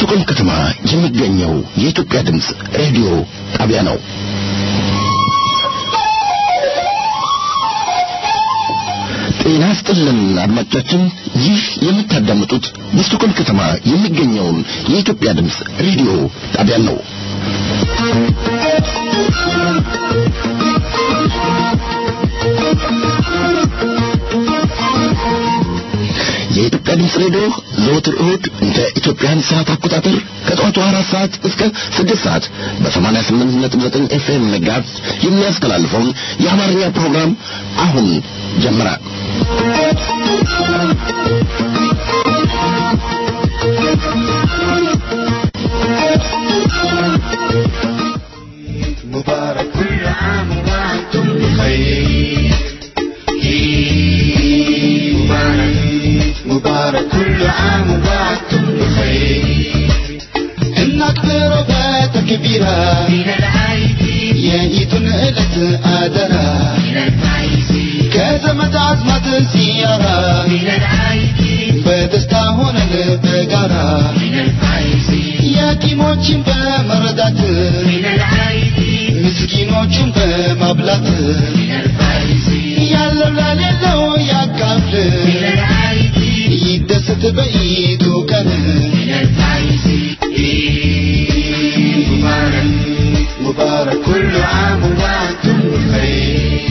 በስቱቆም ከተማ የሚገኘው የኢትዮጵያ ድምፅ ሬዲዮ ጣቢያ ነው። ጤና ስጥልን አድማጮቻችን፣ ይህ የምታዳምጡት በስቱቆም ከተማ የሚገኘውን የኢትዮጵያ ድምፅ ሬዲዮ ጣቢያ ነው። የኢትዮጵያ ድምፅ ሬዲዮ ዘወትር እሁድ እንደ ኢትዮጵያን ሰዓት አቆጣጠር ከጠዋቱ አራት ሰዓት እስከ ስድስት ሰዓት በሰማንያ ስምንት ነጥብ ዘጠኝ ኤፍኤም መጋዝ የሚያስተላልፈውን የአማርኛ ፕሮግራም አሁን ጀመረ። مبارك كل عام وانتم بخير عيد مبارك مبارك كل عام وانتم بخير النكبر بتكبيرا من العايدين يعيدون إلت آدرا من الفايزين كزمت عزمة سيارة من العايدين بدستا هون البقرة من الفايزين يتيموችን በመረዳት من العايدين ምስኪኖቹን በማብላት من الفايزين ያለው ለሌለው ያካፍል من العايدين ይደሰት በኢዱ ቀን من الفايزين عيد مبارك مبارك كل عام وانتم بخير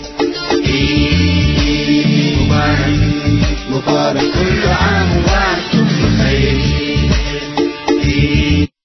عيد مبارك مبارك كل عام وانتم بخير عيد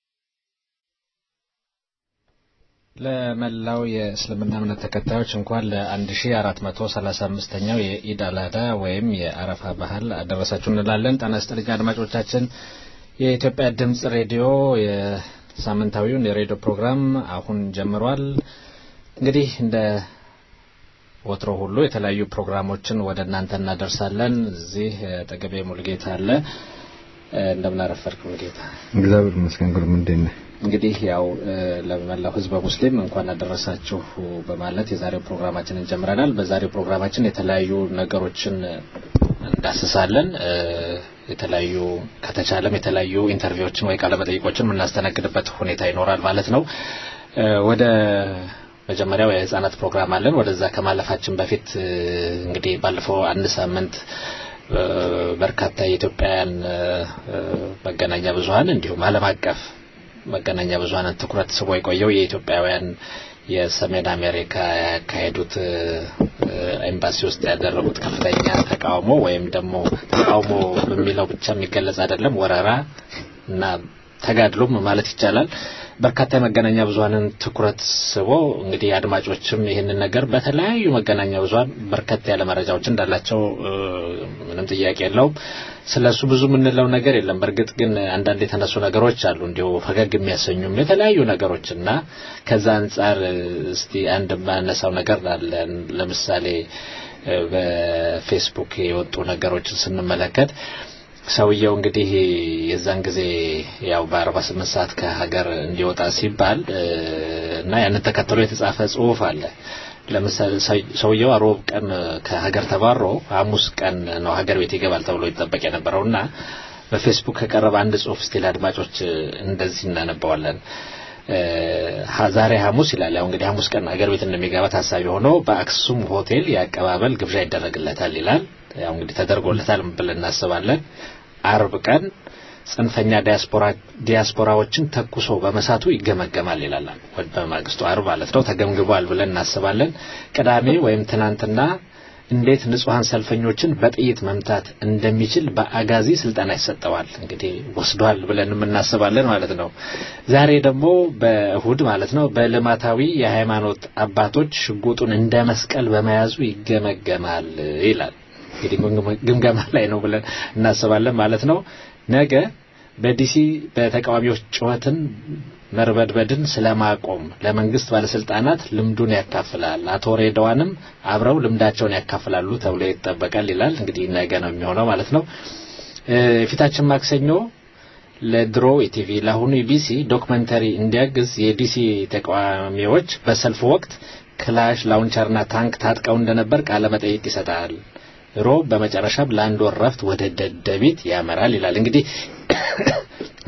ለመላው የእስልምና እምነት ተከታዮች እንኳን ለ1435ኛው የኢድ አልአዳ ወይም የአረፋ ባህል አደረሳችሁ እንላለን። ጤና ይስጥልኝ አድማጮቻችን። የኢትዮጵያ ድምጽ ሬዲዮ የሳምንታዊውን የሬዲዮ ፕሮግራም አሁን ጀምሯል። እንግዲህ እንደ ወትሮ ሁሉ የተለያዩ ፕሮግራሞችን ወደ እናንተ እናደርሳለን። እዚህ ጠገቤ ሙልጌታ አለ። እንደምን አረፈድክ ሙልጌታ? እግዚአብሔር ይመስገን። ጉርም እንዴት ነህ? እንግዲህ ያው ለመላው ሕዝበ ሙስሊም እንኳን አደረሳችሁ በማለት የዛሬው ፕሮግራማችንን ጀምረናል። በዛሬው ፕሮግራማችን የተለያዩ ነገሮችን እንዳስሳለን። የተለያዩ ከተቻለም የተለያዩ ኢንተርቪዎችን ወይ ቃለ መጠይቆችን የምናስተናግድበት ሁኔታ ይኖራል ማለት ነው። ወደ መጀመሪያው የህጻናት ፕሮግራም አለን። ወደዛ ከማለፋችን በፊት እንግዲህ ባለፈው አንድ ሳምንት በርካታ የኢትዮጵያውያን መገናኛ ብዙኃን እንዲሁም ዓለም አቀፍ መገናኛ ብዙኃንን ትኩረት ስቦ የቆየው የኢትዮጵያውያን የሰሜን አሜሪካ ያካሄዱት ኤምባሲ ውስጥ ያደረጉት ከፍተኛ ተቃውሞ ወይም ደግሞ ተቃውሞ በሚለው ብቻ የሚገለጽ አይደለም፣ ወረራ እና ተጋድሎም ማለት ይቻላል በርካታ የመገናኛ ብዙኃንን ትኩረት ስቦ እንግዲህ አድማጮችም ይህንን ነገር በተለያዩ መገናኛ ብዙኃን በርከት ያለ መረጃዎች እንዳላቸው ምንም ጥያቄ የለውም። ስለሱ ብዙ የምንለው ነገር የለም። በእርግጥ ግን አንዳንድ የተነሱ ነገሮች አሉ እንዲሁ ፈገግ የሚያሰኙም የተለያዩ ነገሮች እና ከዛ አንጻር እስቲ አንድ የማነሳው ነገር አለ። ለምሳሌ በፌስቡክ የወጡ ነገሮችን ስንመለከት ሰውየው እንግዲህ የዛን ጊዜ ያው በአርባ ስምንት ሰዓት ከሀገር እንዲወጣ ሲባል እና ያንን ተከትሎ የተጻፈ ጽሁፍ አለ። ለምሳሌ ሰውየው ሮብ ቀን ከሀገር ተባሮ ሐሙስ ቀን ነው ሀገር ቤት ይገባል ተብሎ ይጠበቅ የነበረው እና በፌስቡክ ከቀረበ አንድ ጽሁፍ ስቲል አድማጮች እንደዚህ እናነባዋለን። ዛሬ ሐሙስ ይላል። ያው እንግዲህ ሐሙስ ቀን ሀገር ቤት እንደሚገባ ታሳቢ ሆኖ በአክሱም ሆቴል የአቀባበል ግብዣ ይደረግለታል ይላል። ያው እንግዲህ ተደርጎለታል ብለን እናስባለን። አርብ ቀን ጽንፈኛ ዲያስፖራዎችን ተኩሶ በመሳቱ ይገመገማል ይላል። በማግስቱ አርብ ማለት ነው ተገምግቧል ብለን እናስባለን። ቅዳሜ ወይም ትናንትና እንዴት ንጹሐን ሰልፈኞችን በጥይት መምታት እንደሚችል በአጋዚ ስልጠና ይሰጠዋል። እንግዲህ ወስዷል ብለን እናስባለን ማለት ነው። ዛሬ ደግሞ በእሁድ ማለት ነው በልማታዊ የሃይማኖት አባቶች ሽጉጡን እንደ መስቀል በመያዙ ይገመገማል ይላል። እንግዲህ ግምገማ ላይ ነው ብለን እናስባለን ማለት ነው። ነገ በዲሲ በተቃዋሚዎች ጩኸትን መርበድበድን ስለማቆም ለመንግስት ባለስልጣናት ልምዱን ያካፍላል። አቶ ሬድዋንም አብረው ልምዳቸውን ያካፍላሉ ተብሎ ይጠበቃል ይላል። እንግዲህ ነገ ነው የሚሆነው ማለት ነው። የፊታችን ማክሰኞ ለድሮ ኢቲቪ ለአሁኑ ኢቢሲ ዶክመንተሪ እንዲያግዝ የዲሲ ተቃዋሚዎች በሰልፍ ወቅት ክላሽ ላውንቸርና ታንክ ታጥቀው እንደነበር ቃለ መጠይቅ ይሰጣል። ሮብ በመጨረሻም ለአንድ ወር ረፍት ወደ ደደቢት ያመራል ይላል። እንግዲህ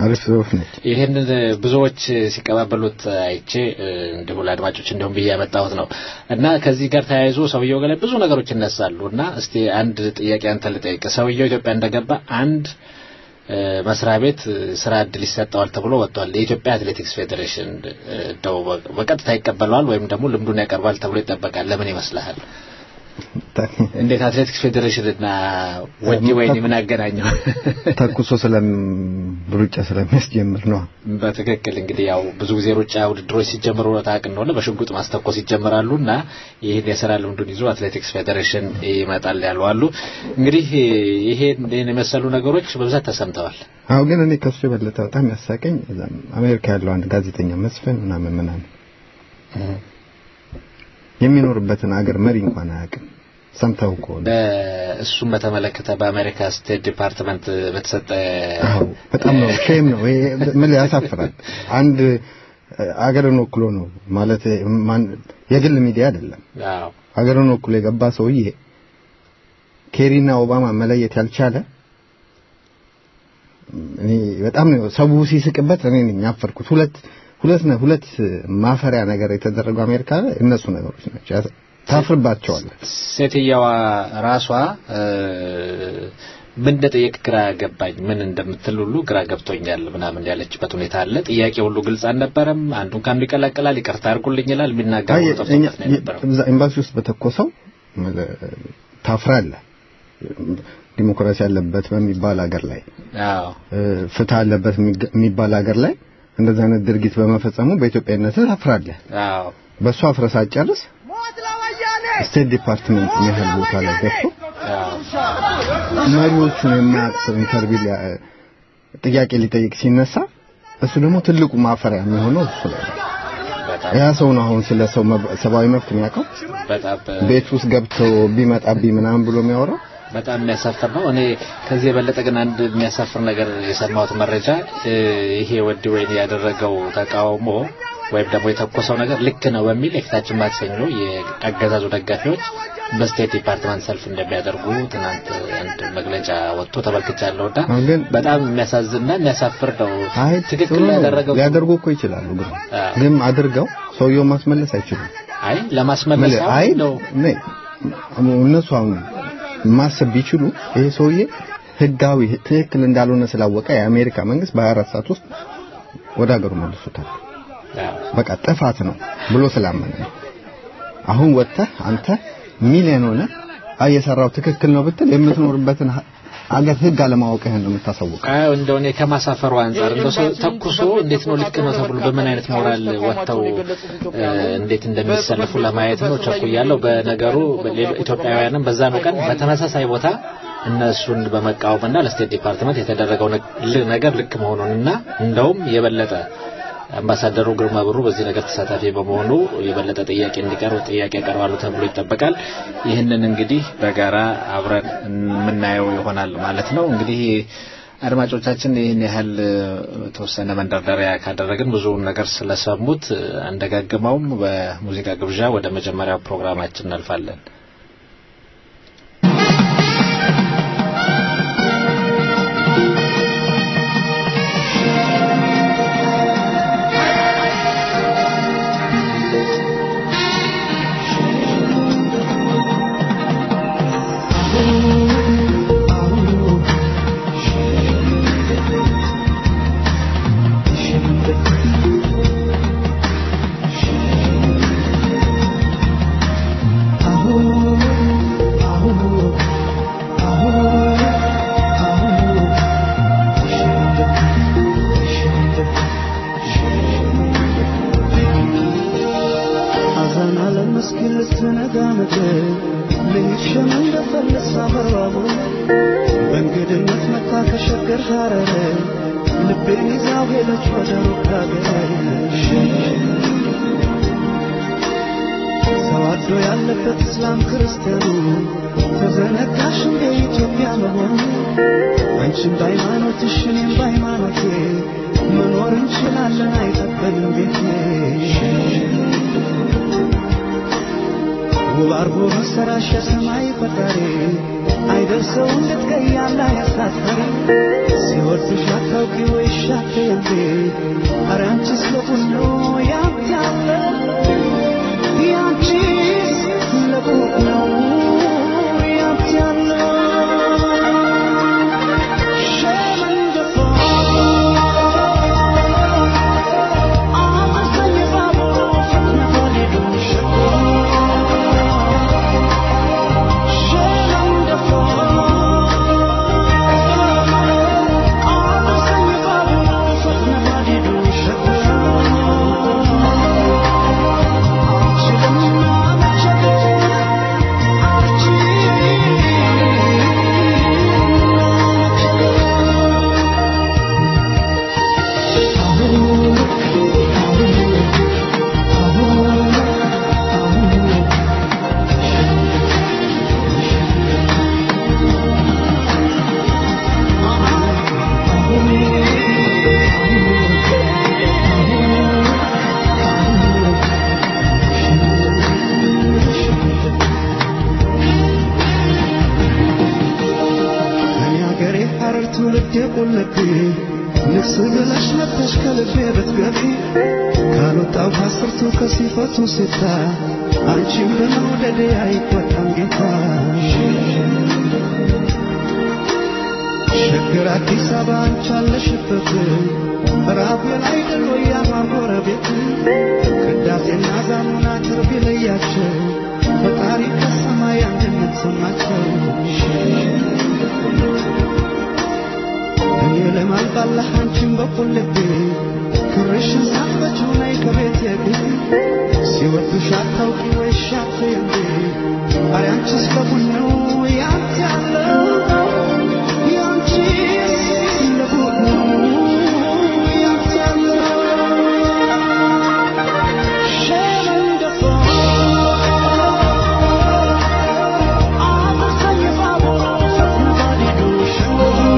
አሪፍ ጽሁፍ ነች። ይህንን ብዙዎች ሲቀባበሉት አይቼ እ፣ እንዲሁ ለአድማጮች እንዲሁም ብዬ ያመጣሁት ነው እና ከዚህ ጋር ተያይዞ ሰውየው ላይ ብዙ ነገሮች ይነሳሉ እና እስቲ አንድ ጥያቄ አንተ ልጠይቅ። ሰውየው ኢትዮጵያ እንደገባ አንድ እ፣ መስሪያ ቤት እ፣ ስራ እድል ይሰጠዋል ተብሎ ወጥቷል። የኢትዮጵያ አትሌቲክስ ፌዴሬሽን እ፣ እንደው በ- በቀጥታ ይቀበለዋል ወይም ደግሞ ልምዱን ያቀርባል ተብሎ ይጠበቃል። ለምን ይመስልሃል? እንዴት አትሌቲክስ ፌዴሬሽን እና ወዲ ወይኔ ምን አገናኘው? ተኩሶ ስለም ሩጫ ስለሚያስጀምር ነው። በትክክል እንግዲህ ያው ብዙ ጊዜ ሩጫ ውድድሮች ሲጀምሩ ታውቅ እንደሆነ በሽጉጥ ማስተኮስ ይጀምራሉ እና ይህን የስራ ልምዱን ይዞ አትሌቲክስ ፌዴሬሽን ይመጣል ያሉ አሉ። እንግዲህ ይሄን ይህን የመሰሉ ነገሮች በብዛት ተሰምተዋል። አሁን ግን እኔ ከሱ የበለጠ በጣም ያሳቀኝ እዛም አሜሪካ ያለው አንድ ጋዜጠኛ መስፍን ምናምን ምናምን የሚኖርበትን አገር መሪ እንኳን አያውቅም። ሰምተው ከሆነ በእሱም በተመለከተ በአሜሪካ ስቴት ዲፓርትመንት በተሰጠ አዎ በጣም ነው ሼም ነው ይሄ ምን ያሳፍራል። አንድ አገርን ወክሎ ነው ማለት ማን የግል ሚዲያ አይደለም። አዎ አገርን ወክሎ የገባ ሰውዬ ኬሪና ኦባማ መለየት ያልቻለ እኔ በጣም ነው ሰው ሲስቅበት እኔ ነኝ ያፈርኩት። ሁለት ሁለት ነው ሁለት ማፈሪያ ነገር የተደረገው አሜሪካ ላይ እነሱ ነገሮች ናቸው። ያስ- ታፍርባቸዋለህ። ሴትየዋ ራሷ እ፣ ምን እንደጠየቅ ግራ ገባኝ። ምን እንደምትል ሁሉ ግራ ገብቶኛል ምናምን ያለችበት ሁኔታ አለ። ጥያቄ ሁሉ ግልጽ አልነበረም። አንዱን ከአንዱ ይቀላቅላል። ይቅርታ አድርጉልኝ ይላል። አይ የሚናገረው እኛ ጠፍቶበት ነው የነበረው። እዛ ኤምባሲ ውስጥ በተኮሰው ታፍራለህ። ዲሞክራሲ ያለበት በሚባል ሀገር ላይ አዎ እ፣ ፍትህ አለበት የሚገ- የሚባል ሀገር ላይ እንደዚህ አይነት ድርጊት በመፈጸሙ በኢትዮጵያነት ታፍራለህ። አዎ በእሱ አፍረህ ሳትጨርስ ስቴት ዲፓርትመንት ያህል ቦታ ላይ ገብቶ አዎ መሪዎቹን የማያውቅ ሰው ኢንተርቪው ሊያ- ጥያቄ ሊጠይቅ ሲነሳ እሱ ደግሞ ትልቁ ማፈሪያ የሚሆነው እሱ ላይ ነው። በጣም ያ ሰው ነው አሁን ስለ ሰው መብ- ሰብአዊ መብት የሚያውቀው በጣም ቤት ውስጥ ገብቶ ቢመጣብኝ ምናምን ብሎ የሚያወራው በጣም የሚያሳፍር ነው። እኔ ከዚህ የበለጠ ግን አንድ የሚያሳፍር ነገር የሰማሁት መረጃ እ፣ ይሄ ወዲ ወይኔ ያደረገው ተቃውሞ ወይም ደግሞ የተኮሰው ነገር ልክ ነው በሚል የፊታችን ማክሰኞ የአገዛዙ ደጋፊዎች በስቴት ዲፓርትመንት ሰልፍ እንደሚያደርጉ ትናንት አንድ መግለጫ ወጥቶ ተመልክቻለሁ እና አሁን ግን በጣም የሚያሳዝንና የሚያሳፍር ነው። አይ ትክክል ጥሩ ነው። ያደረገው ሊያደርጉ እኮ ይችላሉ ግን አዎ። ግን አድርገው ሰውየው ማስመለስ አይችሉም። አይ ለማስመለስ ምን- አይ አሁን ነው ነይ እነሱ አሁን ማሰብ ቢችሉ ይሄ ሰውዬ ህጋዊ ትክክል እንዳልሆነ ስላወቀ የአሜሪካ መንግስት በ24 ሰዓት ውስጥ ወደ ሀገሩ መልሶታል። አዎ። በቃ ጥፋት ነው ብሎ ስላመነ ነው። አሁን ወጥተህ አንተ ሚሊዮን ሆነ አይ የሰራው ትክክል ነው ብትል የምትኖርበትን ሀ- አገር ህግ አለማወቅህን ነው የምታሳውቀው። አይ እንደው እኔ ከማሳፈሩ አንጻር እንደው ሰው ተኩሶ እንዴት ነው ልክ ነው ተብሎ በምን አይነት ሞራል ወጥተው እ፣ እንዴት እንደሚሰልፉ ለማየት ነው ቸኩያለሁ። በነገሩ በሌሎ- ኢትዮጵያውያንም በዛኑ ቀን በተመሳሳይ ቦታ እነሱን በመቃወምና ለስቴት ዲፓርትመንት የተደረገው ነግ- ል- ነገር ልክ መሆኑንና እንደውም የበለጠ አምባሳደሩ ግርማ ብሩ በዚህ ነገር ተሳታፊ በመሆኑ የበለጠ ጥያቄ እንዲቀርብ ጥያቄ ያቀርባሉ ተብሎ ይጠበቃል። ይህንን እንግዲህ በጋራ አብረን የምናየው ይሆናል ማለት ነው። እንግዲህ አድማጮቻችን ይህን ያህል እ፣ ተወሰነ መንደርደሪያ ካደረግን ብዙውን ነገር ስለሰሙት እ፣ አንደጋግመውም። በሙዚቃ ግብዣ ወደ መጀመሪያው ፕሮግራማችን እናልፋለን። ሐዘን አለመስኪን ልትነጋ ምድር ልሂድሽም እንደፈለስ አበራቡ በእንግድነት መታ ከሸገር ሐረር ልቤን ይዛው ሄደች ወደ ሩቅ አገር ተዋዶ ያለበት እስላም ክርስቲያኑ ተዘነጋሽ እንደ ኢትዮጵያ መሆኑ አንቺም በሃይማኖትሽ እኔም በሃይማኖቴ መኖር እንችላለን አይጠበንም ቤቴ ውብ አርጎ መሰራሽ የሰማይ ፈጣሪ አይደርሰው እንድትቀይ ያለ ያሳታሪ ሲወድሽ አታውቂ ወይ እሺ ሻቴንቴ ኧረ አንቺስ ለቡኖ ያብያለ ያንቺስ ለቡኖ ያብያለ ሸመንደፋ አመሰኝ ባቡሩ ፍጥነት ወሊዱ ሸኮ ከኔ አገሬ ሐረር ትውልድ የቆለቤ ንግስ ብለሽ መጥተሽ ከልቤ ብትገቢ ካልወጣው ከአስርቱ ከሲፈቱ ሲታ አንቺም በመውደዴ አይቆጣም ጌታ ሸገር አዲስ አበባ አንቺ አለሽበት ራቤል አይደል ወይ ያማር ጎረቤት ቅዳሴና ዛሙና ትርብ ይለያቸው ፈጣሪ ከሰማይ አንድነት ሰማቸው እኔ ለማልባላህ አንቺን በኩል ልቤ ክርሽን ሳትፈችው ላይ ከቤት የግድ ሲወዱሽ አታውቂ ወይ ሻት እንዴ አረ አንቺስ ለቡን ነው ያንቺ ያለው ያንቺስ ለቡን ነው ያንቺ ያለው ሸመንደፋ አመሰኝ ባቡሩ ፍጥነት ወሊዱ ሸኮ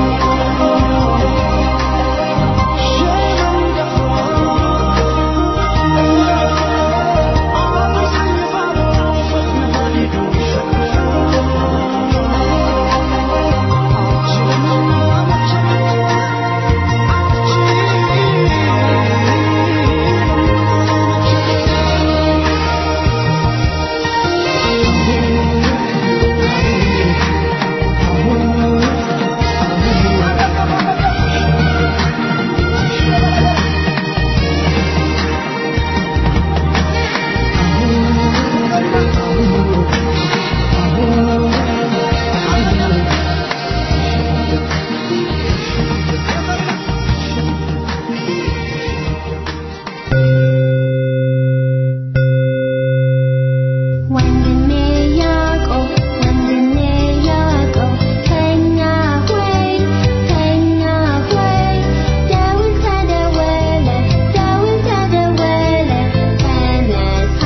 ወንድሜ ያዕቆብ ወንድሜ ያዕቆብ ተኛ ሆይ ተኛ ሆይ ደውል ተደወለ ደውል ተደወለ ተነሳ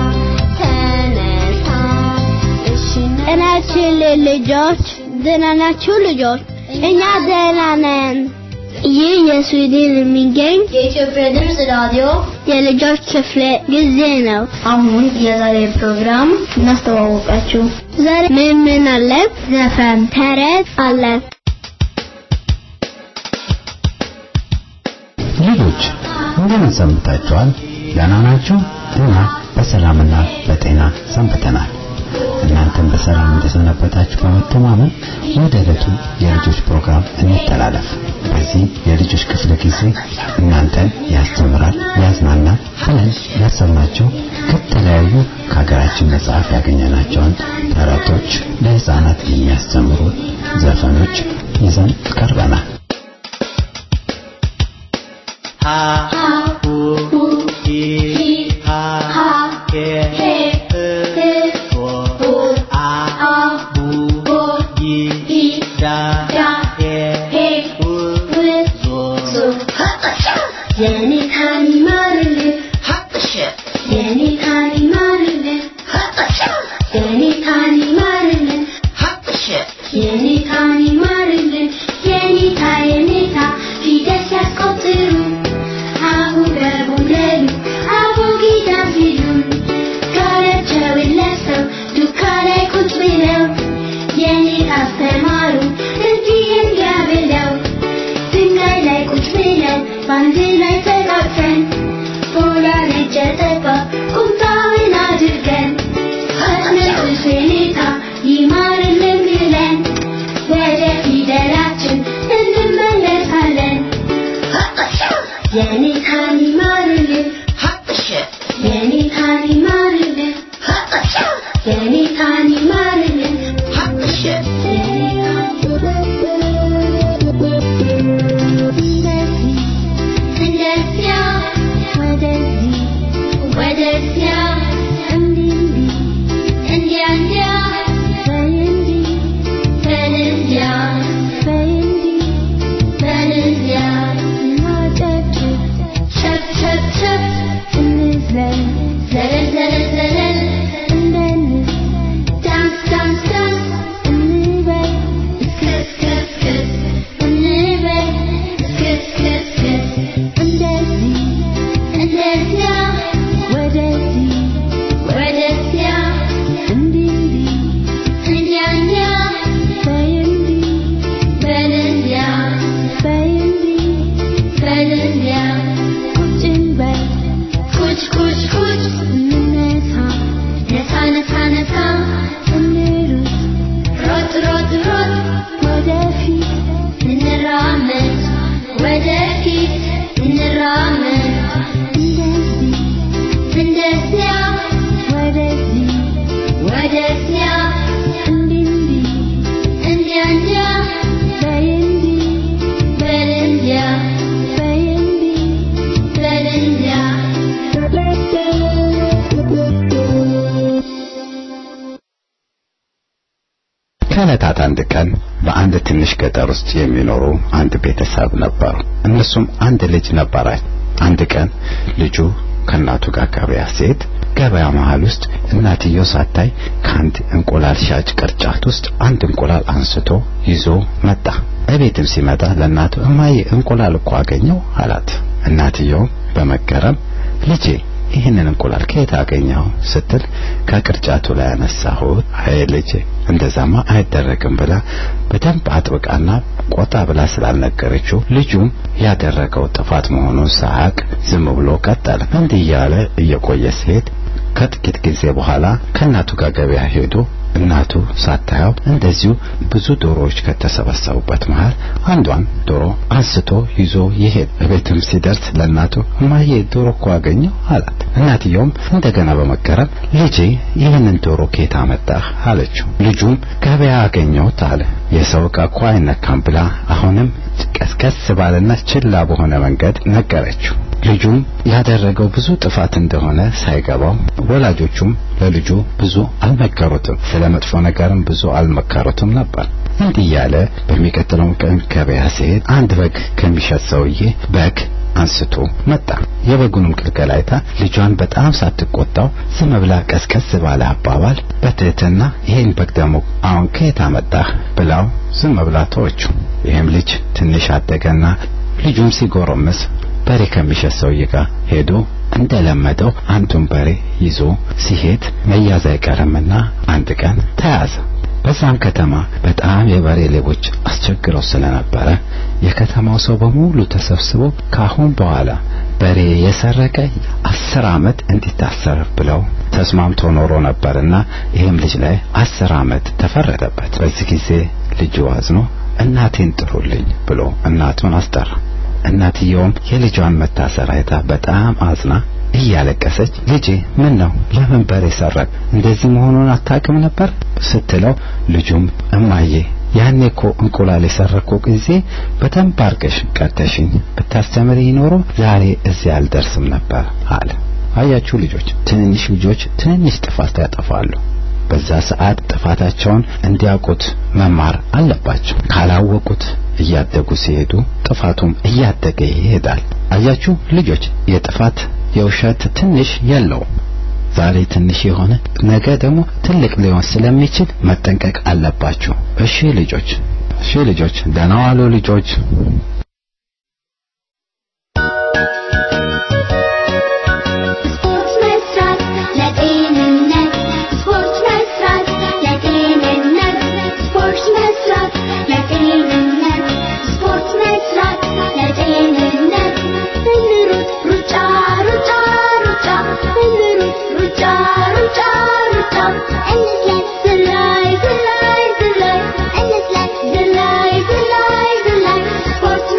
ተነሳ እሺ ጤናችን ልጆች ደህና ናችሁ ልጆች? እኛ ደህና ነን። ይህ የስዊድን የሚገኝ የኢትዮጵያ ድምፅ ራዲዮ የልጆች ክፍለ ጊዜ ነው። አሁን የዛሬ ፕሮግራም እናስተዋወቃችሁ። ዛሬ ምን ምን አለ? ዘፈን፣ ተረት አለ። ልጆች እንደምን ሰንብታችኋል? ደህና ናችሁ? እኛ በሰላምና በጤና ሰንብተናል። እናንተም በሰላም እንደሰነበታችሁ በመተማመን ወደ ዕለቱ የልጆች ፕሮግራም እንተላለፍ። በዚህ የልጆች ክፍለ ጊዜ እናንተን ያስተምራል፣ ያዝናናል ብለን ያሰብናቸው ከተለያዩ ከሀገራችን መጽሐፍ ያገኘናቸውን ተረቶች፣ ለህፃናት የሚያስተምሩ ዘፈኖች ይዘን ቀርበናል። የኔ ታኒ ማርልህ የኔ ታኒ ማርልህ የኔ ታኒ ማርልህ የኔ ታኒ ማርልህ የኔታ የኔታ ፊደል ሲያስቆጥሩ አሁን በቡለሉ አቦጊዳ ሲሉ ጋራቸውን ለብሰው ዱካ ላይ ቁጭ ብለው የኔ አስተማሩ እንዲህ እንዲያ ብለው ድንጋይ ላይ ቁጭ ብለው ወደፊት እንራመድ እንደዚያ ወደዚህ ወደዚያ እንዲህ እንዲህ እንዲያ እንዲያ በይ እንዲህ በል እንዲያ በይ እንዲህ በል እንዲያ ከዕለታት አንድ ቀን በአንድ ትንሽ ገጠር ውስጥ የሚኖሩ አንድ ቤተሰብ ነበሩ። እነሱም አንድ ልጅ ነበራቸው። አንድ ቀን ልጁ ከእናቱ ጋር ገበያ ሲሄድ ገበያ መሃል ውስጥ እናትየው ሳታይ ከአንድ እንቁላል ሻጭ ቅርጫት ውስጥ አንድ እንቁላል አንስቶ ይዞ መጣ። እቤትም ሲመጣ ለእናቱ እማዬ እንቁላል እኮ አገኘው አላት። እናትየውም በመገረም ልጄ ይህንን እንቁላል ከየት አገኘው ስትል ከቅርጫቱ ላይ ያነሳሁት። አይ ልጄ እንደዛማ አይደረግም ብላ በደንብ አጥብቃና ቆጣ ብላ ስላልነገረችው ልጁም ያደረገው ጥፋት መሆኑን ሳያውቅ ዝም ብሎ ቀጠለ። እንዲህ እያለ እየቆየ ሲሄድ ከጥቂት ጊዜ በኋላ ከእናቱ ጋር ገበያ ሄዶ እናቱ ሳታየው እንደዚሁ ብዙ ዶሮዎች ከተሰበሰቡበት መሃል አንዷን ዶሮ አንስቶ ይዞ ይሄድ። ቤትም ሲደርስ ለእናቱ እማዬ ዶሮ እኮ አገኘው አላት። እናትየውም እንደገና በመገረም ልጄ ይህንን ዶሮ ከየት አመጣህ አለችው። ልጁም ገበያ አገኘሁት አለ። የሰው ዕቃ እኮ አይነካም ብላ አሁንም ቀስቀስ ባለና ችላ በሆነ መንገድ ነገረችው። ልጁም ያደረገው ብዙ ጥፋት እንደሆነ ሳይገባው ወላጆቹም ለልጁ ብዙ አልመከሩትም፣ ስለ መጥፎ ነገርም ብዙ አልመከሩትም ነበር። እንዲህ እያለ በሚቀጥለው ቀን ገበያ ሲሄድ አንድ በግ ከሚሸጥ ሰውዬ በግ አንስቶ መጣ። የበጉንም ግልገል አይታ ልጇን በጣም ሳትቆጣው ዝም ብላ ቀስቀስ ባለ አባባል በትህትና ይሄን በግ ደግሞ አሁን ከየት አመጣህ ብላው ዝም ብላ ተወችው። ይህም ልጅ ትንሽ አደገና ልጁም ሲጎረምስ በሬ ከሚሸጥ ሰውዬ ጋር ሄዶ እንደለመደው አንዱን በሬ ይዞ ሲሄድ መያዝ አይቀርምና አንድ ቀን ተያዘ። በዛም ከተማ በጣም የበሬ ሌቦች አስቸግረው ስለነበረ የከተማው ሰው በሙሉ ተሰብስቦ ካሁን በኋላ በሬ የሰረቀ አስር ዓመት እንዲታሰር ብለው ተስማምቶ ኖሮ ነበርና ይህም ልጅ ላይ አስር ዓመት ተፈረደበት። በዚህ ጊዜ ልጁ አዝኖ እናቴን ጥሩልኝ ብሎ እናቱን አስጠራ። እናትየውም የልጇን መታሰር አይታ በጣም አዝና እያለቀሰች ልጄ ምን ነው ለምን በሬ ሰረቅ እንደዚህ መሆኑን አታውቅም ነበር ስትለው ልጁም እማዬ ያኔ እኮ እንቁላል የሰረኩ ጊዜ በደንብ አርገሽ ቀጥተሽኝ ብታስተምሪ ኖሮ ዛሬ እዚህ አልደርስም ነበር አለ። አያችሁ ልጆች፣ ትንንሽ ልጆች ትንንሽ ጥፋት ያጠፋሉ። በዛ ሰዓት ጥፋታቸውን እንዲያውቁት መማር አለባቸው። ካላወቁት እያደጉ ሲሄዱ ጥፋቱም እያደገ ይሄዳል። አያችሁ ልጆች፣ የጥፋት የውሸት ትንሽ የለውም። ዛሬ ትንሽ የሆነ ነገ ደግሞ ትልቅ ሊሆን ስለሚችል መጠንቀቅ አለባችሁ። እሺ ልጆች፣ እሺ ልጆች፣ ደህና ዋሉ ልጆች። ስፖርት መስራት ለጤንነት ስፖርት መስራት ለጤንነት ስፖርት መስራት ለጤንነት ስፖርት መስራት ለጤንነት እንሩጥ ሩጫ ሩጫ ሩጫ እንሩጥ ሩጫ ሩጫ ሩጫ እንዝለል ዝላይ ዝላይ ዝላይ እንዝለል ዝላይ ዝላይ ዝላይ ስፖርት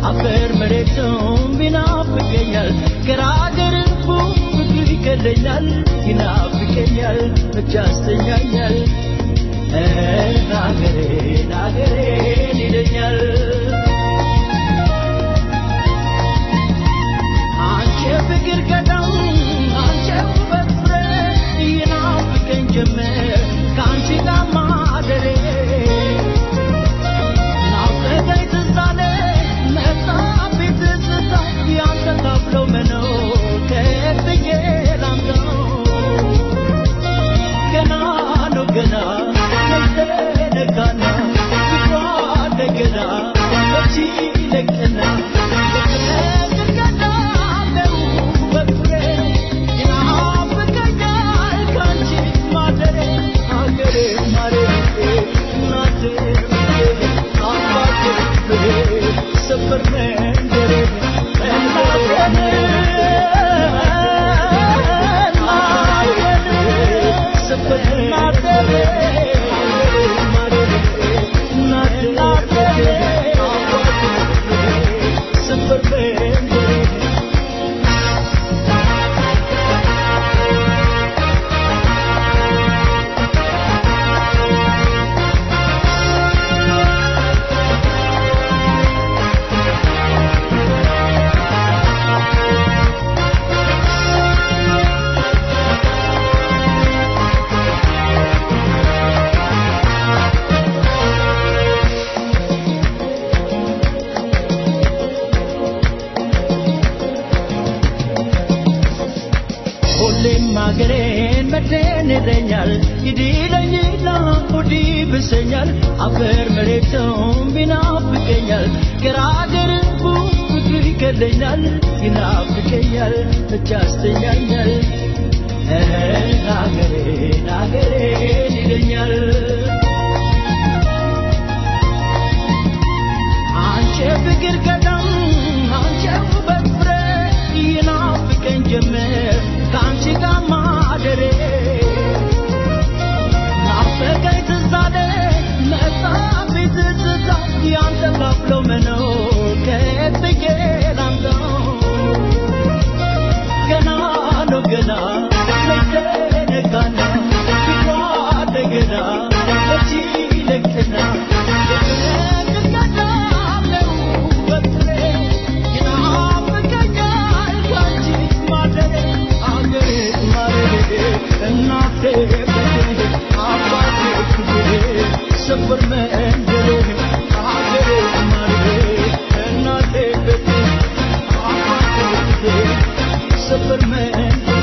አፈር መሬቱም ቢናፍቀኛል ገራገር ፍቅር ይገለኛል ይናፍቀኛል እጅ ያስተኛኛል አገሬን አገሬን ይለኛል አንቺ ፍቅር ገዳም አንቺ ውበት ፍሬ ይናፍቀኝ ጀመር ከአንቺ ጋር ማደሬ ናፍቀኝ ትዝ አለ መጣብኝ ትዝታ ያንተ ካብለው መኖር ከየት ብዬ ላምጣው ገና ነው ገና ነጋና ፍቅሯ እንደገና መቼ ይለቀና ሁሌም አገሬን መድን ይለኛል ይዲለኝና ሆዲ ብሰኛል አፈር መሬቱም ቢናፍቀኛል ገራገር ፍቅር ይገለኛል ይናፍቀኛል እጅ ያስተኛኛል አገሬን አገሬን ይለኛል አንቺ ፍቅር ገዳም አንቺ ውበት ፍሬ ይናፍቀኝ ጀመር ከአንቺ ጋር ማደሬ ናፈቀኝ ትዝ አለ መጣብኝ ትዝታ ያንተ ካብለው መኖር ከየት ብዬ ላምጣው ገና ነው ገና መቼ ነጋና ፍቅሯ እንደገና መቼ ይለቅና ሰፈር መንደሬ አገሬ ማሬ እናቴ ቤቴ አባቴ ሰፈር መንደሬ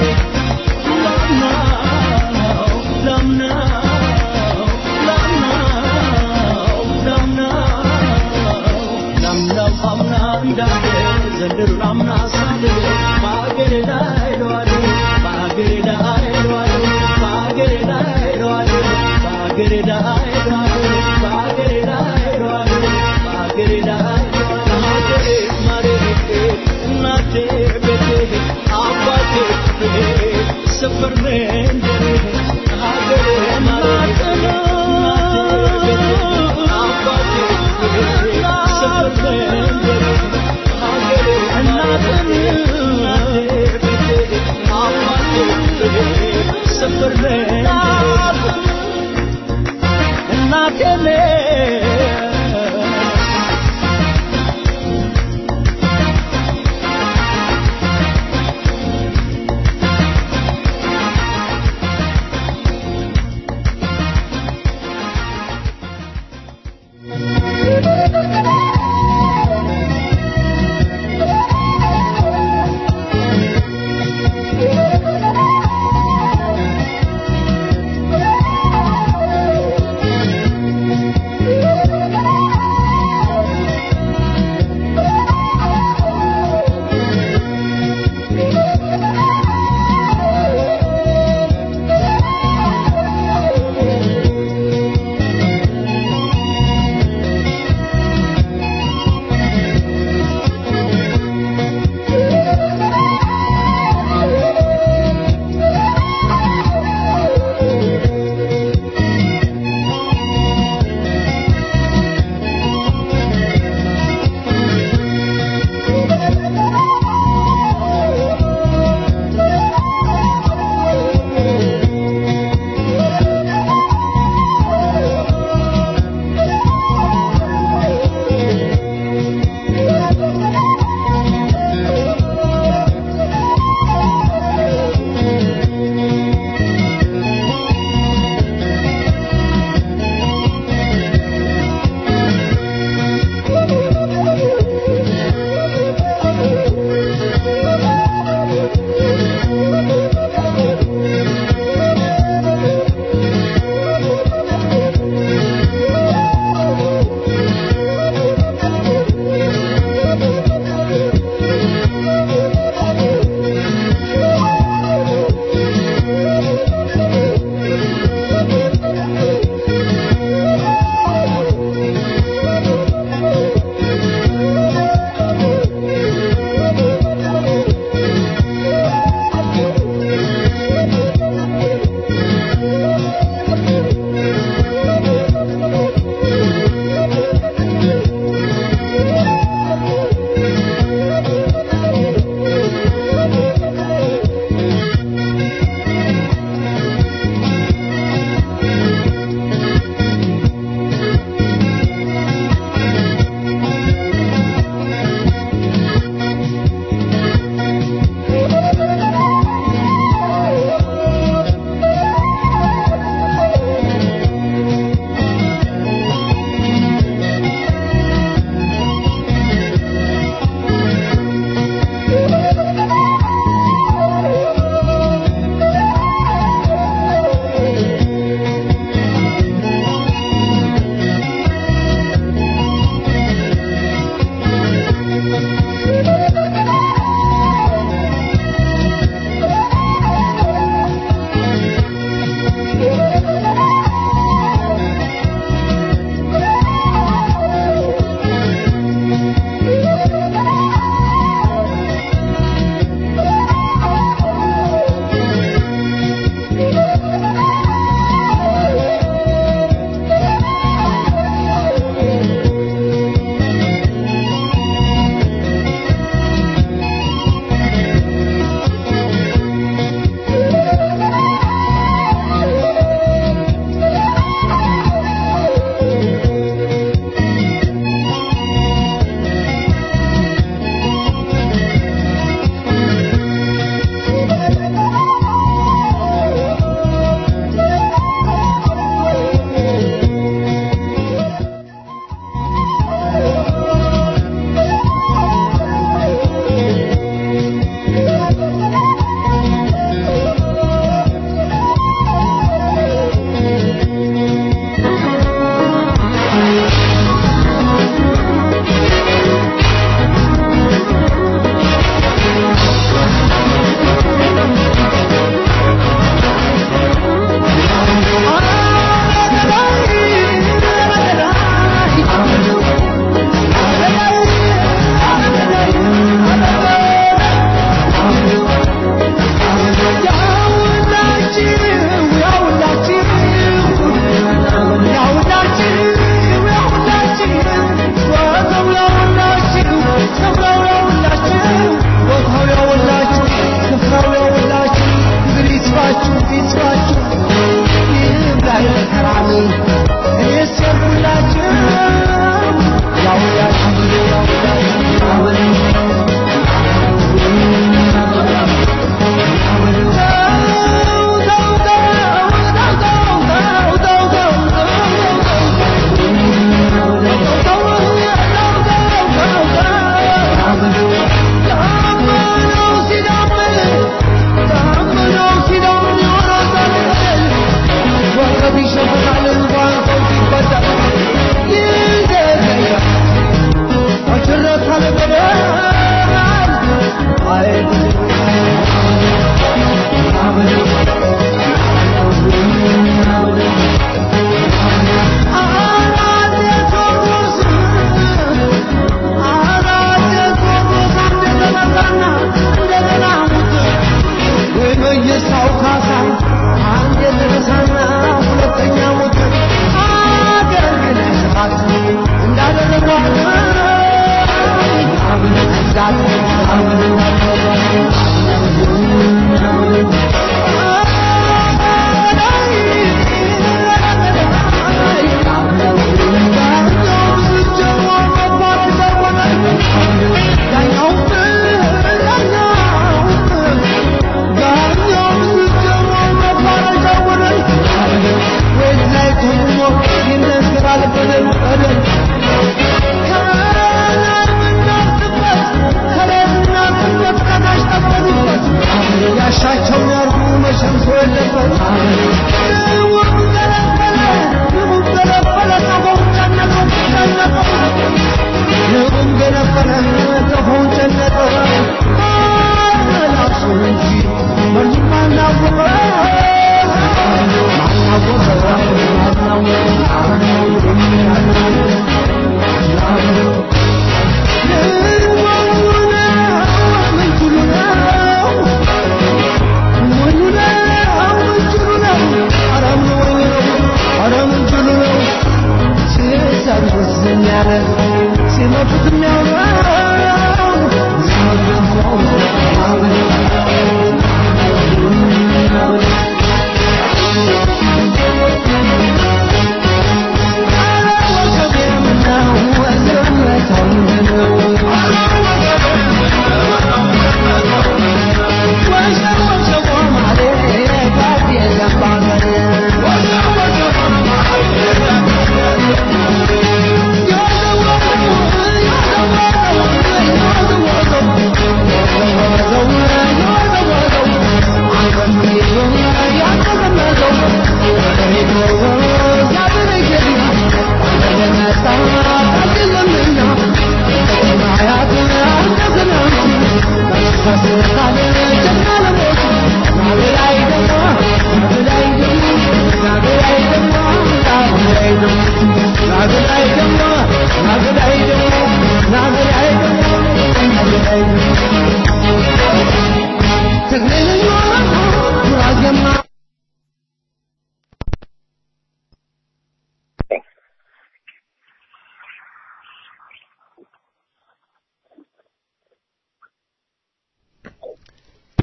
ላምናው ላምናው ላምናው ላምናው ላምናው አምና እንዳለ ዘንድሮ ላምና ሳለ በአገሬ ላይ ለዋለ በአገሬ ላይ ለዋለ በአገሬ ላይ ለዋለ በአገሬ ላይ ለዋለ በአገሬ ላይ ለዋለ በአገሬ ላይ ለዋለ ሀገሬ ማሬቴ እናቴ ቤቴ አባቴ ሰፈር መንደሬ ሀገሬ ማሬቴ እናቴ ቤቴ አባቴ ሰፈር መንደሬ ሀገሬ እናቴ ቤቴ አባቴ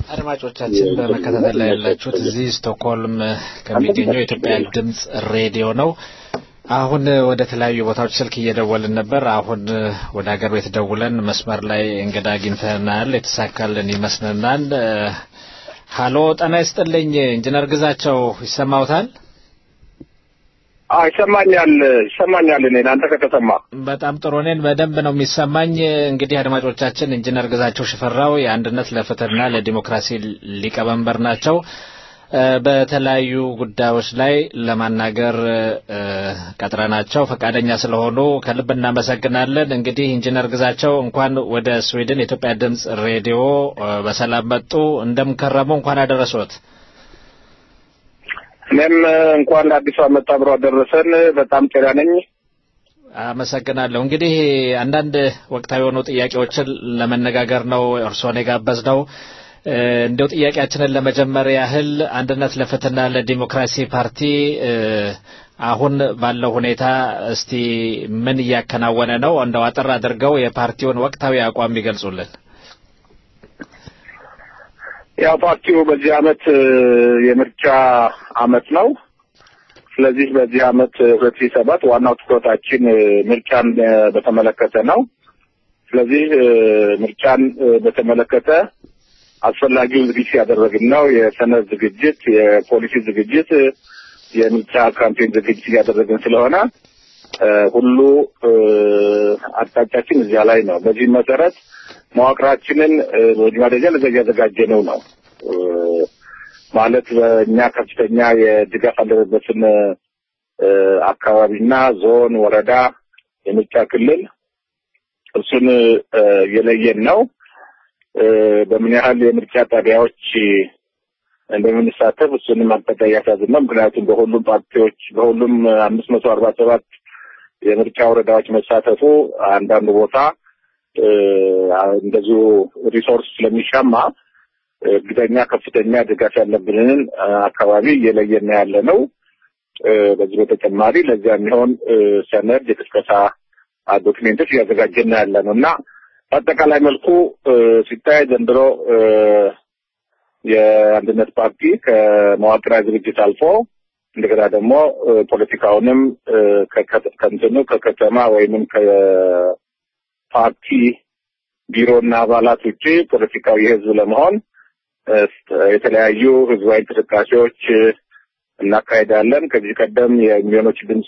አድማጮቻችን በመከታተል ላይ ያላችሁት እዚህ ስቶክሆልም ከሚገኘው የኢትዮጵያ ድምፅ ሬዲዮ ነው። አሁን ወደ ተለያዩ ቦታዎች ስልክ እየደወልን ነበር። አሁን ወደ ሀገር ቤት ደውለን መስመር ላይ እንግዳ አግኝተናል። የተሳካልን ይመስለናል። ሀሎ፣ ጤና ይስጥልኝ ኢንጂነር ግዛቸው ይሰማውታል? አዎ ይሰማኛል፣ ይሰማኛል። እኔ ለአንተ ከተሰማ በጣም ጥሩ። እኔን በደንብ ነው የሚሰማኝ። እንግዲህ አድማጮቻችን ኢንጂነር ግዛቸው ሽፈራው የአንድነት ለፍትህና ለዲሞክራሲ ሊቀመንበር ናቸው። በተለያዩ ጉዳዮች ላይ ለማናገር ቀጥረናቸው ፈቃደኛ ስለሆኑ ከልብ እናመሰግናለን። እንግዲህ ኢንጂነር ግዛቸው እንኳን ወደ ስዊድን የኢትዮጵያ ድምፅ ሬዲዮ በሰላም መጡ። እንደምከረሙ እንኳን አደረሶት። እኔም እንኳን ለአዲሱ ዓመት አብሮ አደረሰን። በጣም ጤና ነኝ። አመሰግናለሁ። እንግዲህ አንዳንድ ወቅታዊ የሆኑ ጥያቄዎችን ለመነጋገር ነው እርስዎን የጋበዝነው። እንዲያው ጥያቄያችንን ለመጀመር ያህል አንድነት ለፍትህና ለዲሞክራሲ ፓርቲ አሁን ባለው ሁኔታ እስቲ ምን እያከናወነ ነው? እንደው አጠር አድርገው የፓርቲውን ወቅታዊ አቋም ይገልጹልን። ያው ፓርቲው በዚህ አመት የምርጫ አመት ነው። ስለዚህ በዚህ አመት ሁለት ሺህ ሰባት ዋናው ትኩረታችን ምርጫን በተመለከተ ነው። ስለዚህ ምርጫን በተመለከተ አስፈላጊውን ዝግጅት ያደረግን ነው። የሰነድ ዝግጅት፣ የፖሊሲ ዝግጅት፣ የምርጫ ካምፔን ዝግጅት እያደረግን ስለሆነ ሁሉ አቅጣጫችን እዚያ ላይ ነው። በዚህ መሰረት መዋቅራችንን በመጀመሪያ ደረጃ ለዛ እያዘጋጀነው ነው። ማለት በእኛ ከፍተኛ የድጋፍ አለበትን አካባቢና ዞን፣ ወረዳ፣ የምርጫ ክልል እሱን የለየን ነው። በምን ያህል የምርጫ ጣቢያዎች እንደምንሳተፍ እሱንም አቅጣጫ እያሳዝን ነው። ምክንያቱም በሁሉም ፓርቲዎች በሁሉም አምስት መቶ አርባ ሰባት የምርጫ ወረዳዎች መሳተፉ አንዳንዱ ቦታ እንደዚሁ ሪሶርስ ስለሚሻማ እርግጠኛ ከፍተኛ ድጋፍ ያለብንን አካባቢ እየለየን ያለ ነው። በዚህ በተጨማሪ ለዚያ የሚሆን ሰነድ የቅስቀሳ ዶክሜንቶች እያዘጋጀን ያለ ነው እና በአጠቃላይ መልኩ ሲታይ ዘንድሮ የአንድነት ፓርቲ ከመዋቅራዊ ዝግጅት አልፎ እንደገና ደግሞ ፖለቲካውንም ከእንትኑ ከከተማ ወይንም ከፓርቲ ቢሮና አባላት ውጭ ፖለቲካዊ የህዝብ ለመሆን የተለያዩ ህዝባዊ እንቅስቃሴዎች እናካሄዳለን። ከዚህ ቀደም የሚሊዮኖች ድምፅ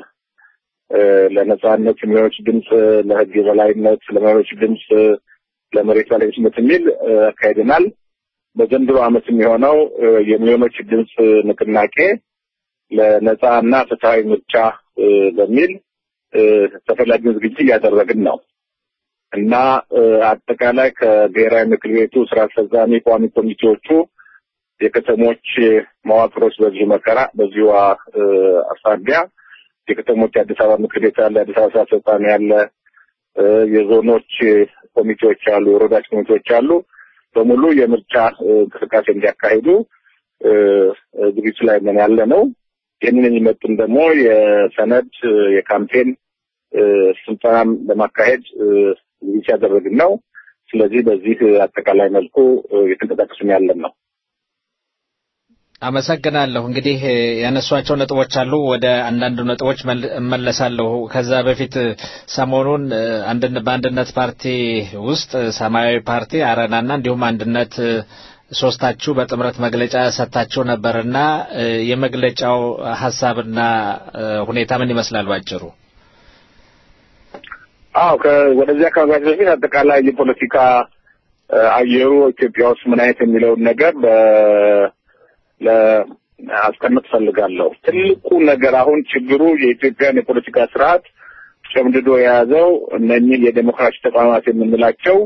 ለነጻነት፣ የሚሊዮኖች ድምፅ ለህግ የበላይነት፣ ለሚሊዮኖች ድምፅ ለመሬት ባለቤትነት የሚል አካሄደናል። በዘንድሮ ዓመት የሚሆነው የሚሊዮኖች ድምፅ ንቅናቄ ለነጻ እና ፍትሐዊ ምርጫ በሚል ተፈላጊውን ዝግጅት እያደረግን ነው እና አጠቃላይ ከብሔራዊ ምክር ቤቱ ስራ አስፈጻሚ ቋሚ ኮሚቴዎቹ የከተሞች መዋቅሮች በዚሁ መከራ በዚሁ አሳቢያ የከተሞች የአዲስ አበባ ምክር ቤት አለ፣ የአዲስ አበባ ስራ አስፈጻሚ አለ፣ የዞኖች ኮሚቴዎች አሉ፣ የወረዳዎች ኮሚቴዎች አሉ። በሙሉ የምርጫ እንቅስቃሴ እንዲያካሂዱ ዝግጅት ላይ ምን ያለ ነው። ይህንን የሚመጥን ደግሞ የሰነድ የካምፔን ስልጠናም ለማካሄድ ዝግጅት ያደረግን ነው። ስለዚህ በዚህ አጠቃላይ መልኩ የተንቀሳቀስን ያለን ነው። አመሰግናለሁ። እንግዲህ ያነሷቸው ነጥቦች አሉ። ወደ አንዳንድ ነጥቦች እመለሳለሁ። ከዛ በፊት ሰሞኑን በአንድነት ፓርቲ ውስጥ ሰማያዊ ፓርቲ፣ አረናና እንዲሁም አንድነት ሶስታችሁ በጥምረት መግለጫ ሰጥታችሁ ነበርና የመግለጫው ሀሳብና ሁኔታ ምን ይመስላል ባጭሩ? አዎ ወደዚያ አካባቢ በፊት አጠቃላይ የፖለቲካ አየሩ ኢትዮጵያ ውስጥ ምን አይነት የሚለውን ነገር ለአስቀምጥ ፈልጋለሁ። ትልቁ ነገር አሁን ችግሩ የኢትዮጵያን የፖለቲካ ስርዓት ጨምድዶ የያዘው እነኚህ የዴሞክራሲ ተቋማት የምንላቸው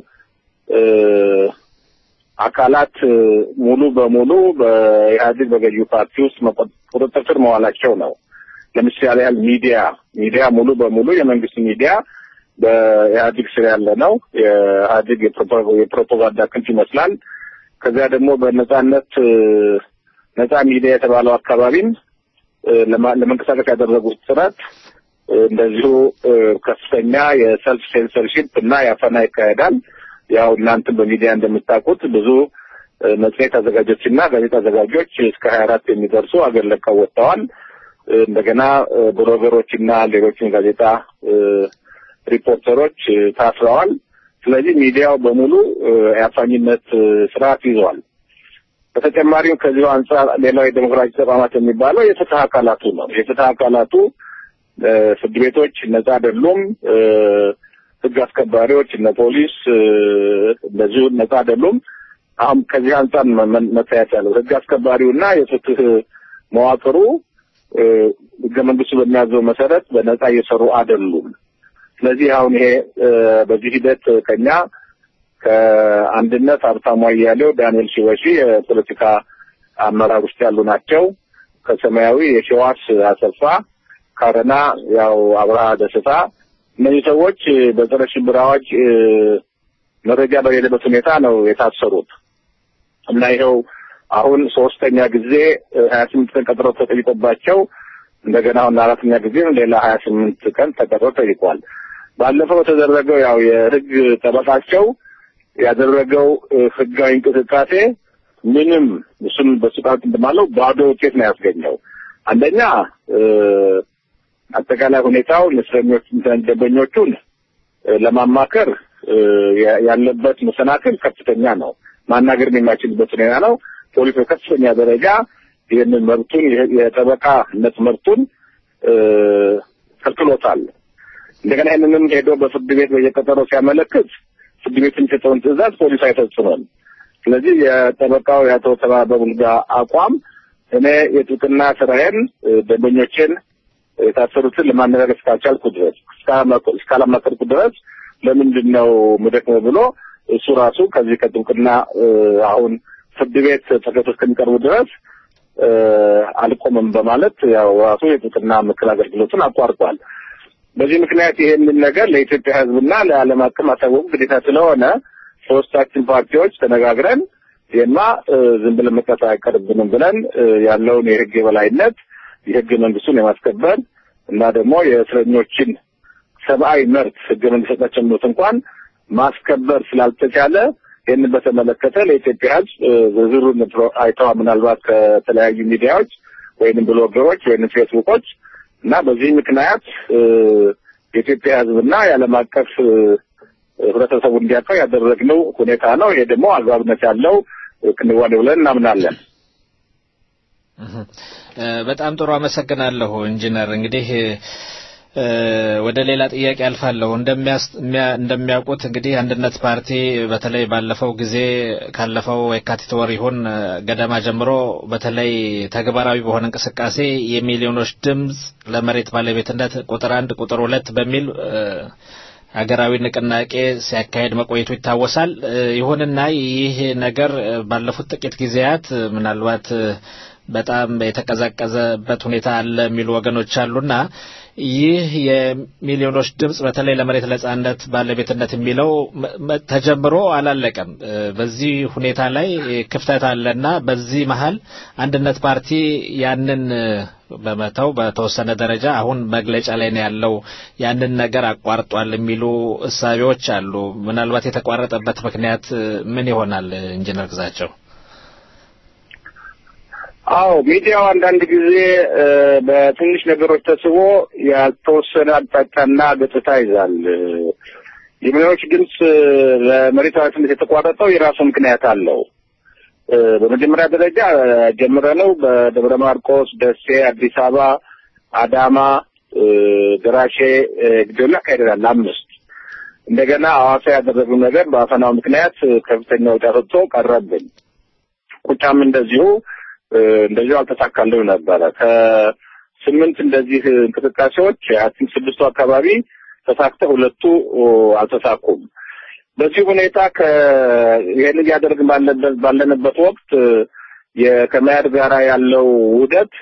አካላት ሙሉ በሙሉ በኢህአዴግ በገዢው ፓርቲ ውስጥ ቁጥጥር ስር መዋላቸው ነው። ለምሳሌ ያህል ሚዲያ ሚዲያ ሙሉ በሙሉ የመንግስት ሚዲያ በኢህአዴግ ስር ያለ ነው። የኢህአዴግ የፕሮፓጋንዳ ክንፍ ይመስላል። ከዚያ ደግሞ በነጻነት ነጻ ሚዲያ የተባለው አካባቢም ለመንቀሳቀስ ያደረጉት ጥረት እንደዚሁ ከፍተኛ የሰልፍ ሴንሰርሺፕ እና ያፈና ይካሄዳል። ያው እናንተም በሚዲያ እንደምታውቁት ብዙ መጽሔት አዘጋጆችና ጋዜጣ አዘጋጆች እስከ ሀያ አራት የሚደርሱ አገር ለቀው ወጥተዋል። እንደገና ብሎገሮችና ሌሎችም ጋዜጣ ሪፖርተሮች ታስረዋል። ስለዚህ ሚዲያው በሙሉ የአፋኝነት ስርዓት ይዘዋል። በተጨማሪም ከዚሁ አንጻር ሌላው የዴሞክራሲ ተቋማት የሚባለው የፍትህ አካላቱ ነው። የፍትህ አካላቱ ፍርድ ቤቶች ነጻ አይደሉም። ህግ አስከባሪዎች እነ ፖሊስ እንደዚሁ ነጻ አይደሉም። አሁን ከዚህ አንጻር መታየት ያለው ህግ አስከባሪውና የፍትህ መዋቅሩ ህገ መንግስቱ በሚያዘው መሰረት በነጻ እየሰሩ አይደሉም። ስለዚህ አሁን ይሄ በዚህ ሂደት ከኛ ከአንድነት ሀብታሙ አያሌው፣ ዳንኤል ሽበሺ የፖለቲካ አመራር ውስጥ ያሉ ናቸው። ከሰማያዊ የሸዋስ አሰፋ፣ ካረና ያው አብርሃ ደስታ እነዚህ ሰዎች በጸረ ሽብር አዋጅ መረጃ በሌለበት ሁኔታ ነው የታሰሩት እና ይኸው አሁን ሶስተኛ ጊዜ ሀያ ስምንት ቀን ቀጠሮ ተጠይቆባቸው እንደገና አሁን አራተኛ ጊዜ ሌላ ሀያ ስምንት ቀን ተቀጥሮ ጠይቋል። ባለፈው የተደረገው ያው የህግ ጠበቃቸው ያደረገው ህጋዊ እንቅስቃሴ ምንም እሱም በሱቃት እንደማለው ባዶ ውጤት ነው ያስገኘው። አንደኛ አጠቃላይ ሁኔታው እስረኞች ደንበኞቹን ለማማከር ያለበት መሰናክል ከፍተኛ ነው። ማናገር የማይችልበት ሁኔታ ነው። ፖሊስ በከፍተኛ ደረጃ ይህንን መብቱን የጠበቃነት መብቱን ከልክሎታል። እንደገና ይህንንም ሄዶ በፍርድ ቤት በየቀጠሮው ሲያመለክት ፍርድ ቤት የሚሰጠውን ትዕዛዝ ፖሊስ አይፈጽምም። ስለዚህ የጠበቃው የአቶ ተባበ ቡልጋ አቋም እኔ የጥብቅና ስራዬን ደንበኞቼን የታሰሩትን ለማነጋገር እስካልቻልኩ ድረስ እስካላማከርኩ ድረስ ለምንድን ነው ምደክመው ብሎ እሱ ራሱ ከዚህ ከጥብቅና አሁን ፍርድ ቤት ተከቶ እስከሚቀርቡ ድረስ አልቆምም በማለት ያው ራሱ የጥብቅና ምክር አገልግሎቱን አቋርጧል። በዚህ ምክንያት ይሄንን ነገር ለኢትዮጵያ ሕዝብና ለዓለም አቀፍ ማሳወቁ ግዴታ ስለሆነ ሶስታችን ፓርቲዎች ተነጋግረን ይሄማ ዝም ብለን መቅረት አይቀርብንም ብለን ያለውን የህግ የበላይነት የህገ መንግስቱን የማስከበር እና ደግሞ የእስረኞችን ሰብአዊ መብት ህገ መንግስት የሰጣቸው መብት እንኳን ማስከበር ስላልተቻለ ይህንን በተመለከተ ለኢትዮጵያ ህዝብ ዝርዝሩን አይተዋ ምናልባት ከተለያዩ ሚዲያዎች ወይንም ብሎገሮች ወይንም ፌስቡኮች እና በዚህ ምክንያት የኢትዮጵያ ህዝብና የዓለም አቀፍ ህብረተሰቡ እንዲያውቀው ያደረግነው ሁኔታ ነው። ይሄ ደግሞ አግባብነት ያለው ክንዋኔ ብለን እናምናለን። በጣም ጥሩ አመሰግናለሁ ኢንጂነር። እንግዲህ ወደ ሌላ ጥያቄ አልፋለሁ። እንደሚያውቁት እንግዲህ አንድነት ፓርቲ በተለይ ባለፈው ጊዜ ካለፈው የካቲት ወር ይሁን ገደማ ጀምሮ በተለይ ተግባራዊ በሆነ እንቅስቃሴ የሚሊዮኖች ድምፅ ለመሬት ባለቤትነት ቁጥር አንድ ቁጥር ሁለት በሚል ሀገራዊ ንቅናቄ ሲያካሄድ መቆየቱ ይታወሳል። ይሁንና ይህ ነገር ባለፉት ጥቂት ጊዜያት ምናልባት በጣም የተቀዛቀዘበት ሁኔታ አለ የሚሉ ወገኖች አሉና ይህ የሚሊዮኖች ድምፅ በተለይ ለመሬት ነጻነት ባለቤትነት የሚለው ተጀምሮ አላለቀም። በዚህ ሁኔታ ላይ ክፍተት አለና በዚህ መሀል አንድነት ፓርቲ ያንን በመተው በተወሰነ ደረጃ አሁን መግለጫ ላይ ነው ያለው። ያንን ነገር አቋርጧል የሚሉ እሳቤዎች አሉ። ምናልባት የተቋረጠበት ምክንያት ምን ይሆናል? ኢንጂነር ግዛቸው አዎ ሚዲያው አንዳንድ ጊዜ በትንሽ ነገሮች ተስቦ ያልተወሰነ አቅጣጫና ገጽታ ይዛል። የሚሊዮኖች ድምፅ ለመሬት ባለቤትነት የተቋረጠው የራሱ ምክንያት አለው። በመጀመሪያ ደረጃ ጀምረነው በደብረ ማርቆስ፣ ደሴ፣ አዲስ አበባ፣ አዳማ፣ ደራሼ፣ ግዶላ አካሄደናል አምስት እንደገና ሐዋሳ ያደረግነው ነገር በአፈናው ምክንያት ከፍተኛ ወጪ አስወጥቶ ቀረብን። ቁጫም እንደዚሁ እንደዚሁ አልተሳካልንም ነበረ። ከስምንት እንደዚህ እንቅስቃሴዎች አቲንክ ስድስቱ አካባቢ ተሳክተ ሁለቱ አልተሳኩም። በዚህ ሁኔታ ይህን እያደረግን ባለበት ባለንበት ወቅት ከመያድ ጋራ ያለው ውህደት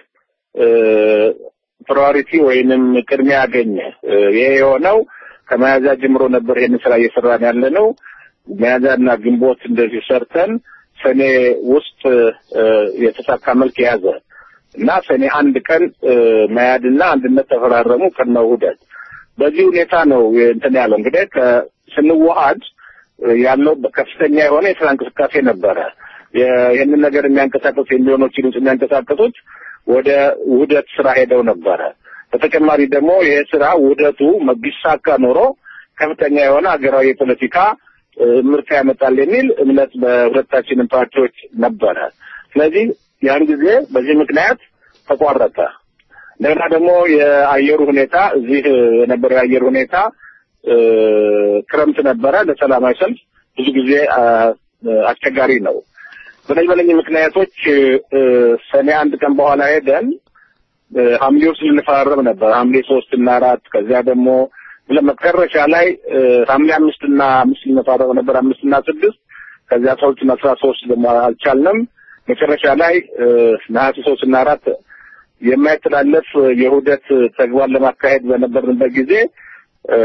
ፕራዮሪቲ ወይንም ቅድሚያ ያገኘ። ይሄ የሆነው ከመያዣ ጀምሮ ነበር ይህን ስራ እየሰራን ያለ ነው። መያዣና ግንቦት እንደዚህ ሰርተን ሰኔ ውስጥ የተሳካ መልክ የያዘ እና ሰኔ አንድ ቀን መያድና አንድነት ተፈራረሙ ቅድመ ውህደት። በዚህ ሁኔታ ነው እንትን ያለው እንግዲህ ስንዋሃድ ያለው ከፍተኛ የሆነ የስራ እንቅስቃሴ ነበረ። የ- ይህንን ነገር የሚያንቀሳቀሱ የሚሊዮኖች ድምፅ የሚያንቀሳቀሱት ወደ ውህደት ስራ ሄደው ነበረ። በተጨማሪ ደግሞ ይሄ ስራ ውህደቱ ቢሳካ ኖሮ ከፍተኛ የሆነ ሀገራዊ የፖለቲካ እ፣ ምርታ ያመጣል የሚል እምነት በሁለታችንም ፓርቲዎች ነበረ። ስለዚህ ያን ጊዜ በዚህ ምክንያት ተቋረጠ። እንደገና ደግሞ የአየሩ ሁኔታ እዚህ የነበረው የአየር ሁኔታ እ፣ ክረምት ነበረ። ለሰላማዊ ሰልፍ ብዙ ጊዜ አ፣ አስቸጋሪ ነው። በነዚህ በነዚህ ምክንያቶች እ፣ ሰኔ አንድ ቀን በኋላ ሄደን እ፣ ሐምሌ ውስጥ ልንፈራረም ነበር። ሐምሌ ሶስት እና አራት ከዚያ ደግሞ ለመጨረሻ ላይ እ፣ ሐምሌ አምስት እና አምስት ልንፈራረም ነበር። አምስት እና ስድስት ከዚያ አስራ ሁለት እና አስራ ሶስት ደግሞ አልቻልንም። መጨረሻ ላይ እ፣ ነሐሴ ሶስት እና አራት የማይተላለፍ የውህደት ተግባር ለማካሄድ በነበርንበት ጊዜ እ፣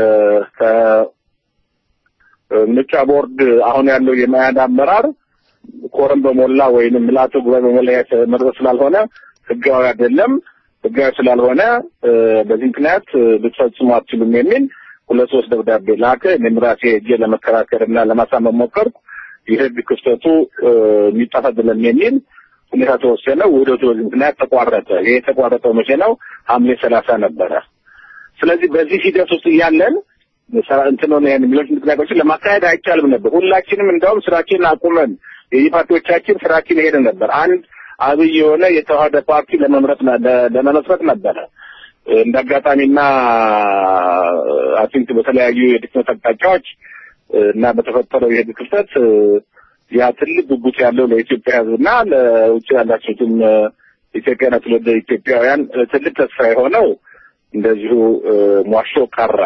ከምርጫ ቦርድ አሁን ያለው የመያድ አመራር ኮረም በሞላ ወይንም ምላቱ ጉባኤ በሞላ የተመረጠ ስላልሆነ ህጋዊ አይደለም። ህጋዊ ስላልሆነ እ፣ በዚህ ምክንያት እ፣ ልትፈጽሙ አትችሉም የሚል ሁለት ሶስት ደብዳቤ ላከ። እኔም ራሴ ሄጄ ለመከራከር እና ለማሳመን ሞከርኩ። የህግ ክፍተቱ እ፣ የሚጠፋ አይደለም የሚል ሁኔታ ተወሰነ። ውህደቱ በዚህ ምክንያት ተቋረጠ። ይሄ የተቋረጠው መቼ ነው? ሐምሌ ሰላሳ ነበረ። ስለዚህ በዚህ ሂደት ውስጥ እያለን ሰራ- እንትን ሆነ ይሄን ሚሊዮን ምክንያቶችን ለማካሄድ አይቻልም ነበር። ሁላችንም እንደውም ስራችንን አቁመን የፓርቲዎቻችን ስራችን ሄደ ነበር። አንድ አብይ የሆነ የተዋህደ ፓርቲ ለመምረጥ ነ- ለ- ለመመስረት ነበረ። እንደ አጋጣሚና አይ ቲንክ በተለያዩ የድክመት አቅጣጫዎች እና በተፈጠረው የህግ ክፍተት እ፣ ያ ትልቅ ጉጉት ያለው ለኢትዮጵያ ሕዝብና ለውጭ ያላችሁትም እ፣ ኢትዮጵያና ትውልደ ኢትዮጵያውያን እ፣ ትልቅ ተስፋ የሆነው እንደዚሁ እ፣ ሟሾ ቀረ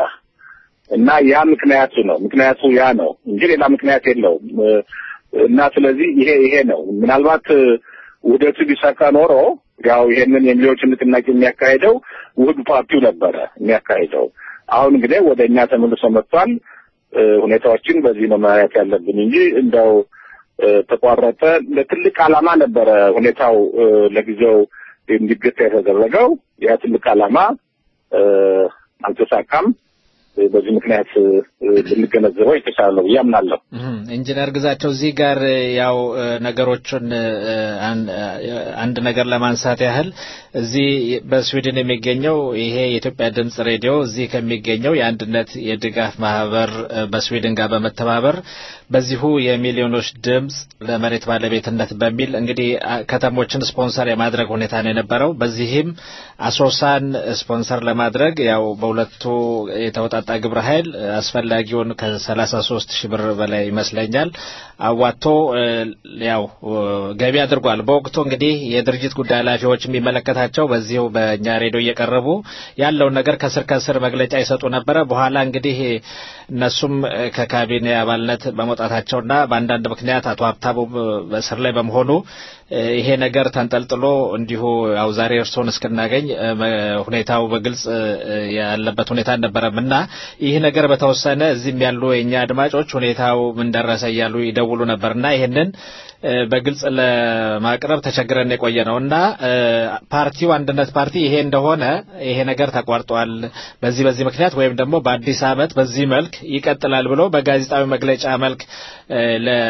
እና ያ ምክንያቱ ነው። ምክንያቱ ያ ነው እንጂ ሌላ ምክንያት የለውም። እ፣ እና ስለዚህ ይሄ ይሄ ነው ምናልባት እ፣ ውህደቱ ቢሳካ ኖሮ ያው ይሄንን የሚሊዮችን ንቅናቄ የሚያካሄደው ውህድ ፓርቲው ነበረ የሚያካሄደው። አሁን እንግዲህ ወደ እኛ ተመልሶ መጥቷል። እ፣ ሁኔታዎችን በዚህ ነው ማየት ያለብን እንጂ እንደው እ፣ ተቋረጠ ለትልቅ ዓላማ ነበረ ሁኔታው እ፣ ለጊዜው እንዲገታ የተደረገው ያ ትልቅ ዓላማ እ፣ አልተሳካም። እ፣ በዚህ ምክንያት እ፣ ብንገነዘበው የተሻለ ነው ብዬ አምናለሁ። እህም፣ ኢንጂነር ግዛቸው እዚህ ጋር እ፣ ያው እ፣ ነገሮችን እ፣ አን- እ፣ አንድ ነገር ለማንሳት ያህል እዚህ በስዊድን የሚገኘው ይሄ የኢትዮጵያ ድምጽ ሬዲዮ እዚህ ከሚገኘው የአንድነት የድጋፍ ማህበር እ፣ በስዊድን ጋር በመተባበር በዚሁ የሚሊዮኖች ድምጽ ለመሬት ባለቤትነት በሚል እንግዲህ አ- ከተሞችን ስፖንሰር የማድረግ ሁኔታ ነው የነበረው። በዚህም አሶሳን ስፖንሰር ለማድረግ ያው በሁለቱ የተወጣጣ ግብረ ኃይል እ፣ አስፈላጊውን ከ33 ሺህ ብር በላይ ይመስለኛል አዋጥቶ እ፣ ያው እ፣ ገቢ አድርጓል። በወቅቱ እንግዲህ የድርጅት ጉዳይ ኃላፊዎች የሚመለከታቸው በዚሁ በእኛ ሬዲዮ እየቀረቡ ያለውን ነገር ከስር ከስር መግለጫ ይሰጡ ነበረ። በኋላ እንግዲህ እነሱም እ፣ ከካቢኔ አባልነት በመውጣታቸውና በአንዳንድ ምክንያት አቶ ሀብታሙ በእስር ላይ በመሆኑ እ፣ ይሄ ነገር ተንጠልጥሎ እንዲሁ ያው ዛሬ እርስዎን እስክናገኝ እ፣ መ- ሁኔታው በግልጽ እ፣ ያለበት ሁኔታ አልነበረም እና ይህ ነገር በተወሰነ እዚህም ያሉ የእኛ አድማጮች ሁኔታው ምን ደረሰ እያሉ ይደውሉ ነበር እና ይህንን እ፣ በግልጽ ለማቅረብ ተቸግረን የቆየ ነው እና እ፣ ፓርቲው አንድነት ፓርቲ ይሄ እንደሆነ ይሄ ነገር ተቋርጧል በዚህ በዚህ ምክንያት ወይም ደግሞ በአዲስ ዓመት በዚህ መልክ ይቀጥላል ብሎ በጋዜጣዊ መግለጫ መልክ እ፣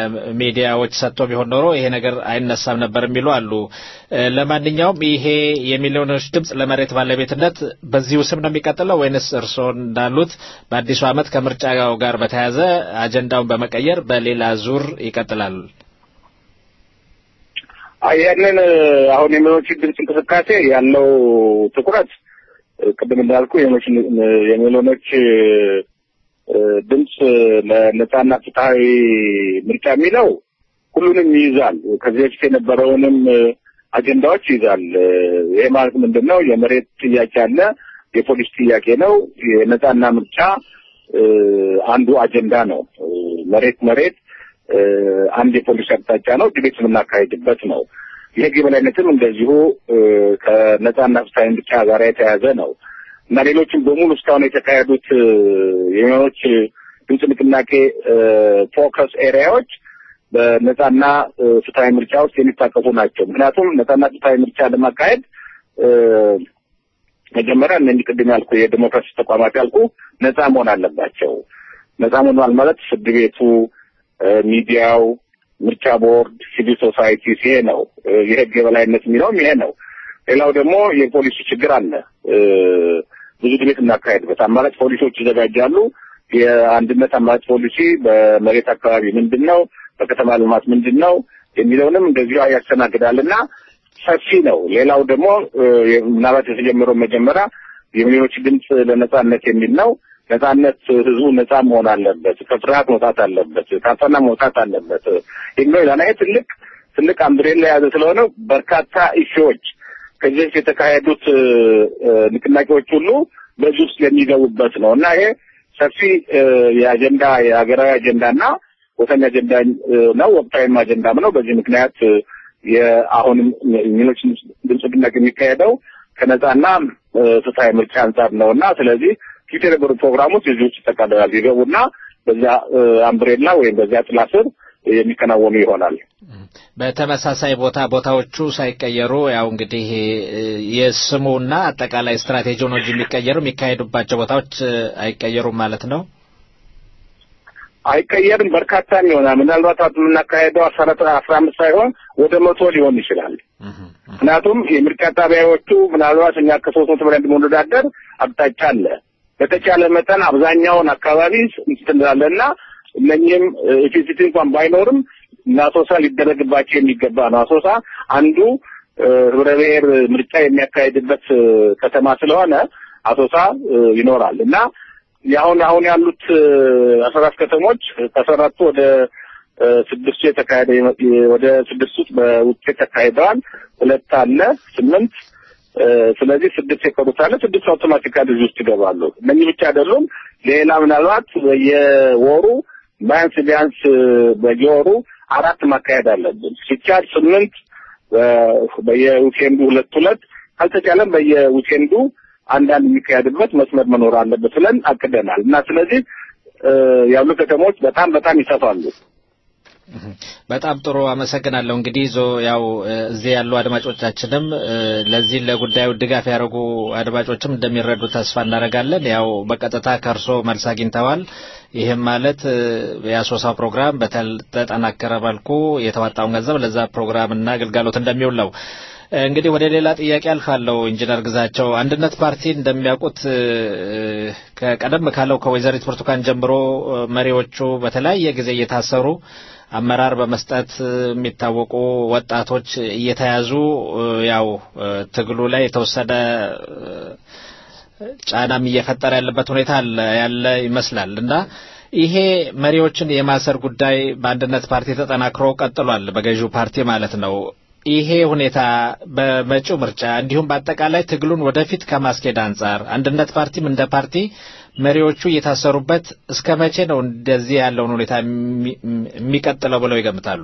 ለሚዲያዎች ሰጥቶ ቢሆን ኖሮ ይሄ ነገር አይነሳም ነበር የሚሉ አሉ። እ፣ ለማንኛውም ይሄ የሚሊዮኖች ድምጽ ለመሬት ባለቤትነት በዚሁ ስም ነው የሚቀጥለው ወይንስ እርስዎ እንዳሉት በአዲሱ ዓመት ከምርጫው ጋር በተያያዘ አጀንዳውን በመቀየር በሌላ ዙር ይቀጥላል? አይ ይህንን አሁን የሚሊዮኖች ድምፅ እንቅስቃሴ ያለው ትኩረት እ፣ ቅድም እንዳልኩ የሚሊዮኖች የሚሊዮኖች እ፣ ድምፅ ለነጻና ፍትሐዊ ምርጫ የሚለው ሁሉንም ይይዛል። ከዚህ በፊት የነበረውንም እ፣ አጀንዳዎች ይይዛል። እ፣ ይሄ ማለት ምንድን ነው? የመሬት ጥያቄ አለ፣ የፖሊስ ጥያቄ ነው። የነጻና ምርጫ እ፣ አንዱ አጀንዳ ነው። እ፣ መሬት መሬት እ፣ አንድ የፖሊስ አቅጣጫ ነው። ዲቤት የምናካሄድበት ነው። የህግ የበላይነትም እንደዚሁ እ፣ ከነጻና ፍትሐዊ ምርጫ ጋር የተያያዘ ነው እና ሌሎችም በሙሉ እስካሁን የተካሄዱት እ፣ የሚሊዮኖች ድምፅ ንቅናቄ እ፣ ፎከስ ኤሪያዎች በነጻና እ፣ ፍትሐዊ ምርጫ ውስጥ የሚታቀፉ ናቸው። ምክንያቱም ነጻና ፍትሐዊ ምርጫ ለማካሄድ እ፣ መጀመሪያ እነዚህ ቅድም ያልኩ የዲሞክራሲ ተቋማት ያልኩ ነጻ መሆን አለባቸው። ነጻ መሆኗል ማለት ፍርድ ቤቱ፣ እ፣ ሚዲያው፣ ምርጫ ቦርድ፣ ሲቪል ሶሳይቲ ይሄ ነው የህግ የበላይነት የሚለውም ይሄ ነው። ሌላው ደግሞ የፖሊሲ ችግር አለ። ብዙ ዲቤት እናካሄድበት አማራጭ ፖሊሲዎች ይዘጋጃሉ። የአንድነት አማራጭ ፖሊሲ በመሬት አካባቢ ምንድን ነው፣ በከተማ ልማት ምንድን ነው የሚለውንም እንደዚሁ ያስተናግዳል እና ሰፊ ነው። ሌላው ደግሞ ምናልባት የተጀመረው መጀመሪያ የሚሊዮኖች ድምፅ ለነጻነት የሚል ነው። ነጻነት ህዝቡ ነጻ መሆን አለበት፣ ከፍርሃት መውጣት አለበት፣ ካፈና መውጣት አለበት የሚለው ይላል። ይሄ ትልቅ ትልቅ አምብሬላ የያዘ ስለሆነ በርካታ ኢሹዎች ከዚህ በፊት የተካሄዱት ንቅናቄዎች ሁሉ በዚህ ውስጥ የሚገቡበት ነው እና ይሄ ሰፊ የአጀንዳ የሀገራዊ አጀንዳና ወሳኝ አጀንዳ ነው። ወቅታዊም አጀንዳም ነው። በዚህ ምክንያት የአሁንም ሚሊዮኖች ድምፅ ንቅናቄ የሚካሄደው ከነጻና ፍትሀዊ ምርጫ አንጻር ነው እና ስለዚህ ፊት የነበሩ ፕሮግራሞች እዚህ ውስጥ ይጠቃለላል። ይገቡና በዚያ አምብሬላ ወይም በዚያ ጥላ ስር የሚከናወኑ ይሆናል። በተመሳሳይ ቦታ ቦታዎቹ ሳይቀየሩ ያው እንግዲህ የስሙና አጠቃላይ ስትራቴጂው ነው እንጂ የሚቀየሩ የሚካሄዱባቸው ቦታዎች አይቀየሩም ማለት ነው። አይቀየርም። በርካታ ይሆናል። ምናልባት አሁን የምናካሄደው አስራ አስራ አምስት ሳይሆን ወደ መቶ ሊሆን ይችላል። ምክንያቱም የምርጫ ጣቢያዎቹ ምናልባት እኛ ከሶስት መቶ በላይ እንደምንወዳደር አቅጣጫ አለ። በተቻለ መጠን አብዛኛውን አካባቢ እንትንላለን እና እነኚህም ኢፌክቲቭ እንኳን ባይኖርም አሶሳ ሊደረግባቸው የሚገባ ነው። አሶሳ አንዱ ህብረ ብሔር ምርጫ የሚያካሄድበት ከተማ ስለሆነ አሶሳ ይኖራል እና የአሁን አሁን ያሉት አስራ አራት ከተሞች ከአስራ አራቱ ወደ ስድስቱ የተካሄደ ወደ ስድስቱ በውጤት ተካሂደዋል። ሁለት አለ ስምንት ስለዚህ ስድስት የቀሩት አለ። ስድስት አውቶማቲካሊ እዚህ ውስጥ ይገባሉ። እነኚህ ብቻ አይደሉም። ሌላ ምናልባት በየወሩ ቢያንስ ቢያንስ በየወሩ አራት ማካሄድ አለብን። ሲቻል ስምንት በየዊኬንዱ ሁለት ሁለት ካልተቻለም በየዊኬንዱ አንዳንድ የሚካሄድበት መስመር መኖር አለበት ብለን አቅደናል እና ስለዚህ ያሉ ከተሞች በጣም በጣም ይሰፋሉ። በጣም ጥሩ አመሰግናለሁ። እንግዲህ ዞ ያው እዚህ ያሉ አድማጮቻችንም ለዚህ ለጉዳዩ ድጋፍ ያደረጉ አድማጮችም እንደሚረዱ ተስፋ እናደርጋለን። ያው በቀጥታ ከእርሶ መልስ አግኝተዋል። ይህም ማለት የአሶሳው ፕሮግራም በተጠናከረ መልኩ የተዋጣውን ገንዘብ ለዛ ፕሮግራምና አገልጋሎት እንደሚውል ነው። እንግዲህ ወደ ሌላ ጥያቄ አልፋለሁ። ኢንጂነር ግዛቸው አንድነት ፓርቲ እንደሚያውቁት ከቀደም ካለው ከወይዘሪት ብርቱካን ጀምሮ መሪዎቹ በተለያየ ጊዜ እየታሰሩ አመራር በመስጠት የሚታወቁ ወጣቶች እየተያዙ ያው ትግሉ ላይ የተወሰነ ጫናም እየፈጠረ ያለበት ሁኔታ ያለ ይመስላል እና ይሄ መሪዎችን የማሰር ጉዳይ በአንድነት ፓርቲ ተጠናክሮ ቀጥሏል፣ በገዢው ፓርቲ ማለት ነው። ይሄ ሁኔታ በመጪው ምርጫ እንዲሁም በአጠቃላይ ትግሉን ወደፊት ከማስኬድ አንጻር አንድነት ፓርቲም እንደ ፓርቲ መሪዎቹ እየታሰሩበት እስከ መቼ ነው እንደዚህ ያለውን ሁኔታ የሚቀጥለው ብለው ይገምታሉ?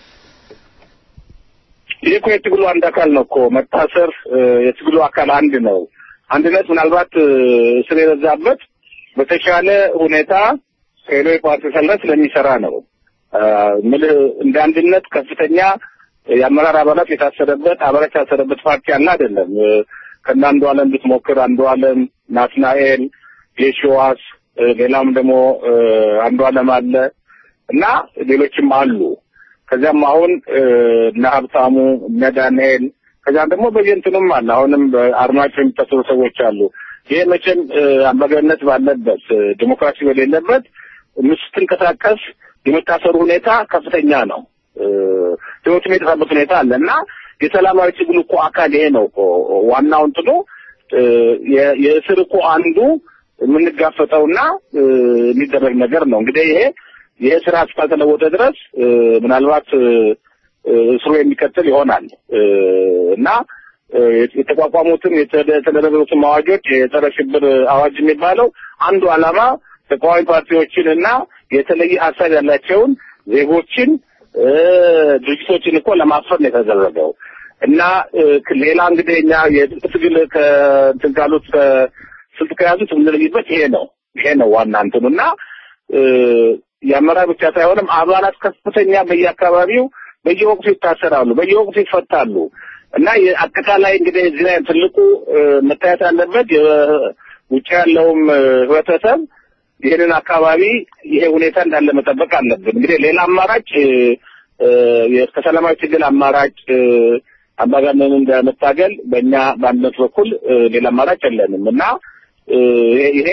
ይህ እኮ የትግሉ አንድ አካል ነው እኮ መታሰር የትግሉ አካል አንድ ነው። አንድነት ምናልባት እስር የበዛበት በተሻለ ሁኔታ ሄሎ የፓርቲ ሰልነት ስለሚሰራ ነው። ምልህ እንደ አንድነት ከፍተኛ የአመራር አባላት የታሰረበት አባላት የታሰረበት ፓርቲ አለ አይደለም። ከእነ አንዱ አለም ብትሞክር አንዱ አለም፣ ናትናኤል፣ የሺዋስ ሌላም ደግሞ አንዱ አለም አለ እና ሌሎችም አሉ። ከዚያም አሁን እነ ሀብታሙ እነ ዳንኤል ከዚያም ደግሞ በየእንትኑም አለ። አሁንም በአርማጭሆ የሚታሰሩ ሰዎች አሉ። ይሄ መቼም አምባገነንነት ባለበት ዲሞክራሲ በሌለበት ስትንቀሳቀስ የመታሰሩ ሁኔታ ከፍተኛ ነው። ህይወቱ የጠፋበት ሁኔታ አለ እና የሰላማዊ ትግሉ እኮ አካል ይሄ ነው እኮ ዋናው እንትኑ የእስር እኮ አንዱ የምንጋፈጠውና የሚደረግ ነገር ነው። እንግዲህ ይሄ ይሄ ስራ እስካልተለወጠ ድረስ ምናልባት እስሩ የሚቀጥል ይሆናል እና የተቋቋሙትን የተደረገሩትን አዋጆች የጸረ ሽብር አዋጅ የሚባለው አንዱ ዓላማ ተቃዋሚ ፓርቲዎችን እና የተለየ ሀሳብ ያላቸውን ዜጎችን ድርጅቶችን እኮ ለማፈር ነው የተደረገው እና ሌላ እንግዲህ እኛ የትግል ከእንትን ካሉት ስልት ከያዙት የምንለይበት ይሄ ነው ይሄ ነው ዋና እንትኑ እና የአመራር ብቻ ሳይሆንም አባላት ከፍተኛ በየአካባቢው በየወቅቱ ይታሰራሉ፣ በየወቅቱ ይፈታሉ እና አጠቃላይ እንግዲህ እዚህ ላይ ትልቁ መታየት ያለበት ውጭ ያለውም ህብረተሰብ ይህንን አካባቢ ይሄ ሁኔታ እንዳለ መጠበቅ አለብን። እንግዲህ ሌላ አማራጭ እ፣ ከሰላማዊ ትግል አማራጭ እ፣ አምባገነንን እንደመታገል በእኛ በአንድነት በኩል እ፣ ሌላ አማራጭ የለንም እና እ፣ ይሄ- ይሄ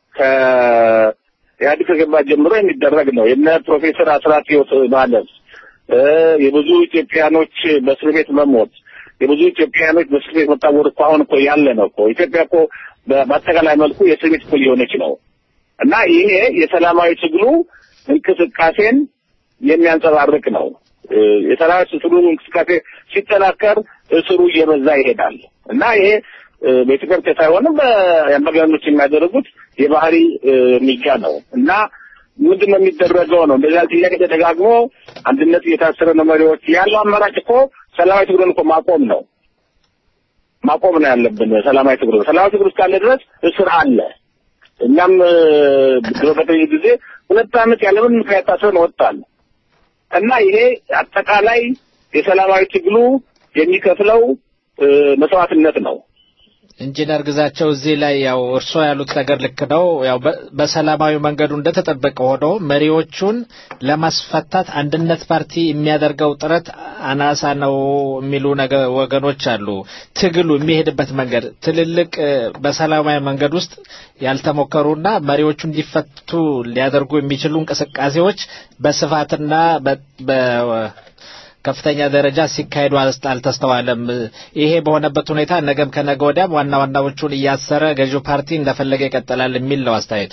ከኢህአዴግ ከገባ ጀምሮ የሚደረግ ነው። የነ ፕሮፌሰር አስራት ህይወት ማለፍ እ፣ የብዙ ኢትዮጵያኖች በእስር ቤት መሞት የብዙ ኢትዮጵያኖች በእስር ቤት መታወር እኮ አሁን እኮ ያለ ነው እኮ ኢትዮጵያ እኮ በ- በአጠቃላይ መልኩ የእስር ቤት እኮ እየሆነች ነው እና ይሄ የሰላማዊ ትግሉ እንቅስቃሴን የሚያንጸባርቅ ነው። እ፣ የሰላማዊ ትግሉ እንቅስቃሴ ሲጠናከር እስሩ እየበዛ ይሄዳል እና ይሄ እ፣ በኢትዮጵያ ብቻ ሳይሆንም በአምባገነኖች የሚያደርጉት የባህሪ እ፣ እርምጃ ነው እና ምንድን ነው የሚደረገው ነው እንደዚህ ያለ ጥያቄ ተደጋግሞ አንድነት እየታሰረ ነው መሪዎች ያለው አማራጭ እኮ ሰላማዊ ትግሉን እኮ ማቆም ነው ማቆም ነው ያለብን ሰላማዊ ትግሉ ሰላማዊ ትግሉ እስካለ ድረስ እስር አለ እኛም እ፣ ድሮ በተለየ ጊዜ ሁለት ዓመት ያለምን ምክንያት ታስረን ወጣል እና ይሄ አጠቃላይ የሰላማዊ ትግሉ የሚከፍለው እ፣ መስዋዕትነት ነው ኢንጂነር ግዛቸው እዚህ ላይ ያው እርስዎ ያሉት ነገር ልክ ነው። ያው በ- በሰላማዊ መንገዱ እንደተጠበቀ ሆኖ መሪዎቹን ለማስፈታት አንድነት ፓርቲ የሚያደርገው ጥረት አናሳ ነው የሚሉ ነገ ወገኖች አሉ። ትግሉ የሚሄድበት መንገድ ትልልቅ እ፣ በሰላማዊ መንገድ ውስጥ ያልተሞከሩና መሪዎቹ እንዲፈቱ ሊያደርጉ የሚችሉ እንቅስቃሴዎች በስፋትና በ- በ- ከፍተኛ ደረጃ ሲካሄዱ አልስ- አልተስተዋለም። ይሄ በሆነበት ሁኔታ ነገም ከነገ ወዲያም ዋና ዋናዎቹን እያሰረ ገዢው ፓርቲ እንደፈለገ ይቀጥላል የሚል ነው አስተያየቱ።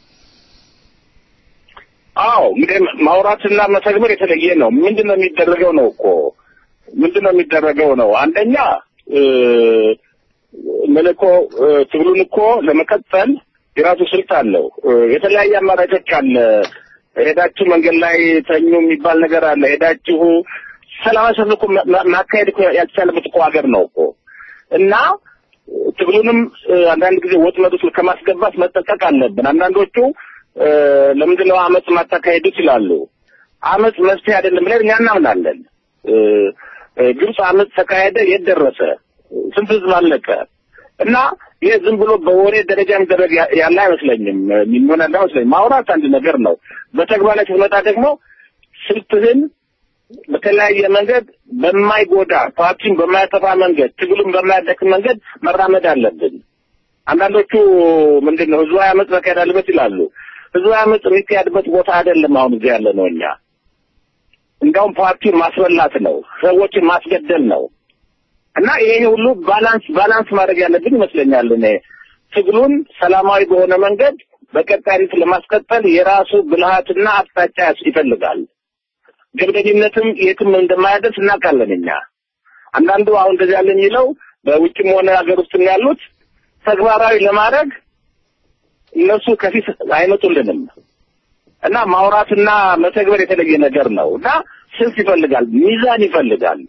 አዎ እንግዲህ ማውራትና መተግበር የተለየ ነው። ምንድን ነው የሚደረገው ነው እኮ ምንድን ነው የሚደረገው ነው። አንደኛ እ፣ ምን እኮ እ፣ ትግሉን እኮ ለመቀጠል የራሱ ስልት አለው። እ፣ የተለያየ አማራጮች አለ። ሄዳችሁ መንገድ ላይ ተኙ የሚባል ነገር አለ። ሄዳችሁ ሰላማዊ ሰልፍ እኮ ማ- ማ- ማካሄድ እኮ ያልተቻለበት እኮ ሀገር ነው እኮ እና ትግሉንም እ፣ አንዳንድ ጊዜ ወጥመድ ውስጥ ከማስገባት መጠንቀቅ አለብን። አንዳንዶቹ እ፣ ለምንድን ነው አመፅ ማታካሄዱ ይችላሉ። አመፅ መፍትሄ አይደለም ብለን እኛ እናምናለን። እ፣ እ፣ ግብፅ አመፅ ተካሄደ፣ የት ደረሰ? ስንት ህዝብ አለቀ? እና ይህ ዝም ብሎ በወሬ ደረጃ የሚደረግ ያ- ያለ አይመስለኝም። የሚሆን ያለ አይመስለኝም። ማውራት አንድ ነገር ነው። በተግባር ላይ ስትመጣ ደግሞ ስልትህን በተለያየ መንገድ በማይጎዳ ፓርቲን በማያጠፋ መንገድ ትግሉን በማያደክም መንገድ መራመድ አለብን። አንዳንዶቹ ምንድን ነው ህዝባዊ አመፅ መካሄድ አለበት ይላሉ። ህዝባዊ አመፅ የሚካሄድበት ቦታ አይደለም አሁን እዚህ ያለ ነው። እኛ እንዲያውም ፓርቲውን ማስበላት ነው፣ ሰዎችን ማስገደል ነው። እና ይሄ ሁሉ ባላንስ ባላንስ ማድረግ ያለብን ይመስለኛል። እኔ ትግሉን ሰላማዊ በሆነ መንገድ በቀጣይነት ለማስቀጠል የራሱ ብልሃትና አቅጣጫ ያስ- ይፈልጋል። ጀብደኝነትም የትም እንደማያደርስ እናውቃለን እኛ። አንዳንዱ አሁን እንደዚህ ያለ የሚለው በውጭም ሆነ ሀገር ውስጥ ያሉት ተግባራዊ ለማድረግ እነሱ ከፊት አይመጡልንም እና ማውራትና መተግበር የተለየ ነገር ነው እና ስልት ይፈልጋል፣ ሚዛን ይፈልጋል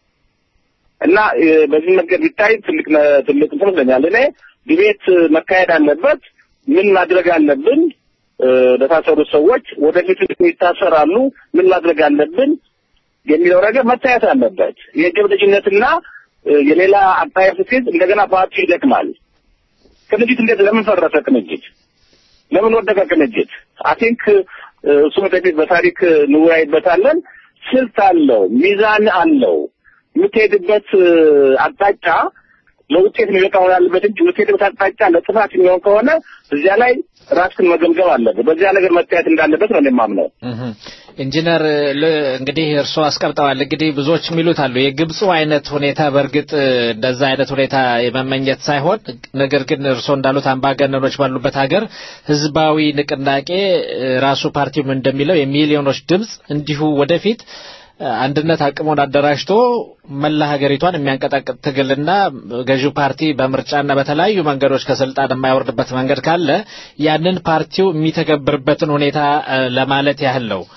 እና እ፣ በዚህ መንገድ ቢታይ ትልቅ ነ- ትልቅ እንትን ይመስለኛል። እኔ ዲቤት መካሄድ አለበት። ምን ማድረግ አለብን? እ፣ ለታሰሩት ሰዎች ወደፊት ይታሰራሉ። ምን ማድረግ አለብን የሚለው ነገር መታየት አለበት። የጀብደኝነትና እ፣ የሌላ አጣየፍ ስትይዝ እንደገና ፓርቲ ይደክማል። ቅንጅት እንዴት ለምን ፈረሰ? ቅንጅት ለምን ወደቀ? ቅንጅት አይ ቲንክ እሱ ወደፊት በታሪክ እንወያይበታለን። ስልት አለው፣ ሚዛን አለው። የምትሄድበት እ፣ አቅጣጫ ለውጤት የሚበቃ መሆን አለበት እንጂ የምትሄድበት አቅጣጫ ለጥፋት የሚሆን ከሆነ እዚያ ላይ ራስህን መገምገም አለበት። በዚያ ነገር መታየት እንዳለበት ነው እኔ የማምነው። እህም። ኢንጂነር ል- እንግዲህ እርስዎ አስቀምጠዋል። እንግዲህ ብዙዎች የሚሉት አሉ የግብፁ አይነት ሁኔታ በእርግጥ እ፣ እንደዛ አይነት ሁኔታ የመመኘት ሳይሆን ነገር ግን እርስዎ እንዳሉት አምባገነኖች ባሉበት ሀገር ህዝባዊ ንቅናቄ እ፣ ራሱ ፓርቲውም እንደሚለው የሚሊዮኖች ድምፅ እንዲሁ ወደፊት እ፣ አንድነት አቅሙን አደራጅቶ መላ ሀገሪቷን የሚያንቀጣቅጥ ትግልና ገዢው ፓርቲ በምርጫና በተለያዩ መንገዶች ከስልጣን የማይወርድበት መንገድ ካለ ያንን ፓርቲው የሚተገብርበትን ሁኔታ እ፣ ለማለት ያህል ነው።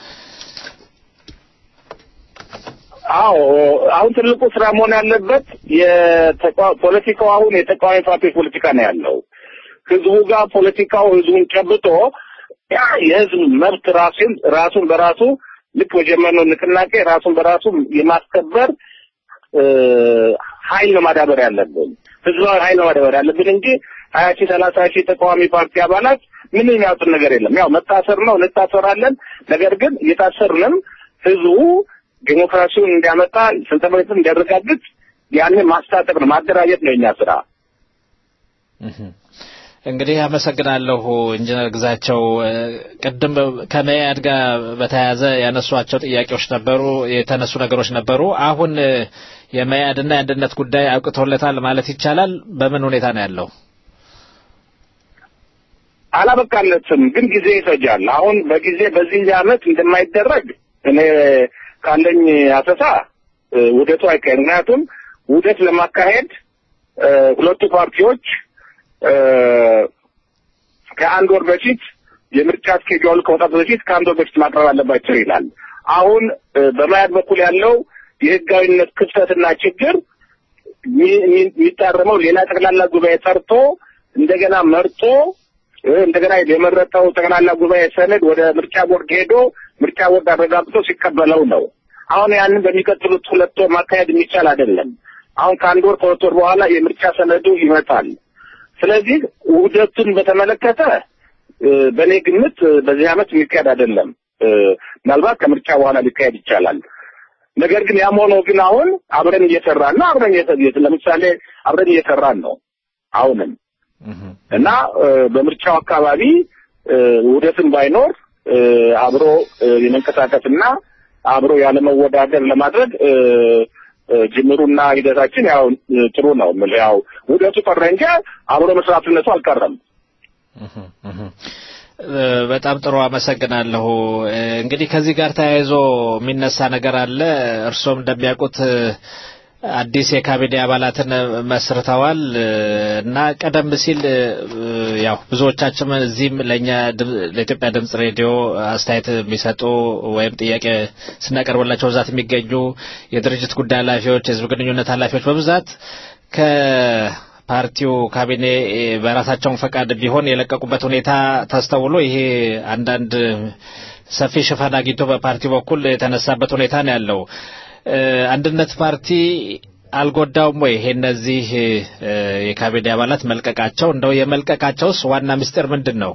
አዎ አሁን ትልቁ ስራ መሆን ያለበት የተቃ- ፖለቲካው አሁን የተቃዋሚ ፓርቲዎች ፖለቲካ ነው ያለው። ህዝቡ ጋር ፖለቲካው ህዝቡን ጨብጦ ያ የህዝብ መብት ራሱን ራሱን በራሱ ልክ በጀመርነው ንቅናቄ ራሱን በራሱ የማስከበር እ፣ ኃይል ነው ማዳበር ያለብን። ህዝባዊ ኃይል ነው ማዳበር ያለብን እንጂ ሀያ ሺህ ሰላሳ ሺህ ተቃዋሚ ፓርቲ አባላት ምንም የሚያውጡን ነገር የለም። ያው መታሰር ነው እንታሰራለን። ነገር ግን እየታሰርንም ህዝቡ ዴሞክራሲውን እንዲያመጣ ስልጠመት እንዲያረጋግጥ ያንን ማስታጠቅ ነው፣ ማደራጀት ነው የኛ ስራ። እንግዲህ አመሰግናለሁ ኢንጂነር ግዛቸው። ቅድም ከመያድ ጋር በተያያዘ ያነሷቸው ጥያቄዎች ነበሩ፣ የተነሱ ነገሮች ነበሩ። አሁን የመያድና የአንድነት ጉዳይ አብቅቶለታል ማለት ይቻላል? በምን ሁኔታ ነው ያለው? አላበቃለትም፣ ግን ጊዜ ይፈጃል። አሁን በጊዜ በዚህ ዓመት እንደማይደረግ እኔ ካለኝ አሰሳ ውህደቱ አይካሄድ። ምክንያቱም ውህደት ለማካሄድ ሁለቱ ፓርቲዎች ከአንድ ወር በፊት የምርጫ ስኬጁል ከመውጣቱ በፊት ከአንድ ወር በፊት ማቅረብ አለባቸው ይላል። አሁን በማያድ በኩል ያለው የህጋዊነት ክፍተትና ችግር የሚታረመው ሌላ ጠቅላላ ጉባኤ ጠርቶ እንደገና መርጦ እንደገና የመረጠው ጠቅላላ ጉባኤ ሰነድ ወደ ምርጫ ቦርድ ሄዶ ምርጫ ቦርድ አረጋግጦ ሲቀበለው ነው። አሁን ያንን በሚቀጥሉት ሁለት ወር ማካሄድ የሚቻል አይደለም። አሁን ከአንድ ወር ከሁለት ወር በኋላ የምርጫ ሰነዱ ይመጣል። ስለዚህ ውህደቱን በተመለከተ በእኔ ግምት በዚህ ዓመት የሚካሄድ አይደለም። ምናልባት ከምርጫ በኋላ ሊካሄድ ይቻላል። ነገር ግን ያም ሆኖ ግን አሁን አብረን እየሰራን ነው። አብረን ለምሳሌ አብረን እየሰራን ነው አሁንም እና በምርጫው አካባቢ ውህደትን ባይኖር አብሮ የመንቀሳቀስና አብሮ ያለመወዳደር ለማድረግ ጅምሩና ሂደታችን ያው ጥሩ ነው። ያው ውህደቱ ቀረ እንጂ አብሮ መስራትነቱ አልቀረም። በጣም ጥሩ አመሰግናለሁ። እንግዲህ ከዚህ ጋር ተያይዞ የሚነሳ ነገር አለ። እርሶም እንደሚያውቁት አዲስ የካቢኔ አባላትን መስርተዋል እና ቀደም ሲል ያው ብዙዎቻችን እዚህም ለእኛ ለኢትዮጵያ ድምጽ ሬዲዮ አስተያየት የሚሰጡ ወይም ጥያቄ ስናቀርብላቸው በብዛት የሚገኙ የድርጅት ጉዳይ ኃላፊዎች፣ የህዝብ ግንኙነት ኃላፊዎች በብዛት ከፓርቲው ካቢኔ በራሳቸውን ፈቃድ ቢሆን የለቀቁበት ሁኔታ ተስተውሎ ይሄ አንዳንድ ሰፊ ሽፋን አግኝቶ በፓርቲው በኩል የተነሳበት ሁኔታ ነው ያለው። አንድነት ፓርቲ አልጎዳውም ወይ? ይሄ እነዚህ የካቢኔ አባላት መልቀቃቸው እንደው የመልቀቃቸውስ ዋና ምስጢር ምንድን ነው?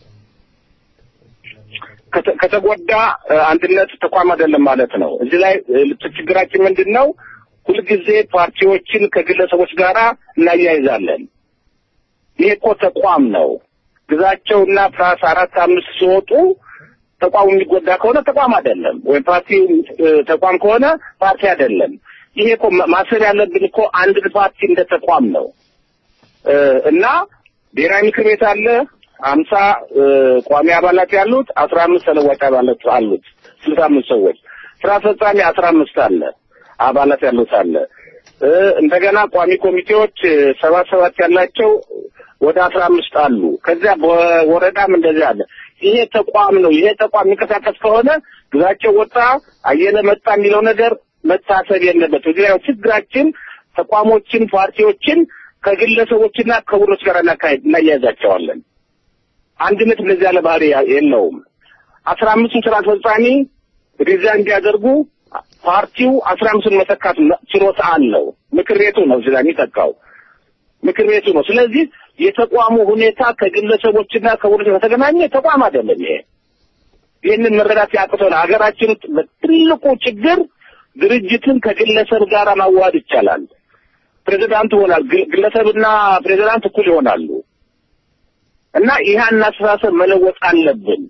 ከተጎዳ አንድነት ተቋም አይደለም ማለት ነው። እዚህ ላይ ችግራችን ምንድን ነው? ሁልጊዜ ፓርቲዎችን ከግለሰቦች ጋራ እናያይዛለን። ይሄ እኮ ተቋም ነው። ግዛቸውና ፕላስ አራት አምስት ሲወጡ ተቋሙ የሚጎዳ ከሆነ ተቋም አይደለም፣ ወይም ፓርቲ ተቋም ከሆነ ፓርቲ አይደለም። ይሄ እኮ ማሰብ ያለብን እኮ አንድ ፓርቲ እንደ ተቋም ነው እና ብሔራዊ ምክር ቤት አለ አምሳ ቋሚ አባላት ያሉት አስራ አምስት ተለዋጭ አባላት አሉት ስልሳ አምስት ሰዎች ስራ አስፈጻሚ አስራ አምስት አለ አባላት ያሉት አለ እንደገና ቋሚ ኮሚቴዎች ሰባት ሰባት ያላቸው ወደ አስራ አምስት አሉ ከዚያ በወረዳም እንደዚህ አለ ይሄ ተቋም ነው ይሄ ተቋም የሚንቀሳቀስ ከሆነ ግዛቸው ወጣ አየለ መጣ የሚለው ነገር መታሰብ የለበት እዚህ ላይ ችግራችን ተቋሞችን ፓርቲዎችን ከግለሰቦችና ከቡድኖች ጋር እናካሄድ እናያይዛቸዋለን አንድነት እንደዚህ ያለ ባህሪ የለውም አስራ አምስቱን ስራ አስፈጻሚ ሪዛይን እንዲያደርጉ ፓርቲው አስራ አምስቱን መተካት ችሎታ አለው ምክር ቤቱ ነው እዚህ ላይ የሚተካው ምክር ቤቱ ነው ስለዚህ የተቋሙ ሁኔታ ከግለሰቦችና ከቡድኖች ከተገናኘ ተቋም አይደለም ይሄ ይህንን መረዳት ያቅቶን ሀገራችን ውስጥ በትልቁ ችግር ድርጅትን ከግለሰብ ጋር ማዋሃድ ይቻላል ፕሬዚዳንት ይሆናል ግለሰብና ፕሬዚዳንት እኩል ይሆናሉ እና ይህን አስተሳሰብ መለወጥ አለብን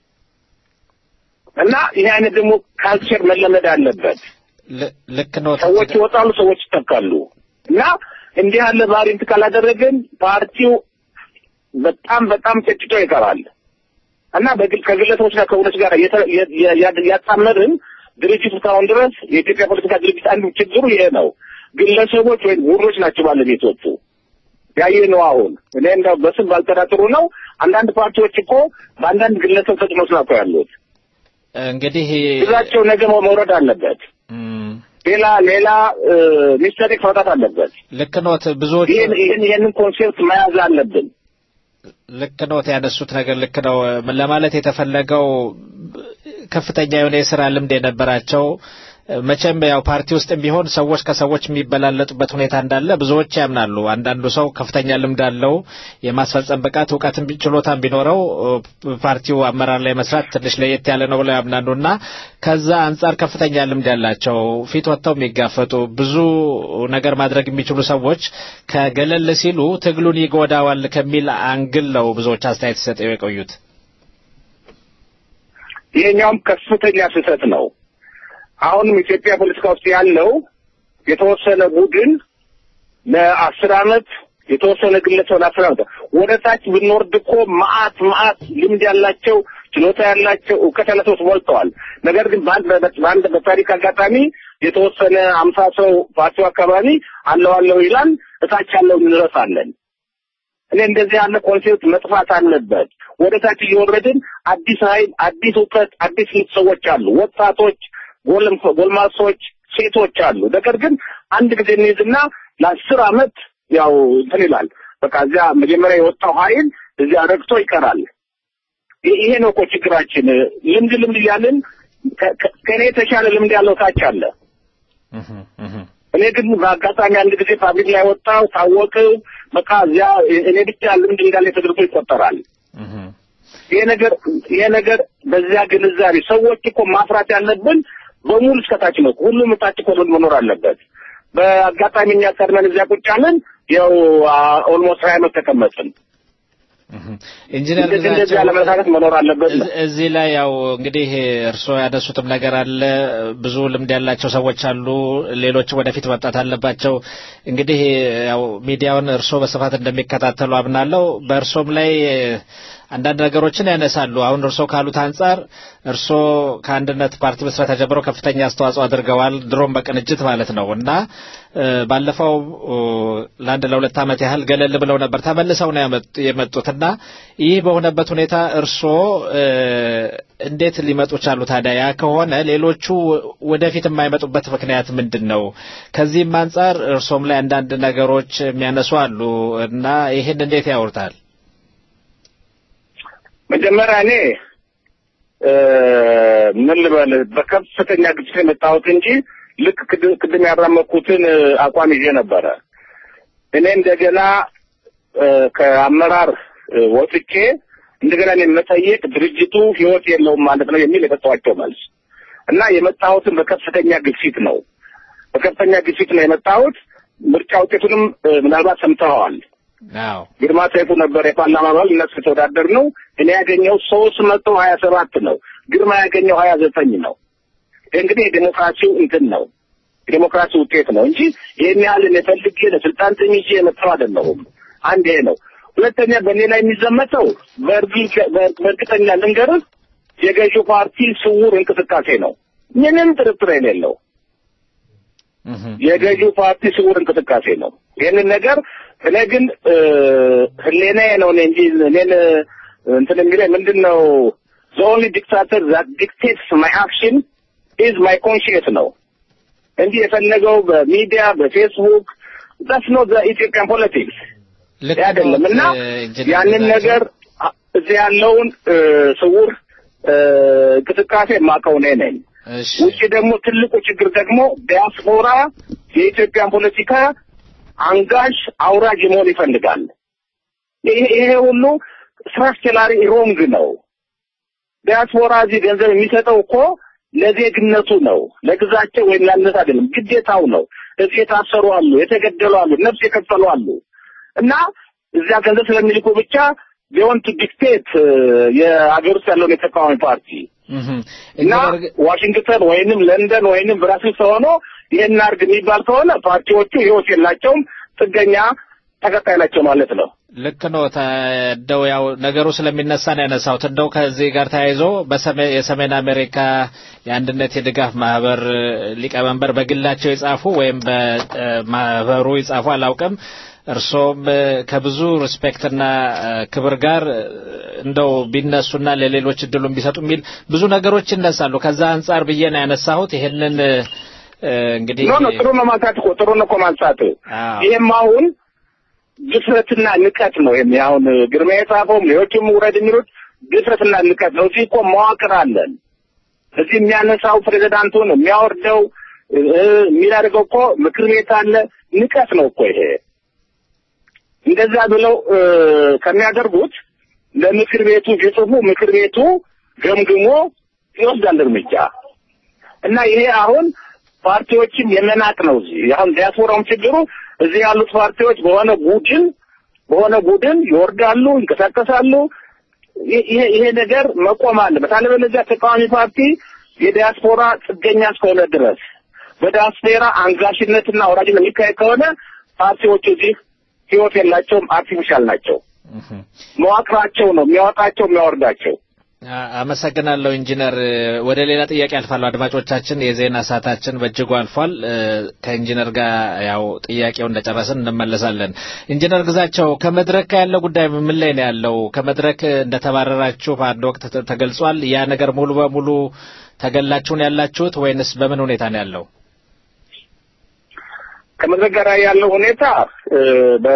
እና ይህ አይነት ደግሞ ካልቸር መለመድ አለበት ልክ ነው ሰዎች ይወጣሉ ሰዎች ይተካሉ እና እንዲህ ያለ ባህሪ እንትን ካላደረግን ፓርቲው በጣም በጣም ጨጭቶ ይቀራል እና በግል ከግለሰቦችና ከቡድኖች ጋር ያጣመርን ድርጅት እስካሁን ድረስ የኢትዮጵያ ፖለቲካ ድርጅት አንዱ ችግሩ ይሄ ነው ግለሰቦች ወይም ቡድኖች ናቸው ባለቤቶቹ ያየ ነው አሁን እኔ እንደው በስም ባልጠራጥሩ ነው አንዳንድ ፓርቲዎች እኮ በአንዳንድ ግለሰብ ተጽዕኖ ስላቸው ያሉት እንግዲህ ግዛቸው ነገ መውረድ አለበት ሌላ ሌላ ሚስተሪክ መውጣት አለበት ልክ ኖት ብዙዎች ይህን ይህን ይህንን ኮንሴፕት መያዝ አለብን ልክ ኖት ያነሱት ነገር ልክ ነው ለማለት የተፈለገው ከፍተኛ የሆነ የስራ ልምድ የነበራቸው መቼም ያው ፓርቲ ውስጥ ቢሆን ሰዎች ከሰዎች የሚበላለጡበት ሁኔታ እንዳለ ብዙዎች ያምናሉ። አንዳንዱ ሰው ከፍተኛ ልምድ አለው የማስፈጸም ብቃት እውቀትም ችሎታም ቢኖረው ፓርቲው አመራር ላይ መስራት ትንሽ ለየት ያለ ነው ብለው ያምናሉ እና ከዛ አንጻር ከፍተኛ ልምድ ያላቸው ፊት ወጥተው የሚጋፈጡ ብዙ ነገር ማድረግ የሚችሉ ሰዎች ከገለል ሲሉ ትግሉን ይጎዳዋል ከሚል አንግል ነው ብዙዎች አስተያየት ሲሰጠው የቆዩት። ይሄኛውም ከፍተኛ ስህተት ነው። አሁንም ኢትዮጵያ ፖለቲካ ውስጥ ያለው የተወሰነ ቡድን ለአስር አመት የተወሰነ ግለሰብ ለአስር አመት ወደ ታች ብንወርድ እኮ መዓት መዓት ልምድ ያላቸው ችሎታ ያላቸው እውቀት ያላቸው ሰዎች ሞልተዋል። ነገር ግን በአንድ በአንድ በታሪክ አጋጣሚ የተወሰነ አምሳ ሰው ፓርቲው አካባቢ አለው አለው ይላል፣ እታች ያለው እንረሳለን። እኔ እንደዚህ ያለ ኮንሴፕት መጥፋት አለበት። ወደ ታች እየወረድን አዲስ ኃይል፣ አዲስ እውቀት፣ አዲስ ልት ሰዎች አሉ፣ ወጣቶች፣ ጎልማሶች፣ ሴቶች አሉ። ነገር ግን አንድ ጊዜ እንይዝና ለአስር አመት ያው እንትን ይላል። በቃ እዚያ መጀመሪያ የወጣው ኃይል እዚያ ረግቶ ይቀራል። ይሄ ነው እኮ ችግራችን። ልምድ ልምድ እያልን ከእኔ የተሻለ ልምድ ያለው ታች አለ። እኔ ግን በአጋጣሚ አንድ ጊዜ ፓብሊክ ላይ ወጣው ታወቅው በቃ እዚያ እኔ ብቻ ልምድ እንዳለ ተደርጎ ይቆጠራል። ይሄ ነገር ይሄ ነገር በዚያ ግንዛቤ ሰዎች እኮ ማፍራት ያለብን በሙሉ እስከታች ነው። ሁሉም ታች እኮ መኖር አለበት። በአጋጣሚ እኛ ቀድመን እዚያ ቁጭ ያለን ያው ኦልሞስት ሀያ ዓመት ተቀመጥን። ኢንጂነር እንደዚህ እንደዚህ ያለ አመለካከት መኖር አለበት ነው። እዚህ ላይ ያው እንግዲህ እርስዎ ያነሱትም ነገር አለ። ብዙ ልምድ ያላቸው ሰዎች አሉ፣ ሌሎች ወደፊት መምጣት አለባቸው። እንግዲህ ያው ሚዲያውን እርስዎ በስፋት እንደሚከታተሉ አምናለሁ። በእርሶም ላይ አንዳንድ ነገሮችን ያነሳሉ። አሁን እርስዎ ካሉት አንጻር እርስዎ ከአንድነት ፓርቲ መስራት ጀምሮ ከፍተኛ አስተዋጽኦ አድርገዋል፣ ድሮም በቅንጅት ማለት ነው እና ባለፈው ለአንድ ለሁለት ዓመት ያህል ገለል ብለው ነበር። ተመልሰው ነው የመጡት እና ይህ በሆነበት ሁኔታ እርስዎ እንዴት ሊመጡ ቻሉ? ታዲያ ያ ከሆነ ሌሎቹ ወደፊት የማይመጡበት ምክንያት ምንድን ነው? ከዚህም አንጻር እርሶም ላይ አንዳንድ ነገሮች የሚያነሱ አሉ እና ይህን እንዴት ያወርታል? መጀመሪያ እኔ ምን ልበልህ በከፍተኛ ግጭት የመጣሁት እንጂ ልክ ቅድም ያራመኩትን አቋም ይዤ ነበረ። እኔ እንደገና ከአመራር ወጥቼ እንደገና እኔ መጠየቅ ድርጅቱ ህይወት የለውም ማለት ነው የሚል የሰጠኋቸው መልስ እና የመጣሁትን በከፍተኛ ግፊት ነው። በከፍተኛ ግፊት ነው የመጣሁት። ምርጫ ውጤቱንም ምናልባት ሰምተኸዋል። አዎ ግርማ ሰይፉ ነበር የፓርላማ አባል፣ እነሱ የተወዳደር ነው። እኔ ያገኘው ሶስት መቶ ሀያ ሰባት ነው። ግርማ ያገኘው ሀያ ዘጠኝ ነው። እንግዲህ የዴሞክራሲው እንትን ነው የዴሞክራሲ ውጤት ነው እንጂ ይህን ያህል እኔ ፈልጌ ለስልጣን ጥሚቼ የመጣው አይደለሁም። አንድ ይሄ ነው። ሁለተኛ በእኔ ላይ የሚዘመተው በእርግጠኛ ልንገርህ የገዢው ፓርቲ ስውር እንቅስቃሴ ነው። ምንም ጥርጥር የሌለው የገዢው ፓርቲ ስውር እንቅስቃሴ ነው። ይህንን ነገር እኔ ግን ህሌናዬ ነው እኔ እንጂ እኔን እንትን የሚለኝ ምንድን ነው the only dictator that dictates my action is my conscience ነው እንጂ የፈለገው በሚዲያ በፌስቡክ that's not the Ethiopian politics ልክ አይደለም እና ነው፣ ኢንጂነር ያንን ግዛቸው። ነገር አ- እዚህ ያለውን እ፣ ስውር እ፣ እንቅስቃሴ የማውቀው እኔ ነኝ። እሺ ውጭ ደግሞ ትልቁ ችግር ደግሞ ዲያስፖራ የኢትዮጵያን ፖለቲካ አንጋሽ አውራጅ መሆን ይፈልጋል። ይሄ ይሄ ሁሉ ስትራክቸራሊ ሮንግ ነው። ዲያስፖራ እዚህ ገንዘብ የሚሰጠው እኮ ለዜግነቱ ነው፣ ለግዛቸው ወይም ላነት አይደለም፣ ግዴታው ነው። እዚህ የታሰሩ አሉ፣ የተገደሉ አሉ፣ ነፍስ የከፈሉ አሉ እና እዚያ ገንዘብ ስለሚልኩ ብቻ ቢሆን ቱ ዲክቴት የአገር ውስጥ ያለውን የተቃዋሚ ፓርቲ እህም። እና ኢንጂነር ግ- ዋሽንግተን ወይንም ለንደን ወይንም ብራስልስ ሆኖ ይህን አርግ የሚባል ከሆነ ፓርቲዎቹ ህይወት የላቸውም፣ ጥገኛ ተከታይ ናቸው ማለት ነው። ልክ ነው። እንደው ያው ነገሩ ስለሚነሳ ነው ያነሳሁት። እንደው ከዚህ ጋር ተያይዞ በሰሜ- የሰሜን አሜሪካ የአንድነት የድጋፍ ማህበር ሊቀመንበር በግላቸው የጻፉ ወይም በማህበሩ የጻፉ አላውቅም። እርሶም ከብዙ ሪስፔክትና ክብር ጋር እንደው ቢነሱና ለሌሎች እድሉን ቢሰጡ የሚል ብዙ ነገሮች ይነሳሉ። ከዛ አንጻር ብዬ ነው ያነሳሁት። ይሄንን እ፣ እንግዲህ ኖ ኖ ጥሩ ነው ማንሳት እኮ ጥሩ ነው እኮ ማንሳት። አዎ። ይህም አሁን ድፍረትና ንቀት ነው። ይሄም አሁን ግርማ የጻፈውም ሌሎችም ውረድ የሚሉት ድፍረትና ንቀት ነው። እዚህ እኮ መዋቅር አለን። እዚህ የሚያነሳው ፕሬዚዳንቱ ነው የሚያወርደው እ፣ የሚያደርገው እኮ ምክር ቤት አለ። ንቀት ነው እኮ ይሄ። እንደዛ ብለው እ፣ ከሚያደርጉት ለምክር ቤቱ ቢጽፉ ምክር ቤቱ ገምግሞ ይወስዳል እርምጃ እና ይሄ አሁን ፓርቲዎችን የመናቅ ነው። እዚህ አሁን ዲያስፖራውም ችግሩ እዚህ ያሉት ፓርቲዎች በሆነ ቡድን በሆነ ቡድን ይወርዳሉ፣ ይንቀሳቀሳሉ። ይሄ- ይሄ ይሄ ነገር መቆም አለበት። አለበለዚያ ተቃዋሚ ፓርቲ የዲያስፖራ ጥገኛ እስከሆነ ድረስ በዲያስፖራ አንጋሽነትና ወራጅነት የሚካሄድ ከሆነ ፓርቲዎቹ እዚህ ህይወት የላቸውም፣ አርቲፊሻል ናቸው። መዋቅራቸው ነው የሚያወጣቸው የሚያወርዳቸው። አ- አመሰግናለሁ ኢንጂነር። ወደ ሌላ ጥያቄ አልፋለሁ። አድማጮቻችን የዜና ሰዓታችን በእጅጉ አልፏል። እ፣ ከኢንጂነር ጋር ያው ጥያቄው እንደጨረስን እንመለሳለን። ኢንጂነር ግዛቸው ከመድረክ ጋር ያለው ጉዳይ ምን ላይ ነው ያለው? ከመድረክ እንደተባረራችሁ በአንድ ወቅት ተ- ተገልጿል። ያ ነገር ሙሉ በሙሉ ተገላችሁን ያላችሁት ወይንስ በምን ሁኔታ ነው ያለው? ከመድረክ ጋር ያለው ሁኔታ እ፣ በ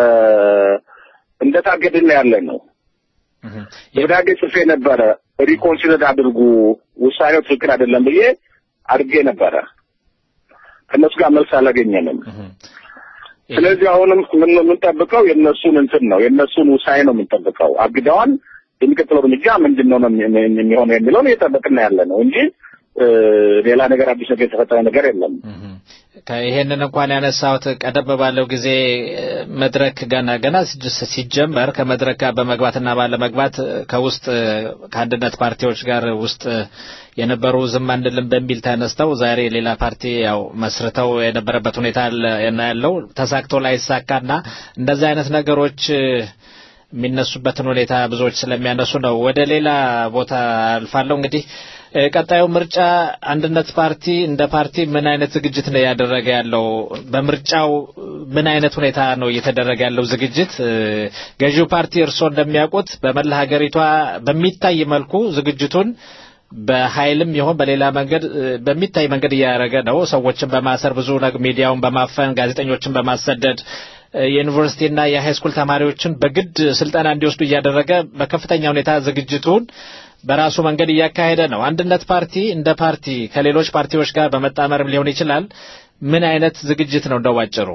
እንደታገድን ያለ ነው። ደብዳቤ ጽፌ ነበረ። ሪኮንሲደር አድርጉ፣ ውሳኔው ትክክል አይደለም ብዬ አድርጌ ነበረ። ከእነሱ ጋር መልስ አላገኘንም። ስለዚህ አሁንም ምን የምንጠብቀው የእነሱን እንትን ነው የእነሱን ውሳኔ ነው የምንጠብቀው። አግደዋል። የሚቀጥለው እርምጃ ምንድን ነው ነው የሚ- የሚሆነው የሚለውን እየጠበቅን ያለ ነው እንጂ እ፣ ሌላ ነገር አዲስ ነገር የተፈጠረ ነገር የለም። ይሄንን እንኳን ያነሳሁት ቀደም ባለው ጊዜ እ፣ መድረክ ገና ገና ሲጀ- ሲጀመር ከመድረክ ጋር በመግባትና ባለመግባት እ፣ ከውስጥ እ፣ ከአንድነት ፓርቲዎች ጋር ውስጥ እ፣ የነበሩ ዝም አንልም በሚል ተነስተው ዛሬ ሌላ ፓርቲ ያው መስርተው የነበረበት ሁኔታ አለ- እና ያለው ተሳክቶ ላይሳካና እንደዚህ አይነት ነገሮች እ፣ የሚነሱበትን ሁኔታ ብዙዎች ስለሚያነሱ ነው። ወደ ሌላ ቦታ አልፋለሁ። እንግዲህ እ፣ ቀጣዩ ምርጫ አንድነት ፓርቲ እንደ ፓርቲ ምን አይነት ዝግጅት ነው ያደረገ ያለው? በምርጫው ምን አይነት ሁኔታ ነው እየተደረገ ያለው ዝግጅት? እ፣ ገዢው ፓርቲ እርስዎ እንደሚያውቁት በመላ ሀገሪቷ በሚታይ መልኩ ዝግጅቱን በኃይልም ይሁን በሌላ መንገድ እ፣ በሚታይ መንገድ እያደረገ ነው። ሰዎችን በማሰር ብዙ ነግ- ሚዲያውን በማፈን ጋዜጠኞችን በማሰደድ እ፣ የዩኒቨርሲቲና የሃይስኩል ተማሪዎችን በግድ ስልጠና እንዲወስዱ እያደረገ በከፍተኛ ሁኔታ ዝግጅቱን በራሱ መንገድ እያካሄደ ነው። አንድነት ፓርቲ እንደ ፓርቲ ከሌሎች ፓርቲዎች ጋር በመጣመርም ሊሆን ይችላል። ምን አይነት ዝግጅት ነው እንደው ባጭሩ?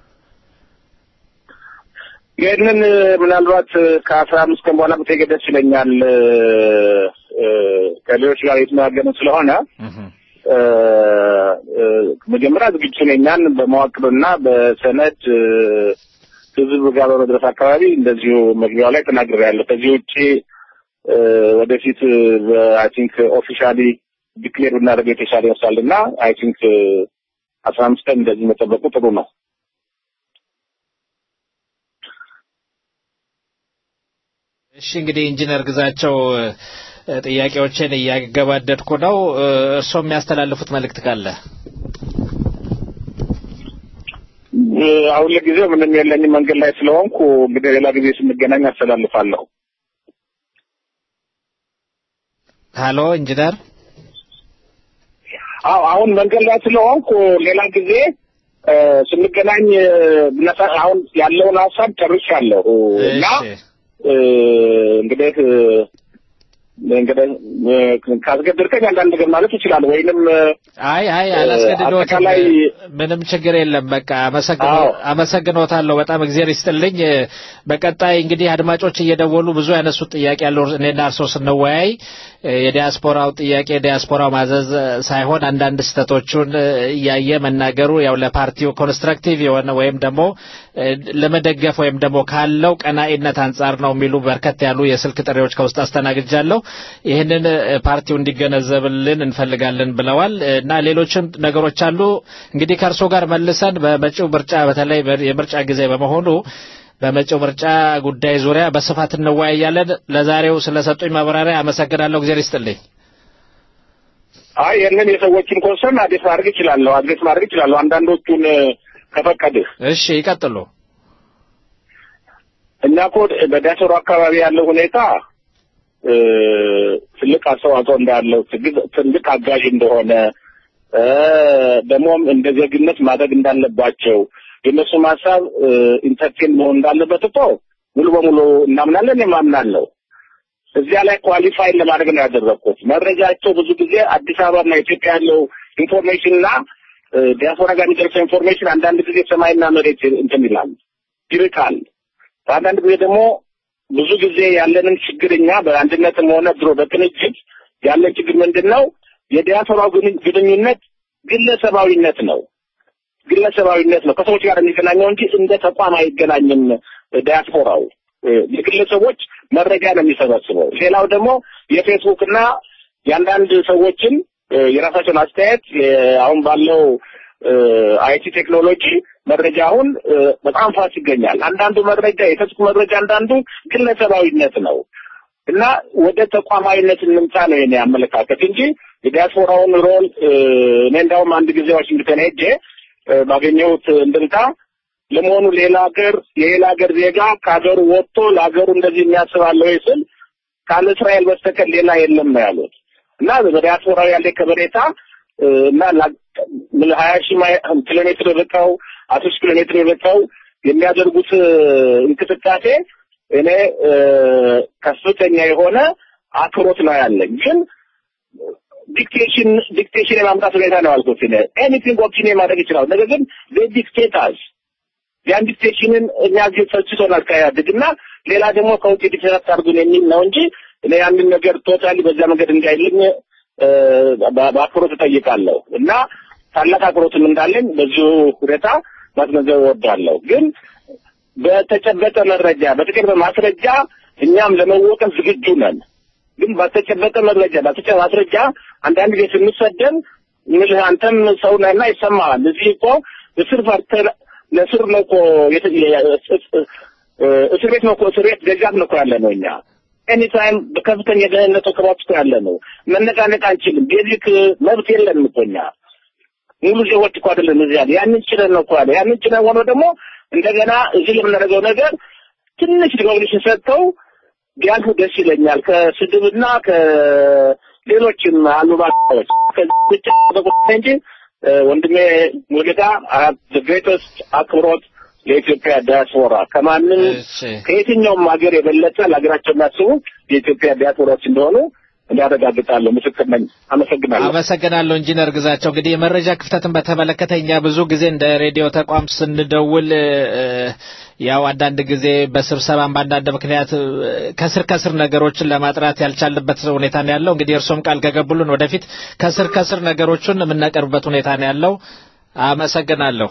ይህንን እ፣ ምናልባት እ፣ ከአስራ አምስት ቀን በኋላ ብትሄድ ደስ ይለኛል። እ፣ እ፣ ከሌሎች ጋር የተነጋገርን ስለሆነ እ፣ እ፣ መጀመሪያ ዝግጅቱን የኛን በመዋቅርና በሰነድ እ፣ ህዝብ ጋር በመድረስ አካባቢ እንደዚሁ መግቢያው ላይ ተናግሬያለሁ። ከዚህ ውጭ እ፣ ወደፊት አይ ቲንክ ኦፊሻሊ ዲክሌር ብናደርገው የተሻለ ይመስላል እና አይ ቲንክ አስራ አምስት ቀን እንደዚህ መጠበቁ ጥሩ ነው። እሺ እንግዲህ ኢንጂነር ግዛቸው እ፣ ጥያቄዎችን እያገባደድኩ ነው። እ፣ እርስዎ የሚያስተላልፉት መልእክት ካለ? እ፣ አሁን ለጊዜው ምንም የለኝም መንገድ ላይ ስለሆንኩ እንግዲህ ሌላ ጊዜ ስንገናኝ አስተላልፋለሁ። ሃሎ ኢንጂነር አዎ አሁን መንገድ ላይ ስለሆንኩ ሌላ ጊዜ እ፣ ስንገናኝ እ፣ ብነሳ- አሁን ያለውን ሀሳብ ጨርሻለሁ እና እሺ እ፣ እንግዲህ እ፣ እንግዲህ እ፣ ካስገደድከኝ አንዳንድ ነገር ማለት ይችላል ወይንም እ፣ አይ አይ አላስገድዶትም። አጠቃላይ ምንም ችግር የለም። በቃ አመሰግኖ አዎ። አመሰግኖታለሁ። በጣም እግዚአብሔር ይስጥልኝ። በቀጣይ እንግዲህ አድማጮች እየደወሉ ብዙ ያነሱት ጥያቄ ያለው እኔና እርሶ ስንወያይ እ፣ የዲያስፖራው ጥያቄ ዲያስፖራው ማዘዝ ሳይሆን አንዳንድ ስህተቶቹን እ፣ እያየ መናገሩ ያው ለፓርቲው ኮንስትራክቲቭ የሆነ ወይም ደግሞ እ፣ ለመደገፍ ወይም ደግሞ ካለው ቀናኢነት አንጻር ነው የሚሉ በርከት ያሉ የስልክ ጥሪዎች ከውስጥ አስተናግጃለሁ። ይህንን እ፣ ፓርቲው እንዲገነዘብልን እንፈልጋለን ብለዋል እ፣ እና ሌሎችም ነገሮች አሉ። እንግዲህ ከእርሶ ጋር መልሰን በመጪው ምርጫ በተለይ በ- የምርጫ ጊዜ በመሆኑ በመጪው ምርጫ ጉዳይ ዙሪያ በስፋት እንወያያለን። ለዛሬው ስለሰጡኝ ማብራሪያ አመሰግናለሁ። እግዚአብሔር ይስጥልኝ። አይ ይህንን የሰዎችን ኮንሰርን አድሬስ ማድረግ ይችላለሁ አድሬስ ማድረግ ይችላለሁ አንዳንዶቹን እ፣ ከፈቀድህ እሺ ይቀጥሉ። እኛ እኮ በዲያስፖራ አካባቢ ያለው ሁኔታ እ፣ ትልቅ አስተዋጽኦ እንዳለው ትግ- ትልቅ አጋዥ እንደሆነ እ፣ ደግሞም እንደ ዜግነት ማድረግ እንዳለባቸው የእነሱም ሀሳብ ኢንተርቴን መሆን እንዳለበት እኮ ሙሉ በሙሉ እናምናለን። የማምናለው እዚያ ላይ ኳሊፋይ ለማድረግ ነው ያደረግኩት። መረጃቸው ብዙ ጊዜ አዲስ አበባና ኢትዮጵያ ያለው ኢንፎርሜሽን እና ዲያስፖራ ጋር የሚደርሰው ኢንፎርሜሽን አንዳንድ ጊዜ ሰማይና መሬት እንትን ይላል ይርቃል። አንዳንድ ጊዜ ደግሞ ብዙ ጊዜ ያለንን ችግር እኛ በአንድነትም ሆነ ድሮ በቅንጅት ያለን ችግር ምንድን ነው? የዲያስፖራው ግንኙ- ግንኙነት ግለሰባዊነት ነው። ግለሰባዊነት ነው ከሰዎች ጋር የሚገናኘው እንጂ እንደ ተቋም አይገናኝም። ዲያስፖራው እ፣ የግለሰቦች መረጃ ነው የሚሰበስበው። ሌላው ደግሞ የፌስቡክ እና የአንዳንድ ሰዎችን እ፣ የራሳቸውን አስተያየት የ- አሁን ባለው አይቲ ቴክኖሎጂ መረጃ አሁን እ፣ በጣም ፋስ ይገኛል። አንዳንዱ መረጃ የፌስቡክ መረጃ አንዳንዱ ግለሰባዊነት ነው እና ወደ ተቋማዊነት እንምጣ ነው የኔ አመለካከት እንጂ የዲያስፖራውን ሮል እ፣ እኔ እንዳውም አንድ ጊዜ ዋሽንግተን ሄጄ እ፣ ባገኘሁት እንድምታ ለመሆኑ ሌላ ሀገር የሌላ ሀገር ዜጋ ከሀገሩ ወጥቶ ለሀገሩ እንደዚህ የሚያስባለ ወይ ስል ካለ እስራኤል በስተቀር ሌላ የለም ነው ያሉት እና በዲያስፖራው ያለ ከበሬታ እ፣ እና ላ- ምን ሀያ ሺህ ማይ- ኪሎ ሜትር ርቀው አስር ሺህ ኪሎ ሜትር ርቀው የሚያደርጉት እ፣ እንቅስቃሴ እኔ እ፣ ከፍተኛ የሆነ አክብሮት ነው ያለኝ ግን ዲክቴሽን ዲክቴሽን የማምጣት ሁኔታ ነው ያልኩት እኔ ኤኒቲንግ ኦፒኒየን ማድረግ ይችላል ነገር ግን ዲክቴታስ ያን ዲክቴሽንን እኛ እዚህ ሰልችቶናል ከኢህአዴግ እና ሌላ ደግሞ ከውጭ ዲክቴት አድርጉን የሚል ነው እንጂ እኔ ያንን ነገር ቶታሊ በዛ መንገድ እንዳይልኝ እ፣ በ- በአክብሮት እጠይቃለሁ እና ታላቅ አክብሮትም እንዳለኝ በዚሁ ሁኔታ ማስገንዘብ እወዳለሁ ግን በተጨበጠ መረጃ በተጨበጠ ማስረጃ እኛም ለመወቀስ ዝግጁ ነን። ግን ባልተጨበጠ መረጃ ባልተጨበጠ ማስረጃ አንዳንድ ጊዜ ስንሰደን ምልህ አንተም ሰው ነህና ይሰማሃል። እዚህ እኮ እስር ፈርተህ ለእስር ነው እኮ የት- የ- እ- እ- እስር ቤት ነው እኮ እስር ቤት ደጃፍ ነው እኮ ያለ ነው እኛ ኤኒታይም በከፍተኛ የደህንነት ወከባ ውስጥ እኮ ያለ ነው። መነቃነቅ አንችልም። ቤዚክ መብት የለንም እኮ እኛ ሙሉ ዜጎች እኮ አይደለም እዚህ ያለ ያንን ችለን ነው እኮ ያለ ያንን ችለን ሆኖ ደግሞ እንደገና እዚህ የምናደርገው ነገር ትንሽ ሪኮግኒሽን ሰጥተው ቢያልፉ ደስ ይለኛል። ከስድብና ከሌሎችም አሉባልታዎች ከዚህ ብቻ በቁጣ እንጂ እ፣ ወንድሜ ሙሉጌታ ግሬተስት አክብሮት ለኢትዮጵያ ዲያስፖራ ከማንም እሺ ከየትኛውም ሀገር የበለጠ ለሀገራቸው የሚያስቡ የኢትዮጵያ ዲያስፖራዎች እንደሆኑ እንዲያረጋግጣለሁ። ምስክር ነኝ። አመሰግናለሁ። አመሰግናለሁ ኢንጂነር ግዛቸው። እንግዲህ የመረጃ ክፍተትን በተመለከተ እኛ ብዙ ጊዜ እንደ ሬዲዮ ተቋም ስንደውል እ፣ ያው አንዳንድ ጊዜ በስብሰባም በአንዳንድ ምክንያት እ፣ ከስር ከስር ነገሮችን ለማጥራት ያልቻልንበት ሁኔታ ነው ያለው። እንግዲህ እርሶም ቃል ከገቡልን ወደፊት ከስር ከስር ነገሮችን የምናቀርብበት ሁኔታ ነው ያለው። አመሰግናለሁ።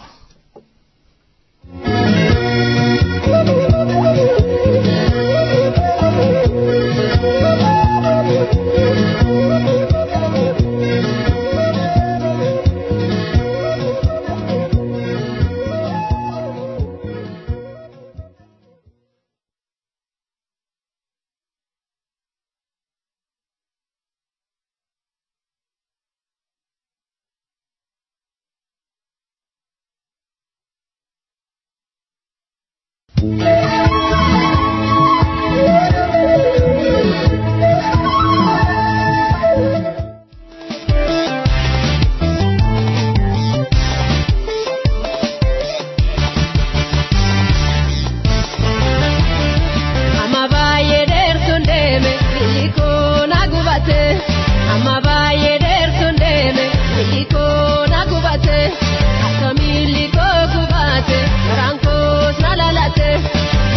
Amma baay'ee dheertuun deeme biyyi koo na gubate. Amma baay'ee dheertuun deeme biyyi koo na gubate. Akka miilli koo gubate garaan koos na lalate.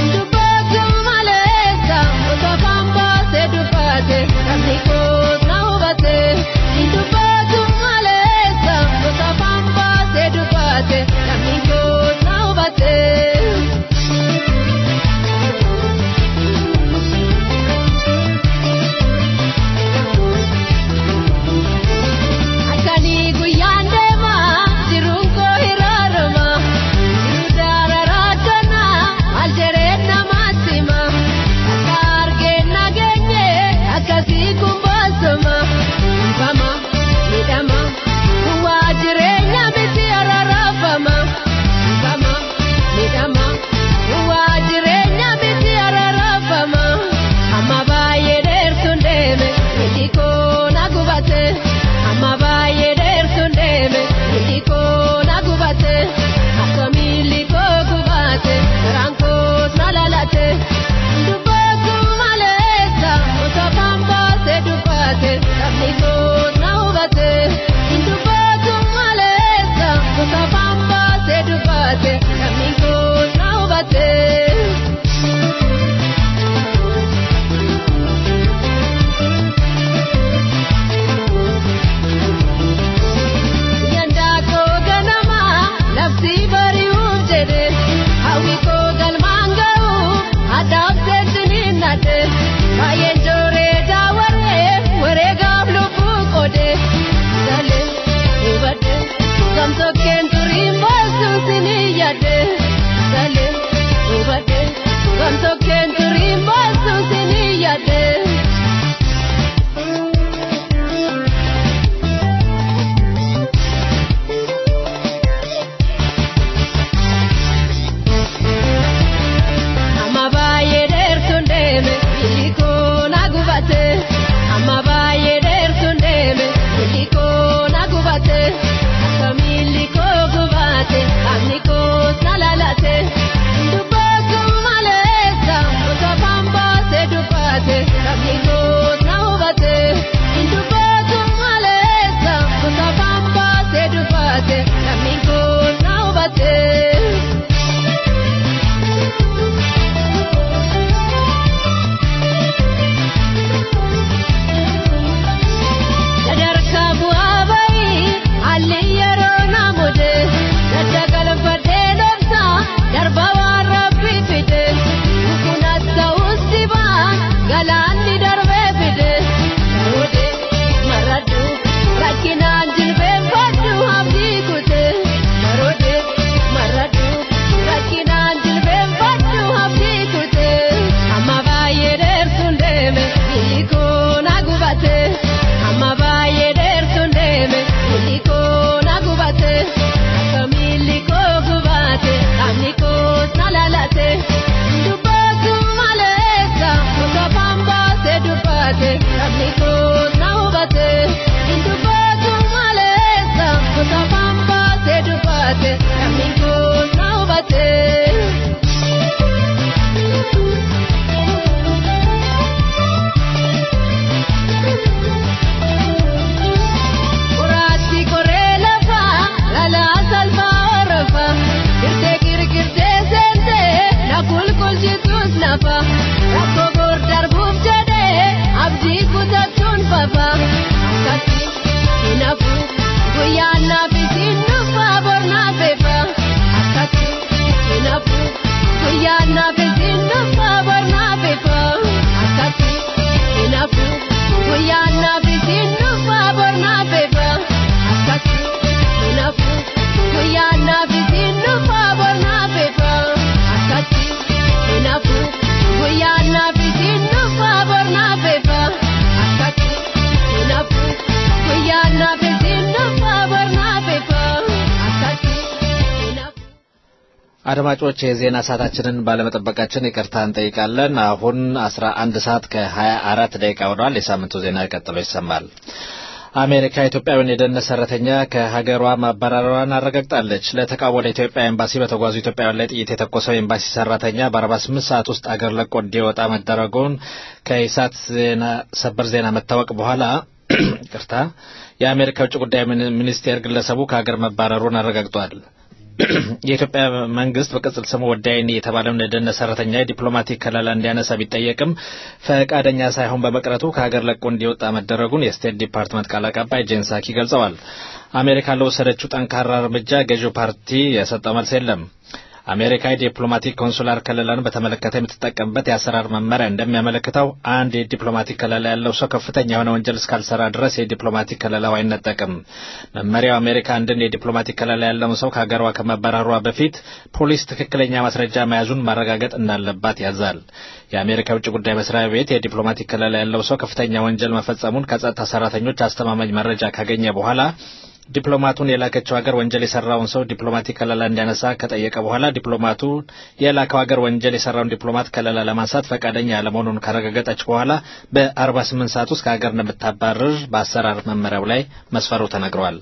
አድማጮች የዜና ሰዓታችንን ባለመጠበቃችን ይቅርታ እንጠይቃለን። አሁን አስራ አንድ ሰዓት ከሀያ አራት ደቂቃ ሆኗል። የሳምንቱ ዜና ቀጥሎ ይሰማል። አሜሪካ ኢትዮጵያዊውን የደህንነት ሰራተኛ ከሀገሯ ማባረሯን አረጋግጣለች። ለተቃውሞ ወደ ኢትዮጵያ ኤምባሲ በተጓዙ ኢትዮጵያውያን ላይ ጥይት የተኮሰው ኤምባሲ ሰራተኛ በ48 ሰዓት ውስጥ አገር ለቆ እንዲወጣ መደረጉን ከኢሳት ዜና ሰበር ዜና መታወቅ በኋላ ቅርታ የአሜሪካ ውጭ ጉዳይ ሚኒስቴር ግለሰቡ ከሀገር መባረሩን አረጋግጧል። የኢትዮጵያ መንግስት በቅጽል ስሙ ወዳይኒ የተባለውን የደህንነት ሰራተኛ የዲፕሎማቲክ ከለላ እንዲያነሳ ቢጠየቅም ፈቃደኛ ሳይሆን በመቅረቱ ከሀገር ለቆ እንዲወጣ መደረጉን የስቴት ዲፓርትመንት ቃል አቀባይ ጄን ሳኪ ገልጸዋል። አሜሪካ ለወሰደችው ጠንካራ እርምጃ ገዢው ፓርቲ የሰጠው መልስ የለም። አሜሪካ የዲፕሎማቲክ ኮንሱላር ከለላን በተመለከተ የምትጠቀምበት የአሰራር መመሪያ እንደሚያመለክተው አንድ የዲፕሎማቲክ ከለላ ያለው ሰው ከፍተኛ የሆነ ወንጀል እስካልሰራ ድረስ የዲፕሎማቲክ ከለላው አይነጠቅም። መመሪያው አሜሪካ አንድን የዲፕሎማቲክ ከለላ ያለውን ሰው ከሀገሯ ከመባረሯ በፊት ፖሊስ ትክክለኛ ማስረጃ መያዙን ማረጋገጥ እንዳለባት ያዛል። የአሜሪካ የውጭ ጉዳይ መስሪያ ቤት የዲፕሎማቲክ ከለላ ያለው ሰው ከፍተኛ ወንጀል መፈጸሙን ከጸጥታ ሰራተኞች አስተማማኝ መረጃ ካገኘ በኋላ ዲፕሎማቱን የላከችው ሀገር ወንጀል የሰራውን ሰው ዲፕሎማቲክ ከለላ እንዲያነሳ ከጠየቀ በኋላ ዲፕሎማቱ የላከው ሀገር ወንጀል የሰራውን ዲፕሎማት ከለላ ለማንሳት ፈቃደኛ ያለመሆኑን ካረጋገጠች በኋላ በ48 ሰዓት ውስጥ ከሀገር እንደምታባርር በአሰራር መመሪያው ላይ መስፈሩ ተነግሯል።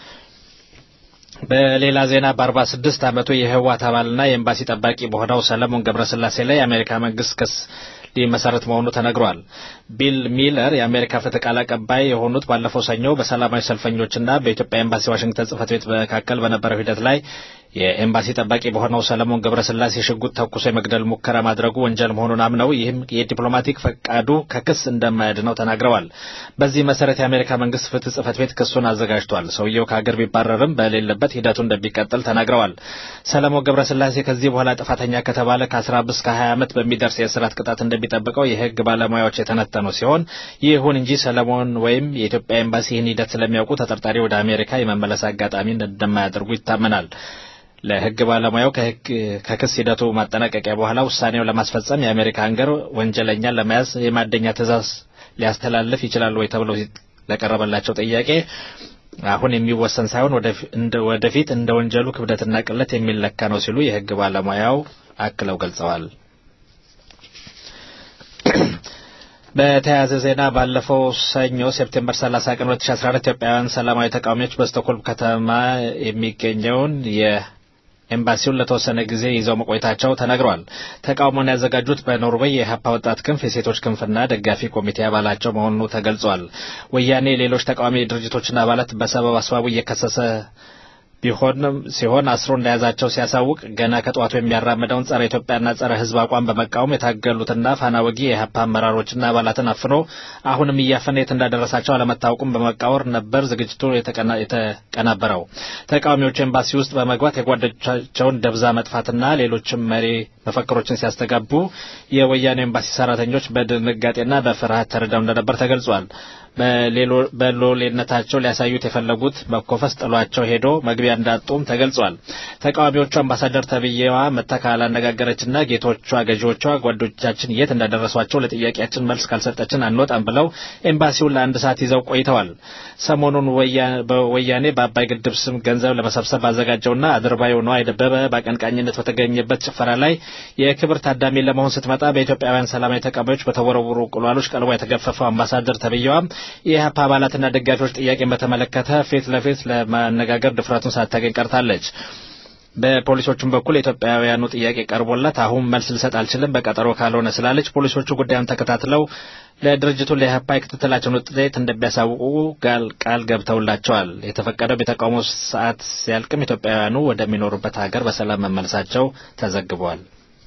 በሌላ ዜና በ46 ዓመቱ የህወሓት አባልና የኤምባሲ ጠባቂ በሆነው ሰለሞን ገብረስላሴ ላይ የአሜሪካ መንግስት ክስ ሊመሰረት መሆኑ ተነግሯል። ቢል ሚለር የአሜሪካ ፍትህ ቃል አቀባይ የሆኑት ባለፈው ሰኞ በሰላማዊ ሰልፈኞችና በኢትዮጵያ ኤምባሲ ዋሽንግተን ጽህፈት ቤት መካከል በነበረው ሂደት ላይ የኤምባሲ ጠባቂ በሆነው ሰለሞን ገብረስላሴ ሽጉጥ ተኩሶ የመግደል ሙከራ ማድረጉ ወንጀል መሆኑን አምነው ይህም የዲፕሎማቲክ ፈቃዱ ከክስ እንደማያድነው ተናግረዋል። በዚህ መሰረት የአሜሪካ መንግስት ፍትህ ጽህፈት ቤት ክሱን አዘጋጅቷል። ሰውየው ከሀገር ቢባረርም በሌለበት ሂደቱ እንደሚቀጥል ተናግረዋል። ሰለሞን ገብረስላሴ ከዚህ በኋላ ጥፋተኛ ከተባለ ከ15 እስከ 20 ዓመት በሚደርስ የእስራት ቅጣት እንደሚጠብቀው የህግ ባለሙያዎች የተነተኑ ሲሆን ይሁን እንጂ ሰለሞን ወይም የኢትዮጵያ ኤምባሲ ይህን ሂደት ስለሚያውቁ ተጠርጣሪ ወደ አሜሪካ የመመለስ አጋጣሚ እንደማያደርጉ ይታመናል። ለህግ ባለሙያው ከክስ ሂደቱ ማጠናቀቂያ በኋላ ውሳኔው ለማስፈጸም የአሜሪካ ሀገር ወንጀለኛን ለመያዝ የማደኛ ትዕዛዝ ሊያስተላልፍ ይችላል ወይ ተብሎ ለቀረበላቸው ጥያቄ አሁን የሚወሰን ሳይሆን ወደፊት እንደ ወንጀሉ ክብደትና ቅለት የሚለካ ነው ሲሉ የህግ ባለሙያው አክለው ገልጸዋል። በተያያዘ ዜና ባለፈው ሰኞ ሴፕቴምበር 30 ቀን 2014 ኢትዮጵያውያን ሰላማዊ ተቃዋሚዎች በስቶኮልም ከተማ የሚገኘውን የኤምባሲውን ለተወሰነ ጊዜ ይዘው መቆየታቸው ተነግሯል። ተቃውሞውን ያዘጋጁት በኖርዌይ የሀፓ ወጣት ክንፍ የሴቶች ክንፍና ደጋፊ ኮሚቴ አባላቸው መሆኑ ተገልጿል። ወያኔ ሌሎች ተቃዋሚ ድርጅቶችና አባላት በሰበብ አስባቡ እየከሰሰ ቢሆንም ሲሆን አስሮ እንደያዛቸው ሲያሳውቅ ገና ከጠዋቱ የሚያራምደውን ጸረ ኢትዮጵያና ጸረ ሕዝብ አቋም በመቃወም የታገሉትና ፋና ወጊ የሀፓ አመራሮችና አባላትን አፍኖ አሁንም እያፈነ የት እንዳደረሳቸው አለመታወቁም በመቃወር ነበር ዝግጅቱ የተቀናበረው። ተቃዋሚዎቹ ኤምባሲ ውስጥ በመግባት የጓዶቻቸውን ደብዛ መጥፋትና ሌሎችም መሪ መፈክሮችን ሲያስተጋቡ የወያኔ ኤምባሲ ሰራተኞች በድንጋጤና በፍርሃት ተርደው እንደነበር ተገልጿል። በሎሌነታቸው ሊያሳዩት የፈለጉት መኮፈስ ጥሏቸው ሄዶ መግቢያ እንዳጡም ተገልጿል። ተቃዋሚዎቹ አምባሳደር ተብዬዋ መታ ካላነጋገረችና ጌቶቿ ገዢዎቿ ጓዶቻችን የት እንዳደረሷቸው ለጥያቄያችን መልስ ካልሰጠችን አንወጣም ብለው ኤምባሲውን ለአንድ ሰዓት ይዘው ቆይተዋል። ሰሞኑን በወያኔ በአባይ ግድብ ስም ገንዘብ ለመሰብሰብ ባዘጋጀውና አድርባዩ ነዋይ ደበበ በአቀንቃኝነት በተገኘበት ጭፈራ ላይ የክብር ታዳሚ ለመሆን ስትመጣ በኢትዮጵያውያን ሰላማዊ ተቃዋሚዎች በተወረወሩ ቁልዋሎች ቀልቧ የተገፈፈው አምባሳደር ተብዬዋም የኢህአፓ አባላትና ደጋፊዎች ጥያቄን በተመለከተ ፊት ለፊት ለማነጋገር ድፍረቱን ሳታገኝ ቀርታለች። በፖሊሶቹም በኩል የኢትዮጵያውያኑ ጥያቄ ቀርቦላት አሁን መልስ ልሰጥ አልችልም በቀጠሮ ካልሆነ ስላለች ፖሊሶቹ ጉዳዩን ተከታትለው ለድርጅቱ ለኢህአፓ የክትትላቸውን ውጤት እንደሚያሳውቁ ቃል ገብተውላቸዋል። የተፈቀደው የተቃውሞ ሰዓት ሲያልቅም ኢትዮጵያውያኑ ወደሚኖሩበት ሀገር በሰላም መመለሳቸው ተዘግቧል።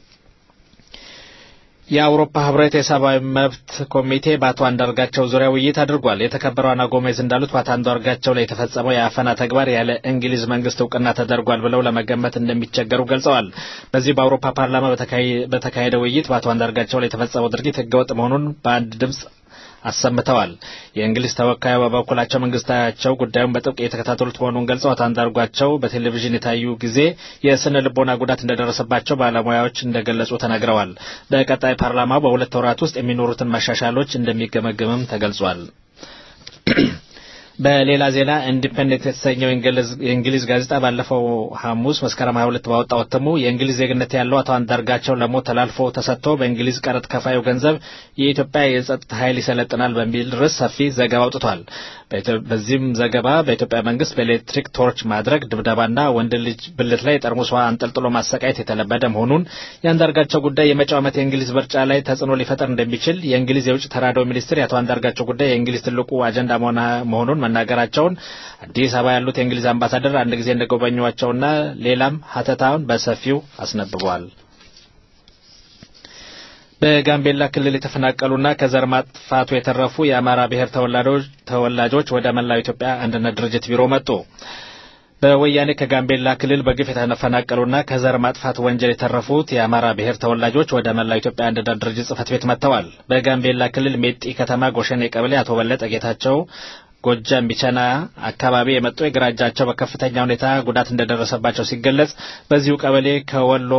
የአውሮፓ ህብረት የሰብአዊ መብት ኮሚቴ በአቶ አንዳርጋቸው ዙሪያ ውይይት አድርጓል። የተከበረው አና ጎሜዝ እንዳሉት በአቶ አንዳርጋቸው ላይ የተፈጸመው የአፈና ተግባር ያለ እንግሊዝ መንግስት እውቅና ተደርጓል ብለው ለመገመት እንደሚቸገሩ ገልጸዋል። በዚህ በአውሮፓ ፓርላማ በተካሄደ ውይይት በአቶ አንዳርጋቸው ላይ የተፈጸመው ድርጊት ህገወጥ መሆኑን በአንድ ድምፅ አሰምተዋል። የእንግሊዝ ተወካዩ በበኩላቸው መንግስታቸው ጉዳዩን በጥብቅ የተከታተሉት መሆኑን ገልጸው አቶ አንዳርጓቸው በቴሌቪዥን የታዩ ጊዜ የስነ ልቦና ጉዳት እንደደረሰባቸው ባለሙያዎች እንደገለጹ ተናግረዋል። በቀጣይ ፓርላማው በሁለት ወራት ውስጥ የሚኖሩትን መሻሻሎች እንደሚገመግምም ተገልጿል። በሌላ ዜና ኢንዲፔንደንት የተሰኘው የእንግሊዝ ጋዜጣ ባለፈው ሐሙስ መስከረም 22 ባወጣው እትሙ የእንግሊዝ ዜግነት ያለው አቶ አንዳርጋቸው ለሞት ተላልፎ ተሰጥቶ በእንግሊዝ ቀረጥ ከፋዩ ገንዘብ የኢትዮጵያ የጸጥታ ኃይል ይሰለጥናል በሚል ርዕስ ሰፊ ዘገባ አውጥቷል። በዚህም ዘገባ በኢትዮጵያ መንግስት በኤሌክትሪክ ቶርች ማድረግ፣ ድብደባና ወንድ ልጅ ብልት ላይ ጠርሙስ ውሃ አንጠልጥሎ ማሰቃየት የተለመደ መሆኑን የአንዳርጋቸው ጉዳይ የመጪው ዓመት የእንግሊዝ ምርጫ ላይ ተጽዕኖ ሊፈጠር እንደሚችል የእንግሊዝ የውጭ ተራድኦ ሚኒስትር የአቶ አንዳርጋቸው ጉዳይ የእንግሊዝ ትልቁ አጀንዳ መሆኑን መናገራቸውን አዲስ አበባ ያሉት የእንግሊዝ አምባሳደር አንድ ጊዜ እንደጎበኟቸውና ሌላም ሀተታውን በሰፊው አስነብበዋል። በጋምቤላ ክልል የተፈናቀሉና ከዘር ማጥፋቱ የተረፉ የአማራ ብሔር ተወላጆች ወደ መላው ኢትዮጵያ አንድነት ድርጅት ቢሮ መጡ። በወያኔ ከጋምቤላ ክልል በግፍ የተፈናቀሉና ከዘር ማጥፋት ወንጀል የተረፉት የአማራ ብሔር ተወላጆች ወደ መላው ኢትዮጵያ አንድነት ድርጅት ጽህፈት ቤት መጥተዋል። በጋምቤላ ክልል ሜጢ ከተማ ጎሸኔ ቀበሌ አቶ በለጠ ጌታቸው ጎጃም ቢቸና አካባቢ የመጡ የግራ እጃቸው በከፍተኛ ሁኔታ ጉዳት እንደደረሰባቸው ሲገለጽ፣ በዚሁ ቀበሌ ከወሎ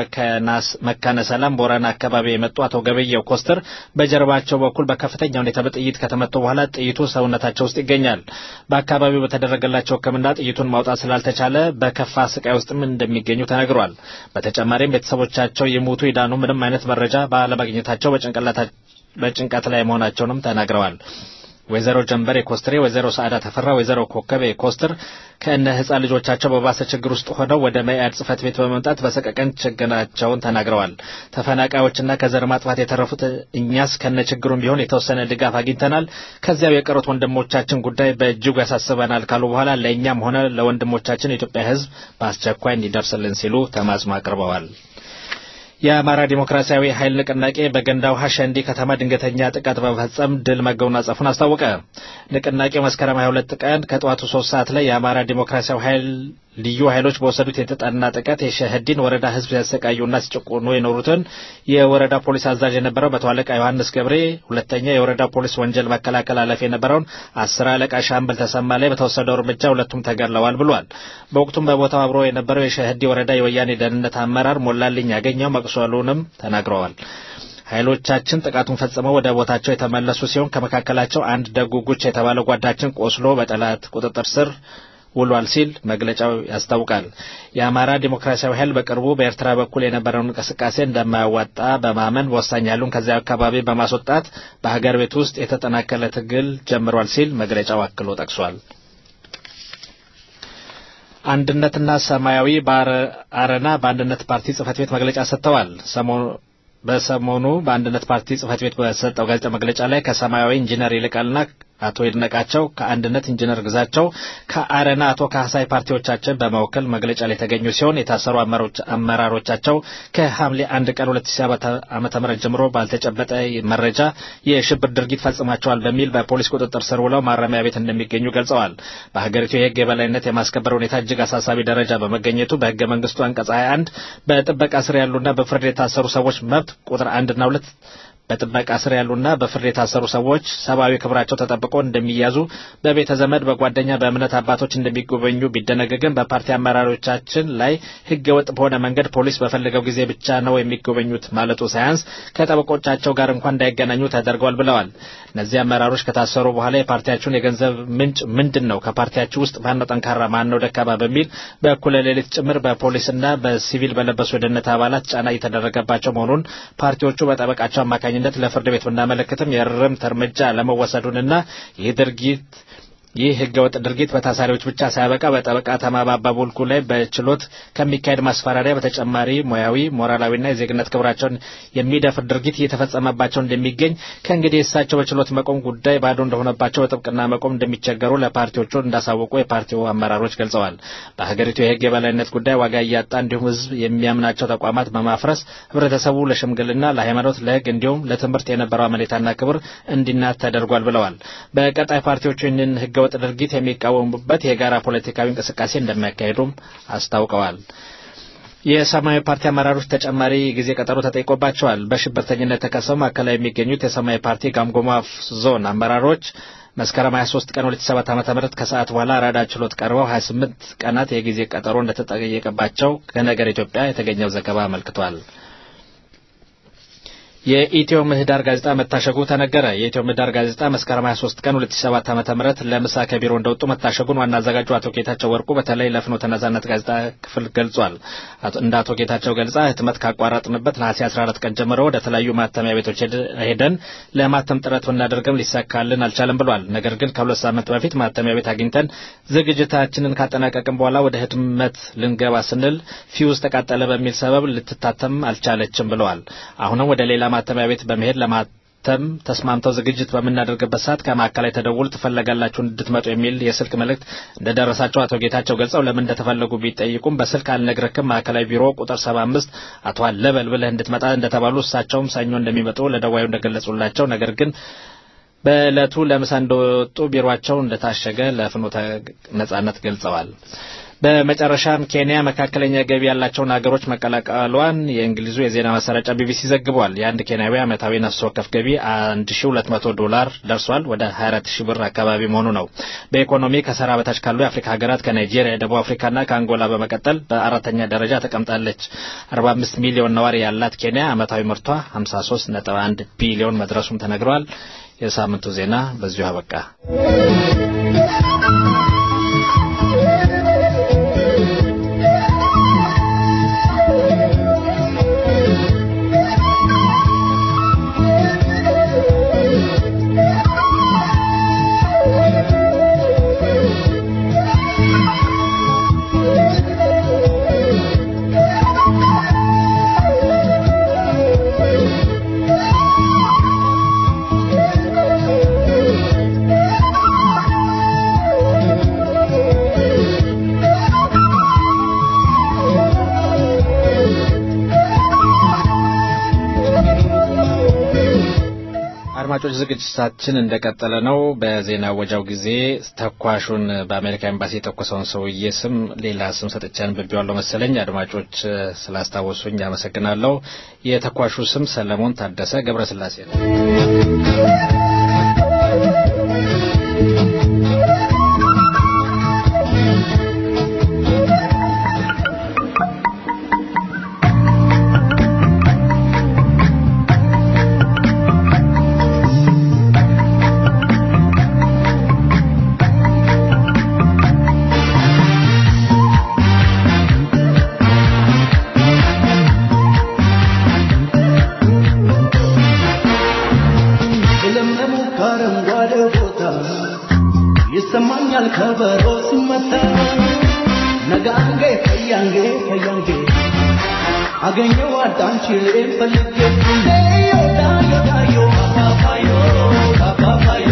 መካነ ሰላም ቦረና አካባቢ የመጡ አቶ ገበየው ኮስተር በጀርባቸው በኩል በከፍተኛ ሁኔታ በጥይት ከተመቱ በኋላ ጥይቱ ሰውነታቸው ውስጥ ይገኛል። በአካባቢው በተደረገላቸው ሕክምና ጥይቱን ማውጣት ስላልተቻለ በከፋ ስቃይ ውስጥም እንደሚገኙ ተነግሯል። በተጨማሪም ቤተሰቦቻቸው የሞቱ ይዳኑ ምንም አይነት መረጃ ባለማግኘታቸው በጭንቀት ላይ መሆናቸውንም ተናግረዋል። ወይዘሮ ጀንበሬ ኮስትሬ፣ ወይዘሮ ሰዓዳ ተፈራ፣ ወይዘሮ ኮከቤ ኮስትር ከእነ ህጻን ልጆቻቸው በባሰ ችግር ውስጥ ሆነው ወደ መኢአድ ጽህፈት ቤት በመምጣት በሰቀቀን ችግራቸውን ተናግረዋል። ተፈናቃዮችና ከዘር ማጥፋት የተረፉት እኛስ ከነ ችግሩም ቢሆን የተወሰነ ድጋፍ አግኝተናል፣ ከዚያው የቀሩት ወንድሞቻችን ጉዳይ በእጅጉ ያሳስበናል ካሉ በኋላ ለእኛም ሆነ ለወንድሞቻችን የኢትዮጵያ ህዝብ በአስቸኳይ እንዲደርስልን ሲሉ ተማጽኖ አቅርበዋል። የአማራ ዲሞክራሲያዊ ኃይል ንቅናቄ በገንዳ ውሃ ሸንዲ ከተማ ድንገተኛ ጥቃት በመፈጸም ድል መጎናጸፉን አስታወቀ። ንቅናቄው መስከረም 22 ቀን ከጠዋቱ 3 ሰዓት ላይ የአማራ ዲሞክራሲያዊ ኃይል ልዩ ኃይሎች በወሰዱት የተጠና ጥቃት የሸህዲን ወረዳ ህዝብ ሲያሰቃዩና ሲጨቁኑ የኖሩትን የወረዳ ፖሊስ አዛዥ የነበረው መቶ አለቃ ዮሐንስ ገብሬ፣ ሁለተኛ የወረዳ ፖሊስ ወንጀል መከላከል ኃላፊ የነበረውን አስር አለቃ ሻምበል ተሰማ ላይ በተወሰደው እርምጃ ሁለቱም ተገድለዋል ብሏል። በወቅቱም በቦታው አብሮ የነበረው የሸህዲ ወረዳ የወያኔ ደህንነት አመራር ሞላልኝ ያገኘው መቁሰሉንም ተናግረዋል። ኃይሎቻችን ጥቃቱን ፈጽመው ወደ ቦታቸው የተመለሱ ሲሆን ከመካከላቸው አንድ ደጉ ጉች የተባለ ጓዳችን ቆስሎ በጠላት ቁጥጥር ስር ውሏል ሲል መግለጫው ያስታውቃል። የአማራ ዲሞክራሲያዊ ኃይል በቅርቡ በኤርትራ በኩል የነበረውን እንቅስቃሴ እንደማያዋጣ በማመን ወሳኝ ኃይሉን ከዚያ አካባቢ በማስወጣት በሀገር ቤት ውስጥ የተጠናከለ ትግል ጀምሯል ሲል መግለጫው አክሎ ጠቅሷል። አንድነትና ሰማያዊ በአረና በአንድነት ፓርቲ ጽህፈት ቤት መግለጫ ሰጥተዋል። በሰሞኑ በአንድነት ፓርቲ ጽህፈት ቤት በሰጠው ጋዜጣ መግለጫ ላይ ከሰማያዊ ኢንጂነር ይልቃልና አቶ ይድነቃቸው ከአንድነት ኢንጂነር ግዛቸው ከአረና አቶ ካህሳይ ፓርቲዎቻችን በመወከል መግለጫ ላይ የተገኙ ሲሆን የታሰሩ አመራሮቻቸው ከሐምሌ አንድ ቀን 2007 ዓመተ ምህረት ጀምሮ ባልተጨበጠ መረጃ የሽብር ድርጊት ፈጽማቸዋል በሚል በፖሊስ ቁጥጥር ስር ውለው ማረሚያ ቤት እንደሚገኙ ገልጸዋል። በሀገሪቱ የህግ የበላይነት የማስከበር ሁኔታ እጅግ አሳሳቢ ደረጃ በመገኘቱ በህገ መንግስቱ አንቀጽ 21 በጥበቃ ስር ያሉና በፍርድ የታሰሩ ሰዎች መብት ቁጥር አንድና ሁለት በጥበቃ ስር ያሉና በፍርድ የታሰሩ ሰዎች ሰብአዊ ክብራቸው ተጠብቆ እንደሚያዙ በቤተ ዘመድ፣ በጓደኛ፣ በእምነት አባቶች እንደሚጎበኙ ቢደነገግም በፓርቲ አመራሮቻችን ላይ ህገ ወጥ በሆነ መንገድ ፖሊስ በፈለገው ጊዜ ብቻ ነው የሚጎበኙት ማለቱ ሳያንስ ከጠበቆቻቸው ጋር እንኳን እንዳይገናኙ ተደርገዋል ብለዋል። እነዚህ አመራሮች ከታሰሩ በኋላ የፓርቲያችሁን የገንዘብ ምንጭ ምንድን ነው? ከፓርቲያችሁ ውስጥ ማነው ጠንካራ፣ ማነው ደካማ በሚል በእኩለ ሌሊት ጭምር በፖሊስና በሲቪል በለበሱ የደህንነት አባላት ጫና እየተደረገባቸው መሆኑን ፓርቲዎቹ በጠበቃቸው አማካኝ ነት ለፍርድ ቤት ብናመለክትም የእርምት እርምጃ ለመወሰዱንና ይህ ድርጊት ይህ ህገወጥ ድርጊት በታሳሪዎች ብቻ ሳያበቃ በጠበቃ ተማባባ ቦልኩ ላይ በችሎት ከሚካሄድ ማስፈራሪያ በተጨማሪ ሙያዊ፣ ሞራላዊና የዜግነት ክብራቸውን የሚደፍር ድርጊት እየተፈጸመባቸው እንደሚገኝ ከእንግዲህ እሳቸው በችሎት መቆም ጉዳይ ባዶ እንደሆነባቸው በጥብቅና መቆም እንደሚቸገሩ ለፓርቲዎቹ እንዳሳወቁ የፓርቲው አመራሮች ገልጸዋል። በሀገሪቱ የህግ የበላይነት ጉዳይ ዋጋ እያጣ እንዲሁም ህዝብ የሚያምናቸው ተቋማት በማፍረስ ህብረተሰቡ ለሽምግልና፣ ለሃይማኖት፣ ለህግ እንዲሁም ለትምህርት የነበረው አመኔታና ክብር እንዲናት ተደርጓል ብለዋል። በቀጣይ ፓርቲዎቹ ይህንን ህገ ወጥ ድርጊት የሚቃወሙበት የጋራ ፖለቲካዊ እንቅስቃሴ እንደሚያካሂዱም አስታውቀዋል። የሰማያዊ ፓርቲ አመራሮች ተጨማሪ ጊዜ ቀጠሮ ተጠይቆባቸዋል። በሽብርተኝነት ተከሰው ማዕከላዊ የሚገኙት የሰማያዊ ፓርቲ ጋምጎማ ዞን አመራሮች መስከረም 23 ቀን 2007 ዓ.ም ከሰዓት በኋላ አራዳ ችሎት ቀርበው 28 ቀናት የጊዜ ቀጠሮ እንደተጠየቀባቸው ከነገር ኢትዮጵያ የተገኘው ዘገባ አመልክቷል። የኢትዮ ምህዳር ጋዜጣ መታሸጉ ተነገረ። የኢትዮ ምህዳር ጋዜጣ መስከረም 23 ቀን 2007 ዓ.ም ለምሳ ከቢሮ እንደወጡ መታሸጉን ዋና አዘጋጁ አቶ ጌታቸው ወርቁ በተለይ ለፍኖተ ነጻነት ጋዜጣ ክፍል ገልጿል። እንደ አቶ ጌታቸው ገልጻ ህትመት ካቋረጥንበት ነሐሴ 14 ቀን ጀምሮ ወደ ተለያዩ ማተሚያ ቤቶች ሄደን ለማተም ጥረት ብናደርግም ሊሳካልን አልቻለም ብሏል። ነገር ግን ከሁለት ሳምንት በፊት ማተሚያ ቤት አግኝተን ዝግጅታችንን ካጠናቀቅን በኋላ ወደ ህትመት ልንገባ ስንል ፊውዝ ተቃጠለ በሚል ሰበብ ልትታተም አልቻለችም ብለዋል። አሁንም ወደ ሌላ ማተሚያ ቤት በመሄድ ለማተም ተስማምተው ዝግጅት በምናደርግበት ሰዓት ከማዕከላዊ ተደውል ትፈለጋላችሁ እንድትመጡ የሚል የስልክ መልእክት እንደደረሳቸው አቶ ጌታቸው ገልጸው ለምን እንደተፈለጉ ቢጠይቁም በስልክ አልነግረክም ማዕከላዊ ቢሮ ቁጥር ሰባ አምስት አቶ አለበል ብለህ እንድትመጣ እንደተባሉ እሳቸውም ሰኞ እንደሚመጡ ለደዋዩ እንደገለጹላቸው ነገር ግን በዕለቱ ለምሳ እንደወጡ ቢሮቸው እንደታሸገ ለፍኖተ ነጻነት ገልጸዋል። በመጨረሻም ኬንያ መካከለኛ ገቢ ያላቸውን ሀገሮች መቀላቀሏን የእንግሊዙ የዜና ማሰራጫ ቢቢሲ ዘግቧል። የአንድ ኬንያዊ ዓመታዊ ነፍስ ወከፍ ገቢ 1200 ዶላር ደርሷል። ወደ 24000 ብር አካባቢ መሆኑ ነው። በኢኮኖሚ ከሰሃራ በታች ካሉ የአፍሪካ ሀገራት ከናይጄሪያ፣ ደቡብ አፍሪካና ከአንጎላ በመቀጠል በአራተኛ ደረጃ ተቀምጣለች። 45 ሚሊዮን ነዋሪ ያላት ኬንያ ዓመታዊ ምርቷ 53.1 ቢሊዮን መድረሱም ተነግሯል። የሳምንቱ ዜና በዚሁ አበቃ። አድማጮች ዝግጅታችን እንደቀጠለ ነው። በዜና ወጃው ጊዜ ተኳሹን በአሜሪካ ኤምባሲ የተኮሰውን ሰውዬ ስም ሌላ ስም ሰጥቼ አንብቤዋለሁ መሰለኝ። አድማጮች ስላስታወሱኝ አመሰግናለሁ። የተኳሹ ስም ሰለሞን ታደሰ ገብረስላሴ ነው። ይሰማኛል ከበሮ ሲመታ ነጋንጌ ከያንጌ ከያንጌ አገኘው አዳንችሌን ፈልጌ ዮ ዳዮ ዳዮ አባባዮ አባባዮ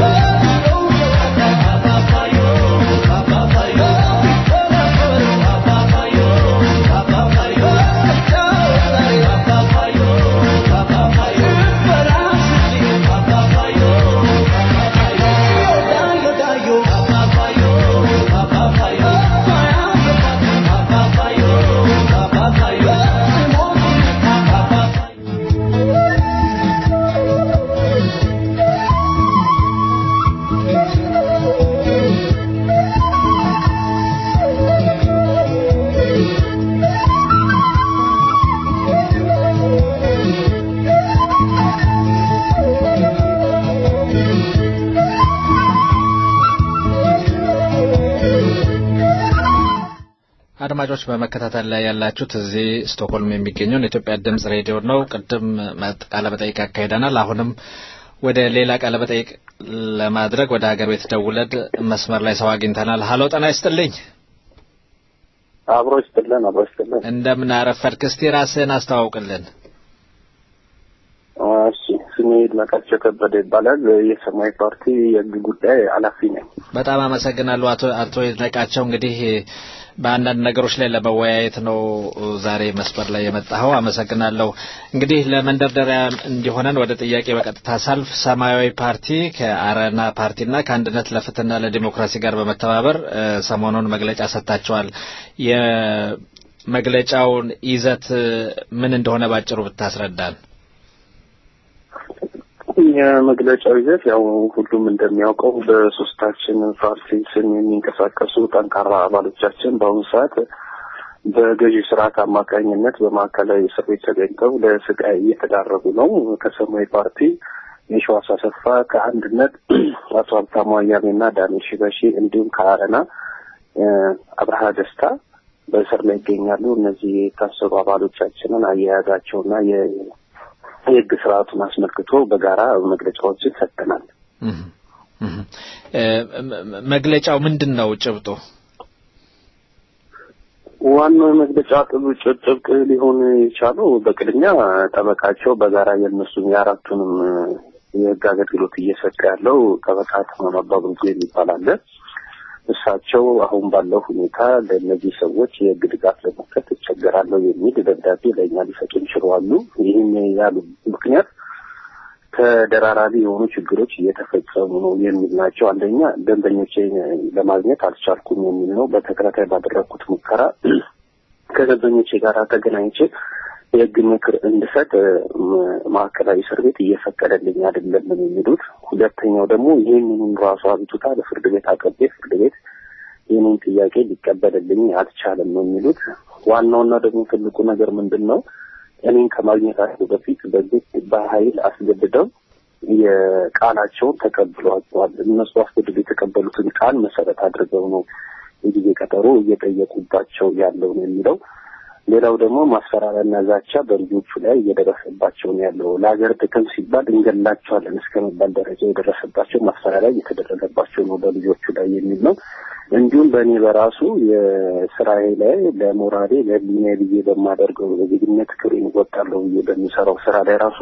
አድማጮች በመከታተል ላይ ያላችሁት እዚህ ስቶክሆልም የሚገኘውን የኢትዮጵያ ድምጽ ሬዲዮ ነው። ቅድም ቃለ መጠይቅ አካሂደናል። አሁንም ወደ ሌላ ቃለ መጠይቅ ለማድረግ ወደ ሀገር ቤት ደውለን መስመር ላይ ሰው አግኝተናል። ሀሎ ጤና ይስጥልኝ። አብሮ ይስጥልን፣ አብሮ ይስጥልን። እንደምን አረፈድክ? እስቲ ራስህን አስተዋውቅልን። እሺ፣ ስሜ ይድነቃቸው ከበደ ይባላል። የሰማያዊ ፓርቲ የህግ ጉዳይ ኃላፊ ነኝ። በጣም አመሰግናለሁ አቶ አቶ ይድነቃቸው እንግዲህ በአንዳንድ ነገሮች ላይ ለመወያየት ነው ዛሬ መስመር ላይ የመጣኸው። አመሰግናለሁ። እንግዲህ ለመንደርደሪያ እንዲሆነን ወደ ጥያቄ በቀጥታ ሳልፍ ሰማያዊ ፓርቲ ከአረና ፓርቲና ከአንድነት ለፍትህና ለዲሞክራሲ ጋር በመተባበር ሰሞኑን መግለጫ ሰጥታቸዋል። የመግለጫውን ይዘት ምን እንደሆነ ባጭሩ ብታስረዳን። የመግለጫው ይዘት ያው ሁሉም እንደሚያውቀው በሶስታችን ፓርቲ ስም የሚንቀሳቀሱ ጠንካራ አባሎቻችን በአሁኑ ሰዓት በገዢ ስርዓት አማካኝነት በማዕከላዊ እስር ቤት ተገኝተው ለስቃይ እየተዳረጉ ነው። ከሰማያዊ ፓርቲ የሸዋስ አሰፋ፣ ከአንድነት አቶ ሀብታሙ አያሌውና ዳንኤል ሽበሺ እንዲሁም ከአረና አብርሃ ደስታ በእስር ላይ ይገኛሉ። እነዚህ የታሰሩ አባሎቻችንን አያያዛቸውና የህግ ስርዓቱን አስመልክቶ በጋራ መግለጫዎችን ሰጥተናል። መግለጫው ምንድን ነው ጭብጡ? ዋናው የመግለጫ ጭብጥ ሊሆን የቻለው በቅድሚያ ጠበቃቸው በጋራ የእነሱን የአራቱንም የህግ አገልግሎት እየሰጠ ያለው ጠበቃ ተማም አባቡልጉ የሚባል አለ። እሳቸው አሁን ባለው ሁኔታ ለእነዚህ ሰዎች የህግ ድጋፍ ለመስጠት እቸገራለሁ የሚል ደብዳቤ ለእኛ ሊሰጡን ችለዋሉ። ይህም ያሉ ምክንያት ተደራራቢ የሆኑ ችግሮች እየተፈጸሙ ነው የሚል ናቸው። አንደኛ ደንበኞቼ ለማግኘት አልቻልኩም የሚል ነው። በተከታታይ ባደረግኩት ሙከራ ከደንበኞቼ ጋር ተገናኝቼ የህግ ምክር እንድሰጥ ማዕከላዊ እስር ቤት እየፈቀደልኝ አይደለም የሚሉት። ሁለተኛው ደግሞ ይህንን ራሱ አቤቱታ ለፍርድ ቤት አቅርቤ ፍርድ ቤት ይህንን ጥያቄ ሊቀበልልኝ አልቻለም ነው የሚሉት። ዋናውና ደግሞ ትልቁ ነገር ምንድን ነው? እኔን ከማግኘታቸው በፊት በግድ በኃይል አስገድደው የቃላቸውን ተቀብሏቸዋል። እነሱ አስገድደው የተቀበሉትን ቃል መሰረት አድርገው ነው የጊዜ ቀጠሮ እየጠየቁባቸው ያለው ነው የሚለው። ሌላው ደግሞ ማስፈራሪያና ዛቻ በልጆቹ ላይ እየደረሰባቸው ነው ያለው። ለሀገር ጥቅም ሲባል እንገላቸዋለን እስከ መባል ደረጃ የደረሰባቸው ማስፈራሪያ እየተደረገባቸው ነው በልጆቹ ላይ የሚል ነው። እንዲሁም በእኔ በራሱ የስራዬ ላይ ለሞራሌ ለህሊና ብዬ በማደርገው የዜግነት ክብሬን እወጣለሁ ብዬ በሚሰራው ስራ ላይ ራሱ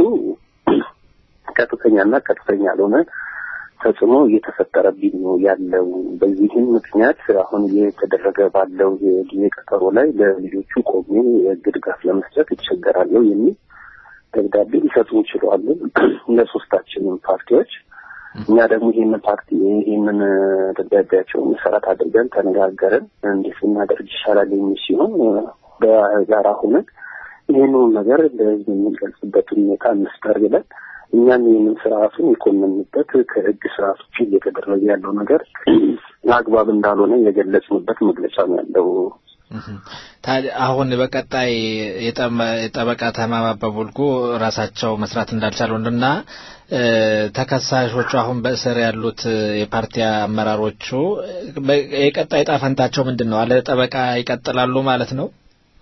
ቀጥተኛና ቀጥተኛ ያልሆነ ተጽዕኖ እየተፈጠረብኝ ነው ያለው። በዚህም ምክንያት አሁን እየተደረገ ባለው የጊዜ ቀጠሮ ላይ ለልጆቹ ቆሜ የህግ ድጋፍ ለመስጠት ይቸገራለሁ የሚል ደብዳቤ ሊሰጡን ችለዋል ለሶስታችንም ፓርቲዎች። እኛ ደግሞ ይህንን ፓርቲ ይህንን ደብዳቤያቸውን መሰረት አድርገን ተነጋገርን። እንዴት ልናደርግ ይሻላል የሚል ሲሆን በጋራ ሆነን ይህንን ነገር ለህዝብ የምንገልጽበት ሁኔታ እንፍጠር ብለን እኛም ይህንን ስርዓቱን የኮነንበት ከህግ ስርዓት ውጭ እየተደረገ ያለው ነገር አግባብ እንዳልሆነ የገለጽንበት መግለጫ ነው ያለው። ታዲያ አሁን በቀጣይ የጠበቃ ተማም አባቡልጉ ራሳቸው መስራት እንዳልቻሉና ተከሳሾቹ አሁን በእስር ያሉት የፓርቲ አመራሮቹ የቀጣይ ዕጣ ፈንታቸው ምንድን ነው? አለ ጠበቃ ይቀጥላሉ ማለት ነው?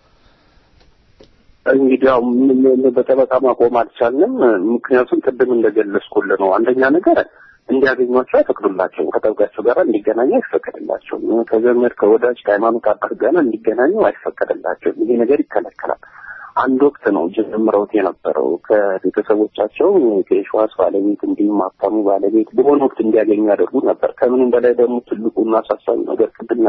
እንግዲህ ያው በጠበቃ ማቆም አልቻልንም። ምክንያቱም ቅድም እንደገለጽኩልህ ነው። አንደኛ ነገር እንዲያገኟቸው አይፈቅዱላቸውም። ከጠበቃቸው ጋር እንዲገናኙ አይፈቀድላቸውም። ከዘመድ ከወዳጅ ከሃይማኖት አባት ጋር እንዲገናኙ አይፈቀድላቸውም። ይሄ ነገር ይከለከላል። አንድ ወቅት ነው ጀምረውት የነበረው ከቤተሰቦቻቸው ከሸዋስ ባለቤት እንዲሁም ሀብታሙ ባለቤት በሆነ ወቅት እንዲያገኙ ያደርጉ ነበር። ከምንም በላይ ደግሞ ትልቁና አሳሳቢ ነገር ቅድም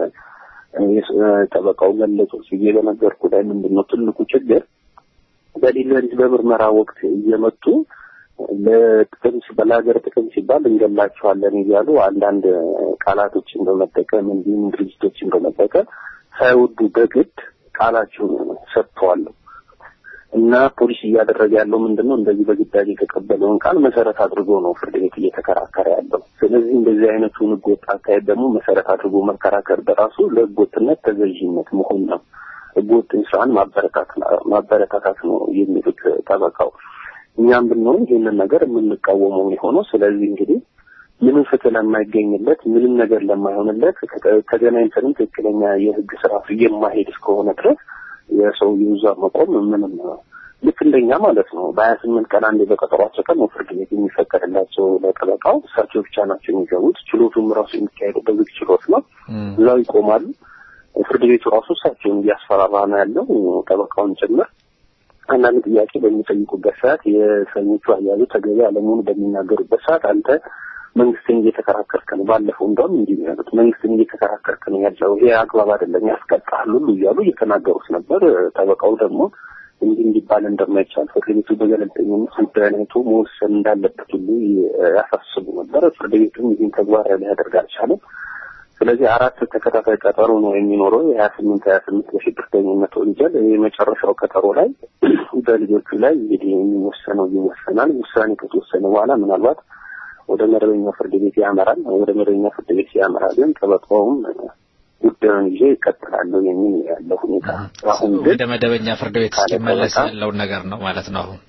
ጠበቃው ገለጹት ብዬ በነገርኩ ላይ ምንድን ነው ትልቁ ችግር በሌሊት በምርመራ ወቅት እየመጡ ለጥቅም ለሀገር ጥቅም ሲባል እንገላቸዋለን እያሉ አንዳንድ ቃላቶችን በመጠቀም እንዲሁም ድርጅቶችን በመጠቀም ሳይወዱ በግድ ቃላቸውን ሰጥተዋል እና ፖሊስ እያደረገ ያለው ምንድን ነው እንደዚህ በግዳጅ የተቀበለውን ቃል መሰረት አድርጎ ነው ፍርድ ቤት እየተከራከረ ያለው። ስለዚህ እንደዚህ አይነቱን ህገወጥ አካሄድ ደግሞ መሰረት አድርጎ መከራከር በራሱ ለህገወጥነት ተገዥነት መሆን ነው። ህገወጥን ስራን ማበረታታት ነው የሚሉት ጠበቃው። እኛም ብንሆን ይህንን ነገር የምንቃወመው የሆነው ስለዚህ እንግዲህ ምንም ፍትህ ለማይገኝለት ምንም ነገር ለማይሆንለት ተገናኝተንም ትክክለኛ የህግ ስርዓቱ የማሄድ እስከሆነ ድረስ የሰው ይዛ መቆም ምንም ልክ እንደኛ ማለት ነው። በሀያ ስምንት ቀን አንዴ በቀጠሯቸው ቀን ነው ፍርድ ቤት የሚፈቀድላቸው ለጠበቃው። እሳቸው ብቻ ናቸው የሚገቡት። ችሎቱም ራሱ የሚካሄደው በዝግ ችሎት ነው። እዛው ይቆማሉ። ፍርድ ቤቱ ራሱ እሳቸውን እያስፈራራ ነው ያለው ጠበቃውን ጭምር። አንዳንድ ጥያቄ በሚጠይቁበት ሰዓት የእስረኞቹ አያያዙ ተገቢ አለመሆኑ በሚናገሩበት ሰዓት አንተ መንግስትን እየተከራከርክ ነው። ባለፈው እንደውም እንዲህ ነው ያሉት፣ መንግስትን እየተከራከርክ ነው ያለው፣ ይሄ አግባብ አይደለም፣ ያስቀጣል ሁሉ እያሉ እየተናገሩት ነበር። ጠበቃው ደግሞ እንዲህ እንዲባል እንደማይቻል ፍርድ ቤቱ በገለልተኝነት ጉዳዩን አይቶ መወሰን እንዳለበት ሁሉ ያሳስቡ ነበር። ፍርድ ቤቱም ይህን ተግባራዊ ሊያደርግ አልቻለም። ስለዚህ አራት ተከታታይ ቀጠሮ ነው የሚኖረው የሀያ ስምንት ሀያ ስምንት በሽብርተኝነት ወንጀል የመጨረሻው ቀጠሮ ላይ በልጆቹ ላይ እንግዲህ የሚወሰነው ይወሰናል። ውሳኔ ከተወሰነ በኋላ ምናልባት ወደ መደበኛው ፍርድ ቤት ያመራል። ወደ መደበኛው ፍርድ ቤት ሲያመራ ግን ጠበቃውም ጉዳዩን ይዤ ይቀጥላለሁ የሚል ነው ያለው ሁኔታ። አሁን ግን ወደ መደበኛ ፍርድ ቤት እስኪመለስ ካለ ያለውን ነገር ነው ማለት ነው አሁን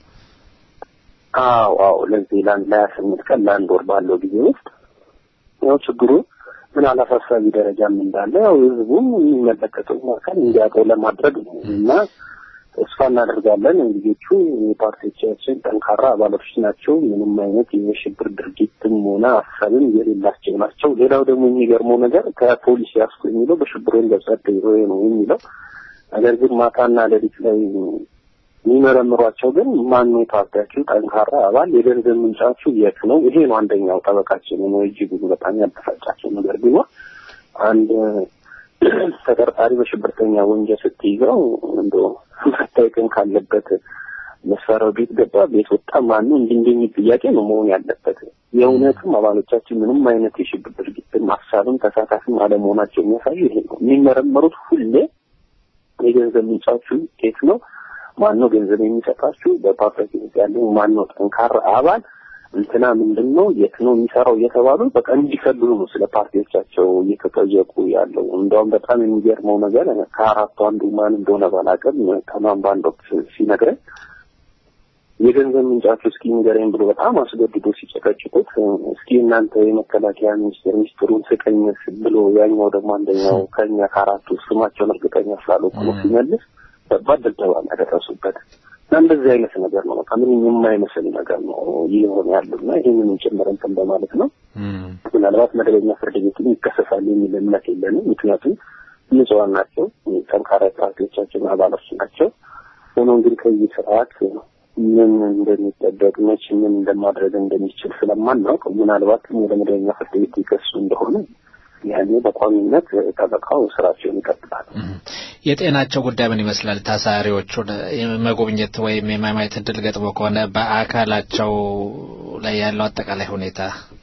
አዎ አዎ ለዚህ ለአንድ ለሀያ ስምንት ቀን ለአንድ ወር ባለው ጊዜ ውስጥ ያው ችግሩ ምን አላሳሳቢ ደረጃም እንዳለ ያው ህዝቡም የሚመለከተው አካል እንዲያውቀው ለማድረግ ነው እና ተስፋ እናደርጋለን። ልጆቹ የፓርቲዎቻችን ጠንካራ አባላቶች ናቸው። ምንም አይነት የሽብር ድርጊትም ሆነ ሀሳብም የሌላቸው ናቸው። ሌላው ደግሞ የሚገርመው ነገር ከፖሊስ ያስኩ የሚለው በሽብር ወንጀል ጸደይ ነው የሚለው ነገር ግን ማታና ሌሊት ላይ የሚመረምሯቸው ግን ማን ነው የፓርቲያችሁ ጠንካራ አባል የገንዘብ ምንጫችሁ የት ነው? ይሄ ነው አንደኛው ጠበቃችን ነው እጅጉን በጣም ያበሳጫቸው ነገር ቢኖር አንድ ተጠርጣሪ በሽብርተኛ ወንጀል ስትይዘው እንደ መታየቅም ካለበት መሰራው ቤት ገባ ቤት ወጣ ማኑ እንዲንደኝ ጥያቄ ነው መሆን ያለበት። የእውነትም አባሎቻችን ምንም አይነት የሽብር ድርጊትን ማሳብም ተሳታፊም አለመሆናቸው የሚያሳዩ ይሄ ነው። የሚመረመሩት ሁሌ የገንዘብ ምንጫችሁ የት ነው ማን ነው ገንዘብ የሚሰጣችሁ? በፓርቲያችን ውስጥ ያለው ማን ነው ጠንካራ አባል እንትና ምንድን ነው የት ነው የሚሰራው እየተባሉ በቃ እንዲፈልጉ ነው ስለ ፓርቲዎቻቸው እየተጠየቁ ያለው። እንደውም በጣም የሚገርመው ነገር ከአራቱ አንዱ ማን እንደሆነ ባላውቅም ከማን በአንድ ወቅት ሲነግረኝ የገንዘብ ምንጫችሁ እስኪ ንገረኝ ብሎ በጣም አስገድዶ ሲጨቀጭቁት እስኪ እናንተ የመከላከያ ሚኒስቴር ሚኒስትሩን ስቀኝ ብሎ ያኛው ደግሞ አንደኛው ከኛ ከአራቱ ስማቸውን እርግጠኛ ስላልሆንኩ ነው ሲመልስ ከባድ ድብደባ ነው ያደረሱበት። እና እንደዚህ አይነት ነገር ነው በቃ ምንም የማይመስል ነገር ነው እየሆነ ያለው እና ይህንን ጭምር እንትን በማለት ነው ምናልባት መደበኛ ፍርድ ቤትም ይከሰሳል የሚል እምነት የለንም። ምክንያቱም ንጹሐን ናቸው፣ ጠንካራ ፓርቲዎቻችን አባሎች ናቸው። ሆኖም ግን ከዚህ ስርዓት ምን እንደሚጠበቅ መቼ ምን እንደማድረግ እንደሚችል ስለማናውቅ ምናልባትም ወደ መደበኛ ፍርድ ቤት ይከሱ እንደሆነ ያኔ በቋሚነት ጠበቃው ስራቸውን ይቀጥላል። የጤናቸው ጉዳይ ምን ይመስላል? ታሳሪዎቹን የመጎብኘት ወይም የማማየት እድል ገጥሞ ከሆነ በአካላቸው ላይ ያለው አጠቃላይ ሁኔታ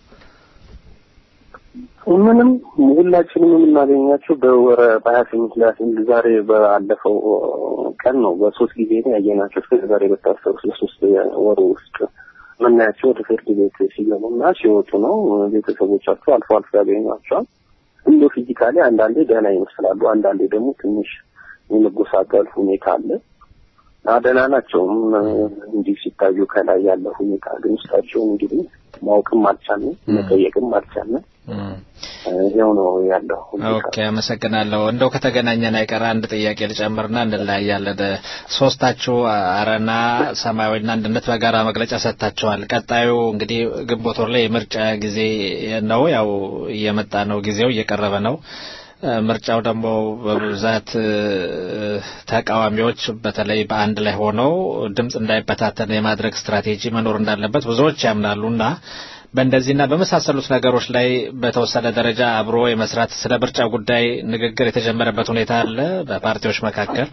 ምንም ሁላችንም የምናገኛቸው በወረ በሀያ ስምንት ላይ ስምንት ዛሬ ባለፈው ቀን ነው በሶስት ጊዜ ነው ያየናቸው። እስከ ዛሬ በታሰሩ ለሶስት ወሩ ውስጥ የምናያቸው ወደ ፍርድ ቤት ሲገቡና ሲወጡ ነው። ቤተሰቦቻቸው አልፎ አልፎ ያገኟቸዋል። እንደ ፊዚካሊ አንዳንዴ ደህና ይመስላሉ፣ አንዳንዴ ደግሞ ትንሽ የመጎሳቀል ሁኔታ አለ። ደህና ናቸውም እንዲህ ሲታዩ ከላይ ያለ ሁኔታ ግን ውስጣቸውን እንግዲህ ማወቅም አልቻልንም፣ መጠየቅም አልቻልንም። ይኸው ነው ያለው ሁኔታ። ኦኬ፣ አመሰግናለሁ። እንደው ከተገናኘን አይቀር አንድ ጥያቄ ልጨምርና እንለያያለን። ሶስታችሁ አረና፣ ሰማያዊና አንድነት በጋራ መግለጫ ሰጥታችኋል። ቀጣዩ እንግዲህ ግንቦት ወር ላይ የምርጫ ጊዜ ነው። ያው እየመጣ ነው፣ ጊዜው እየቀረበ ነው። ምርጫው ደግሞ በብዛት ተቃዋሚዎች በተለይ በአንድ ላይ ሆነው ድምፅ እንዳይበታተን የማድረግ ስትራቴጂ መኖር እንዳለበት ብዙዎች ያምናሉና በእንደዚህና በመሳሰሉት ነገሮች ላይ በተወሰነ ደረጃ አብሮ የመስራት ስለ ምርጫ ጉዳይ ንግግር የተጀመረበት ሁኔታ አለ በፓርቲዎች መካከል።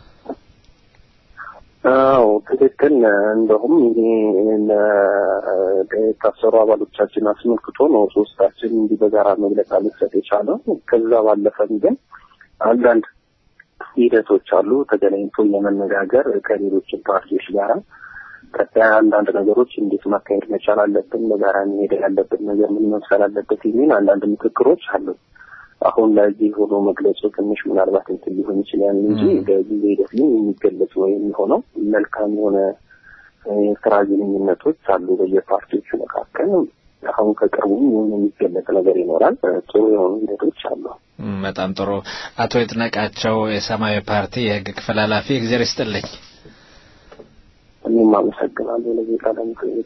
አዎ ትክክል። እንደውም ይሄ የታሰሩ አባሎቻችን አስመልክቶ ነው ሶስታችን እንዲህ በጋራ መግለጫ መስጠት የቻለው። ከዛ ባለፈም ግን አንዳንድ ሂደቶች አሉ ተገናኝቶ የመነጋገር ከሌሎችን ፓርቲዎች ጋራ ቀጣይ አንዳንድ ነገሮች እንዴት ማካሄድ መቻል አለብን፣ በጋራ መሄድ ያለብን ነገር ምን መምሰል አለበት የሚል አንዳንድ ምክክሮች አሉ። አሁን ለዚህ ሆኖ መግለጹ ትንሽ ምናልባት እንትን ሊሆን ይችላል እንጂ በጊዜ ሂደት ግን የሚገለጽ ወይ የሚሆነው መልካም የሆነ የስራ ግንኙነቶች አሉ በየፓርቲዎቹ መካከል። አሁን ከቅርቡ የሚገለጽ ነገር ይኖራል። ጥሩ የሆኑ ሂደቶች አሉ። በጣም ጥሩ። አቶ ይድነቃቸው የሰማያዊ ፓርቲ የህግ ክፍል ኃላፊ፣ እግዜር ይስጥልኝ። እኔም አመሰግናለሁ ለዚህ ቃለ መጠይቅ።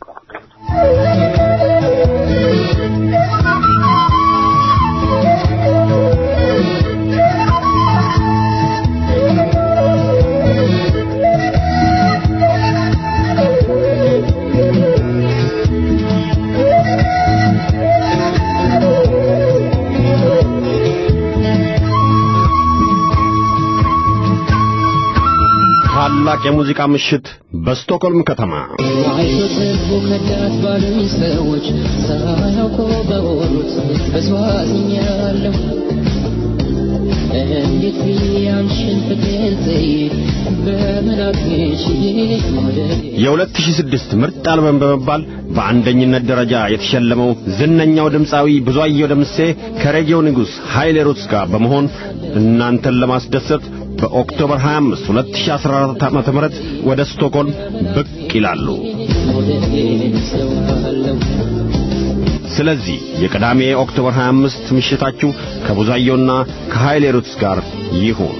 ታላቅ የሙዚቃ ምሽት በስቶክሆልም ከተማ አይቶትቡ ከዳት ባሉኝ ሰዎች ሳያውቁ በሆኑት በስዋዝኛለሁ እኔ እንዴት ብዬ አንቺን ብገልጽ በምን አድርጌሽ መውደዴ የ2006 ምርጥ አልበም በመባል በአንደኝነት ደረጃ የተሸለመው ዝነኛው ድምፃዊ ብዙአየሁ ደምሴ ከሬጌው ንጉሥ ኃይሌ ሩትስ ጋር በመሆን እናንተን ለማስደሰት በኦክቶበር 25 2014 ዓ.ም ወደ ስቶክሆልም ብቅ ይላሉ። መውደዴን እሰዋለሁ ስለዚህ የቅዳሜ ኦክቶበር 25 ምሽታችሁ ከቡዛየውና ከኃይሌ ሩትስ ጋር ይሁን።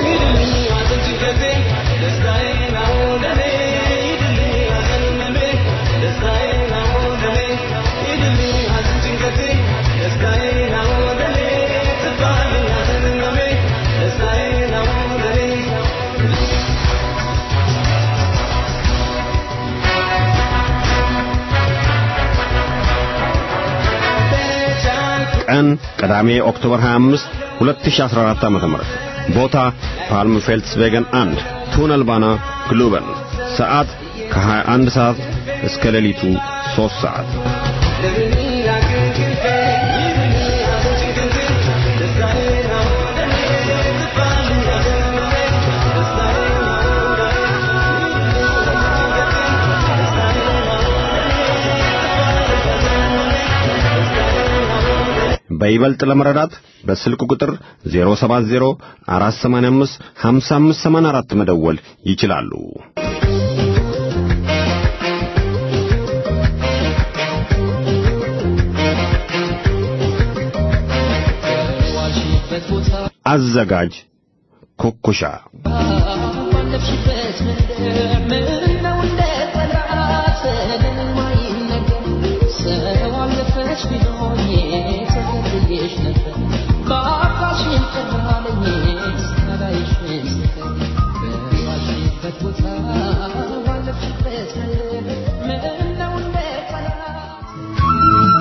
ቀን ቅዳሜ ኦክቶበር 25 2014 ዓ.ም ቦታ ፓልም ፌልትስቬገን 1 ቱነልባና ግሉበን ሰዓት ከ21 ሰዓት እስከ ሌሊቱ 3 ሰዓት በይበልጥ ለመረዳት በስልክ ቁጥር 070 485 5584 መደወል ይችላሉ። ዋልሽበት ቦታ አዘጋጅ ኩኩሻ ባለፍሽበት መንደር ምነው እንደ ጠላት የማይነገር ሰው አለፈሽ ቢሎኝ ተከትዬሽ ነበር በአካልሽን ጠራለኝ ሳላይሽን ስቀር በዋልሽበት ቦታ ባለፍሽበት መንደር ምነው እንደ ጠላት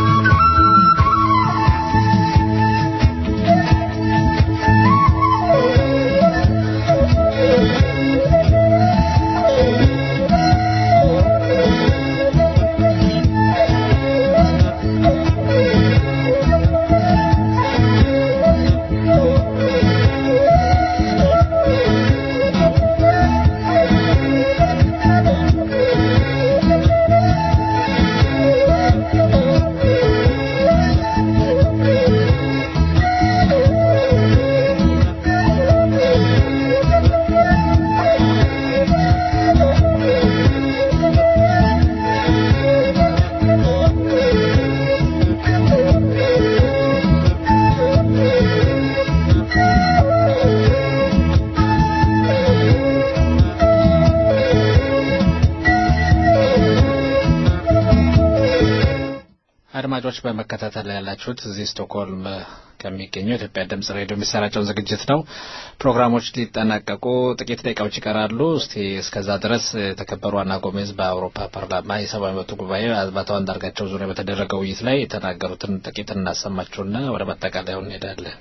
አድማጮች በመከታተል ላይ ያላችሁት እዚህ ስቶክሆልም ከሚገኘው የኢትዮጵያ ድምጽ ሬዲዮ የሚሰራጨውን ዝግጅት ነው። ፕሮግራሞች ሊጠናቀቁ ጥቂት ደቂቃዎች ይቀራሉ። እስቲ እስከዛ ድረስ የተከበሩ አና ጎሜዝ በአውሮፓ ፓርላማ የሰብአዊ መብት ጉባኤ በአቶ አንዳርጋቸው ዙሪያ በተደረገው ውይይት ላይ የተናገሩትን ጥቂት እናሰማችሁና ወደ ማጠቃለያው እንሄዳለን።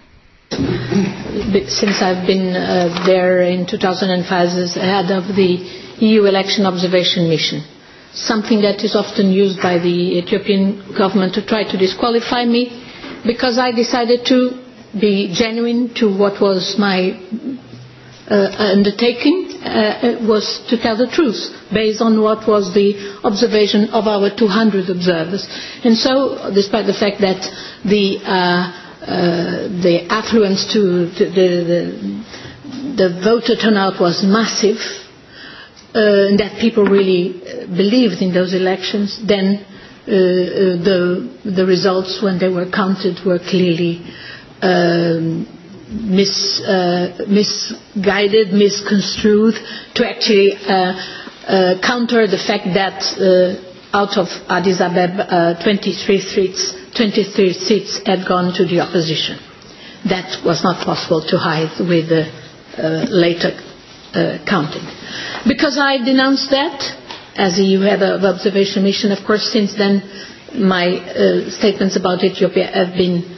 since I've been uh, there in 2005 as head of the EU election observation mission. Something that is often used by the Ethiopian government to try to disqualify me because I decided to be genuine to what was my uh, undertaking uh, was to tell the truth based on what was the observation of our 200 observers. And so, despite the fact that the uh, uh, the affluence to, to the, the the voter turnout was massive, uh, and that people really uh, believed in those elections, then uh, uh, the the results when they were counted were clearly um, mis, uh, misguided, misconstrued to actually uh, uh, counter the fact that uh, out of Addis Ababa, uh, 23 seats, 23 seats had gone to the opposition. That was not possible to hide with the uh, later uh, counting. Because I denounced that as a EU head of observation mission, of course, since then my uh, statements about Ethiopia have been uh,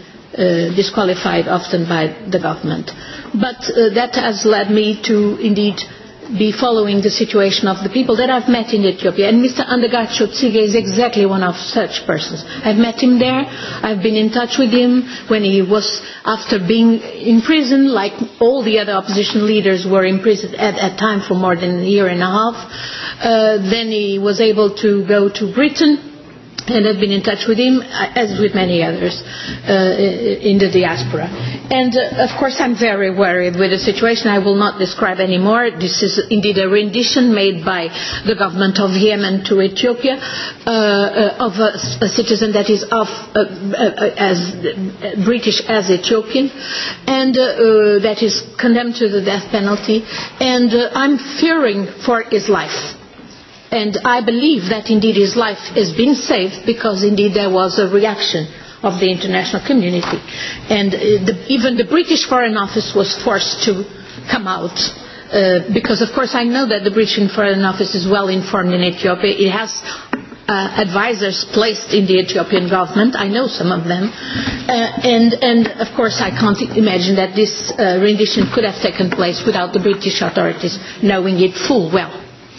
disqualified often by the government. But uh, that has led me to indeed be following the situation of the people that I've met in Ethiopia. And Mr. Andagacho Tsige is exactly one of such persons. I've met him there. I've been in touch with him when he was, after being in prison, like all the other opposition leaders were in prison at that time for more than a year and a half. Uh, then he was able to go to Britain and I've been in touch with him, uh, as with many others uh, in the diaspora. And uh, of course, I'm very worried with the situation. I will not describe anymore. This is indeed a rendition made by the government of Yemen to Ethiopia uh, uh, of a, a citizen that is of uh, uh, as uh, British as Ethiopian, and uh, uh, that is condemned to the death penalty. And uh, I'm fearing for his life and I believe that indeed his life has been saved because indeed there was a reaction of the international community. And uh, the, even the British Foreign Office was forced to come out. Uh, because of course I know that the British Foreign Office is well informed in Ethiopia. It has uh, advisors placed in the Ethiopian government. I know some of them. Uh, and, and of course I can't imagine that this uh, rendition could have taken place without the British authorities knowing it full well.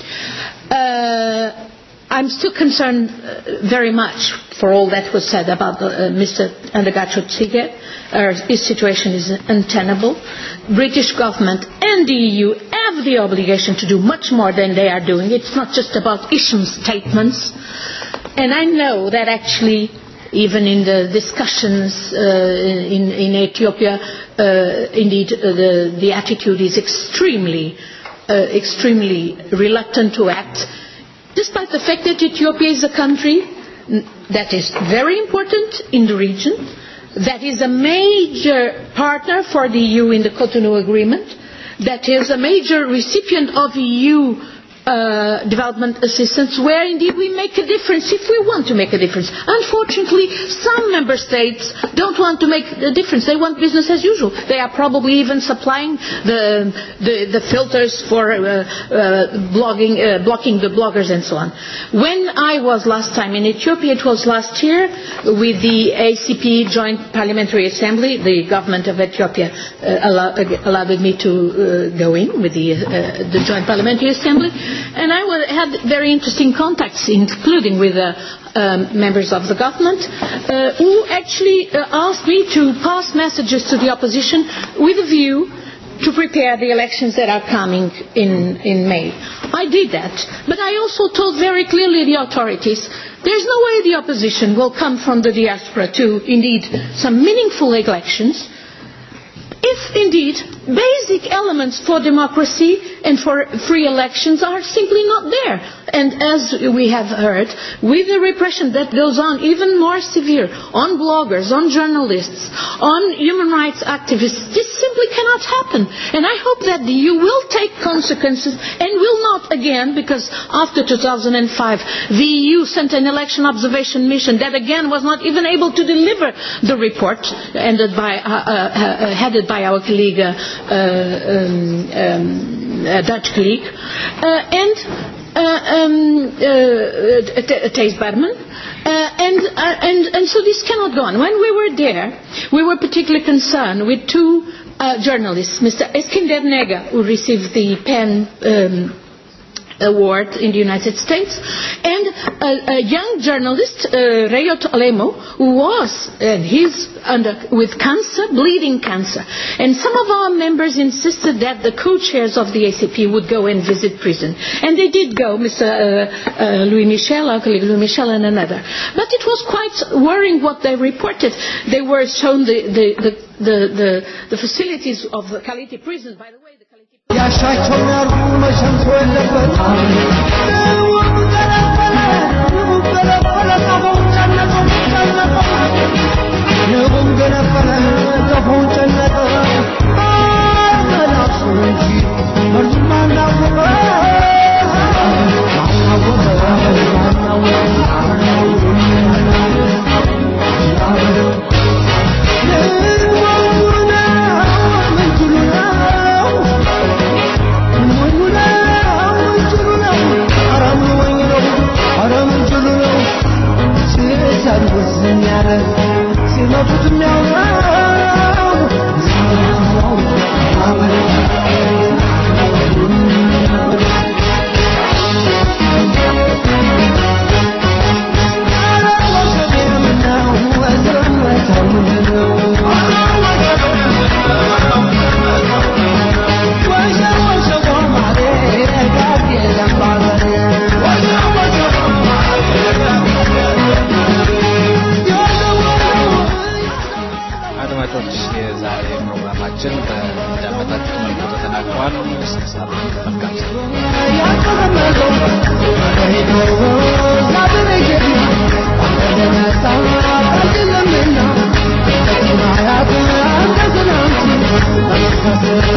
Uh, I'm still concerned uh, very much for all that was said about uh, Mr. Andagacho Tsige. Uh, his situation is untenable. British government and the EU have the obligation to do much more than they are doing. It's not just about issuing statements. And I know that actually even in the discussions uh, in, in Ethiopia, uh, indeed uh, the, the attitude is extremely uh, extremely reluctant to act, despite the fact that Ethiopia is a country that is very important in the region, that is a major partner for the EU in the Cotonou Agreement, that is a major recipient of EU uh, development assistance where indeed we make a difference if we want to make a difference. Unfortunately, some member states don't want to make a difference. They want business as usual. They are probably even supplying the, the, the filters for uh, uh, blogging, uh, blocking the bloggers and so on. When I was last time in Ethiopia, it was last year with the ACP Joint Parliamentary Assembly, the government of Ethiopia uh, allow, uh, allowed me to uh, go in with the, uh, the Joint Parliamentary Assembly and I wa- had very interesting contacts, including with uh, um, members of the government, uh, who actually uh, asked me to pass messages to the opposition with a view to prepare the elections that are coming in, in May. I did that, but I also told very clearly the authorities there's no way the opposition will come from the diaspora to indeed some meaningful elections if indeed basic elements for democracy and for free elections are simply not there. And as we have heard, with the repression that goes on even more severe on bloggers, on journalists, on human rights activists, this simply cannot happen. And I hope that the EU will take consequences and will not again, because after 2005 the EU sent an election observation mission that again was not even able to deliver the report ended by, uh, uh, uh, headed by our colleague, uh, um, um, uh, Dutch colleague, uh, and uh, um, uh, T- Thijs Berman. Uh, and, uh, and, and so this cannot go on. When we were there, we were particularly concerned with two uh, journalists, Mr. Eskinder Nega, who received the PEN um, award in the United States, and a, a young journalist, uh, Rayot Alemo, who was, and he's under, with cancer, bleeding cancer. And some of our members insisted that the co-chairs of the ACP would go and visit prison. And they did go, Mr. Uh, uh, Louis Michel, our colleague Louis Michel and another. But it was quite worrying what they reported. They were shown the, the, the, the, the, the facilities of the Kaliti prison. By the way, the Kaliti ያሻቸው ያርጉ መቼም ተወለበት ንቡን ገለበለ ንቡን ገለበለ ቀፎውን ጨነቀው ጨነቀው ንቡን ገለበለ ቀፎውን ጨነቀው መላሱ እንጂ መርዙም አናወቀ ማናወቀ ሲመቱት የሚያውራው ባዳመጣችሁት መልኩ ተጠናቋል። እስከ ሳምንት መልካም Thank you.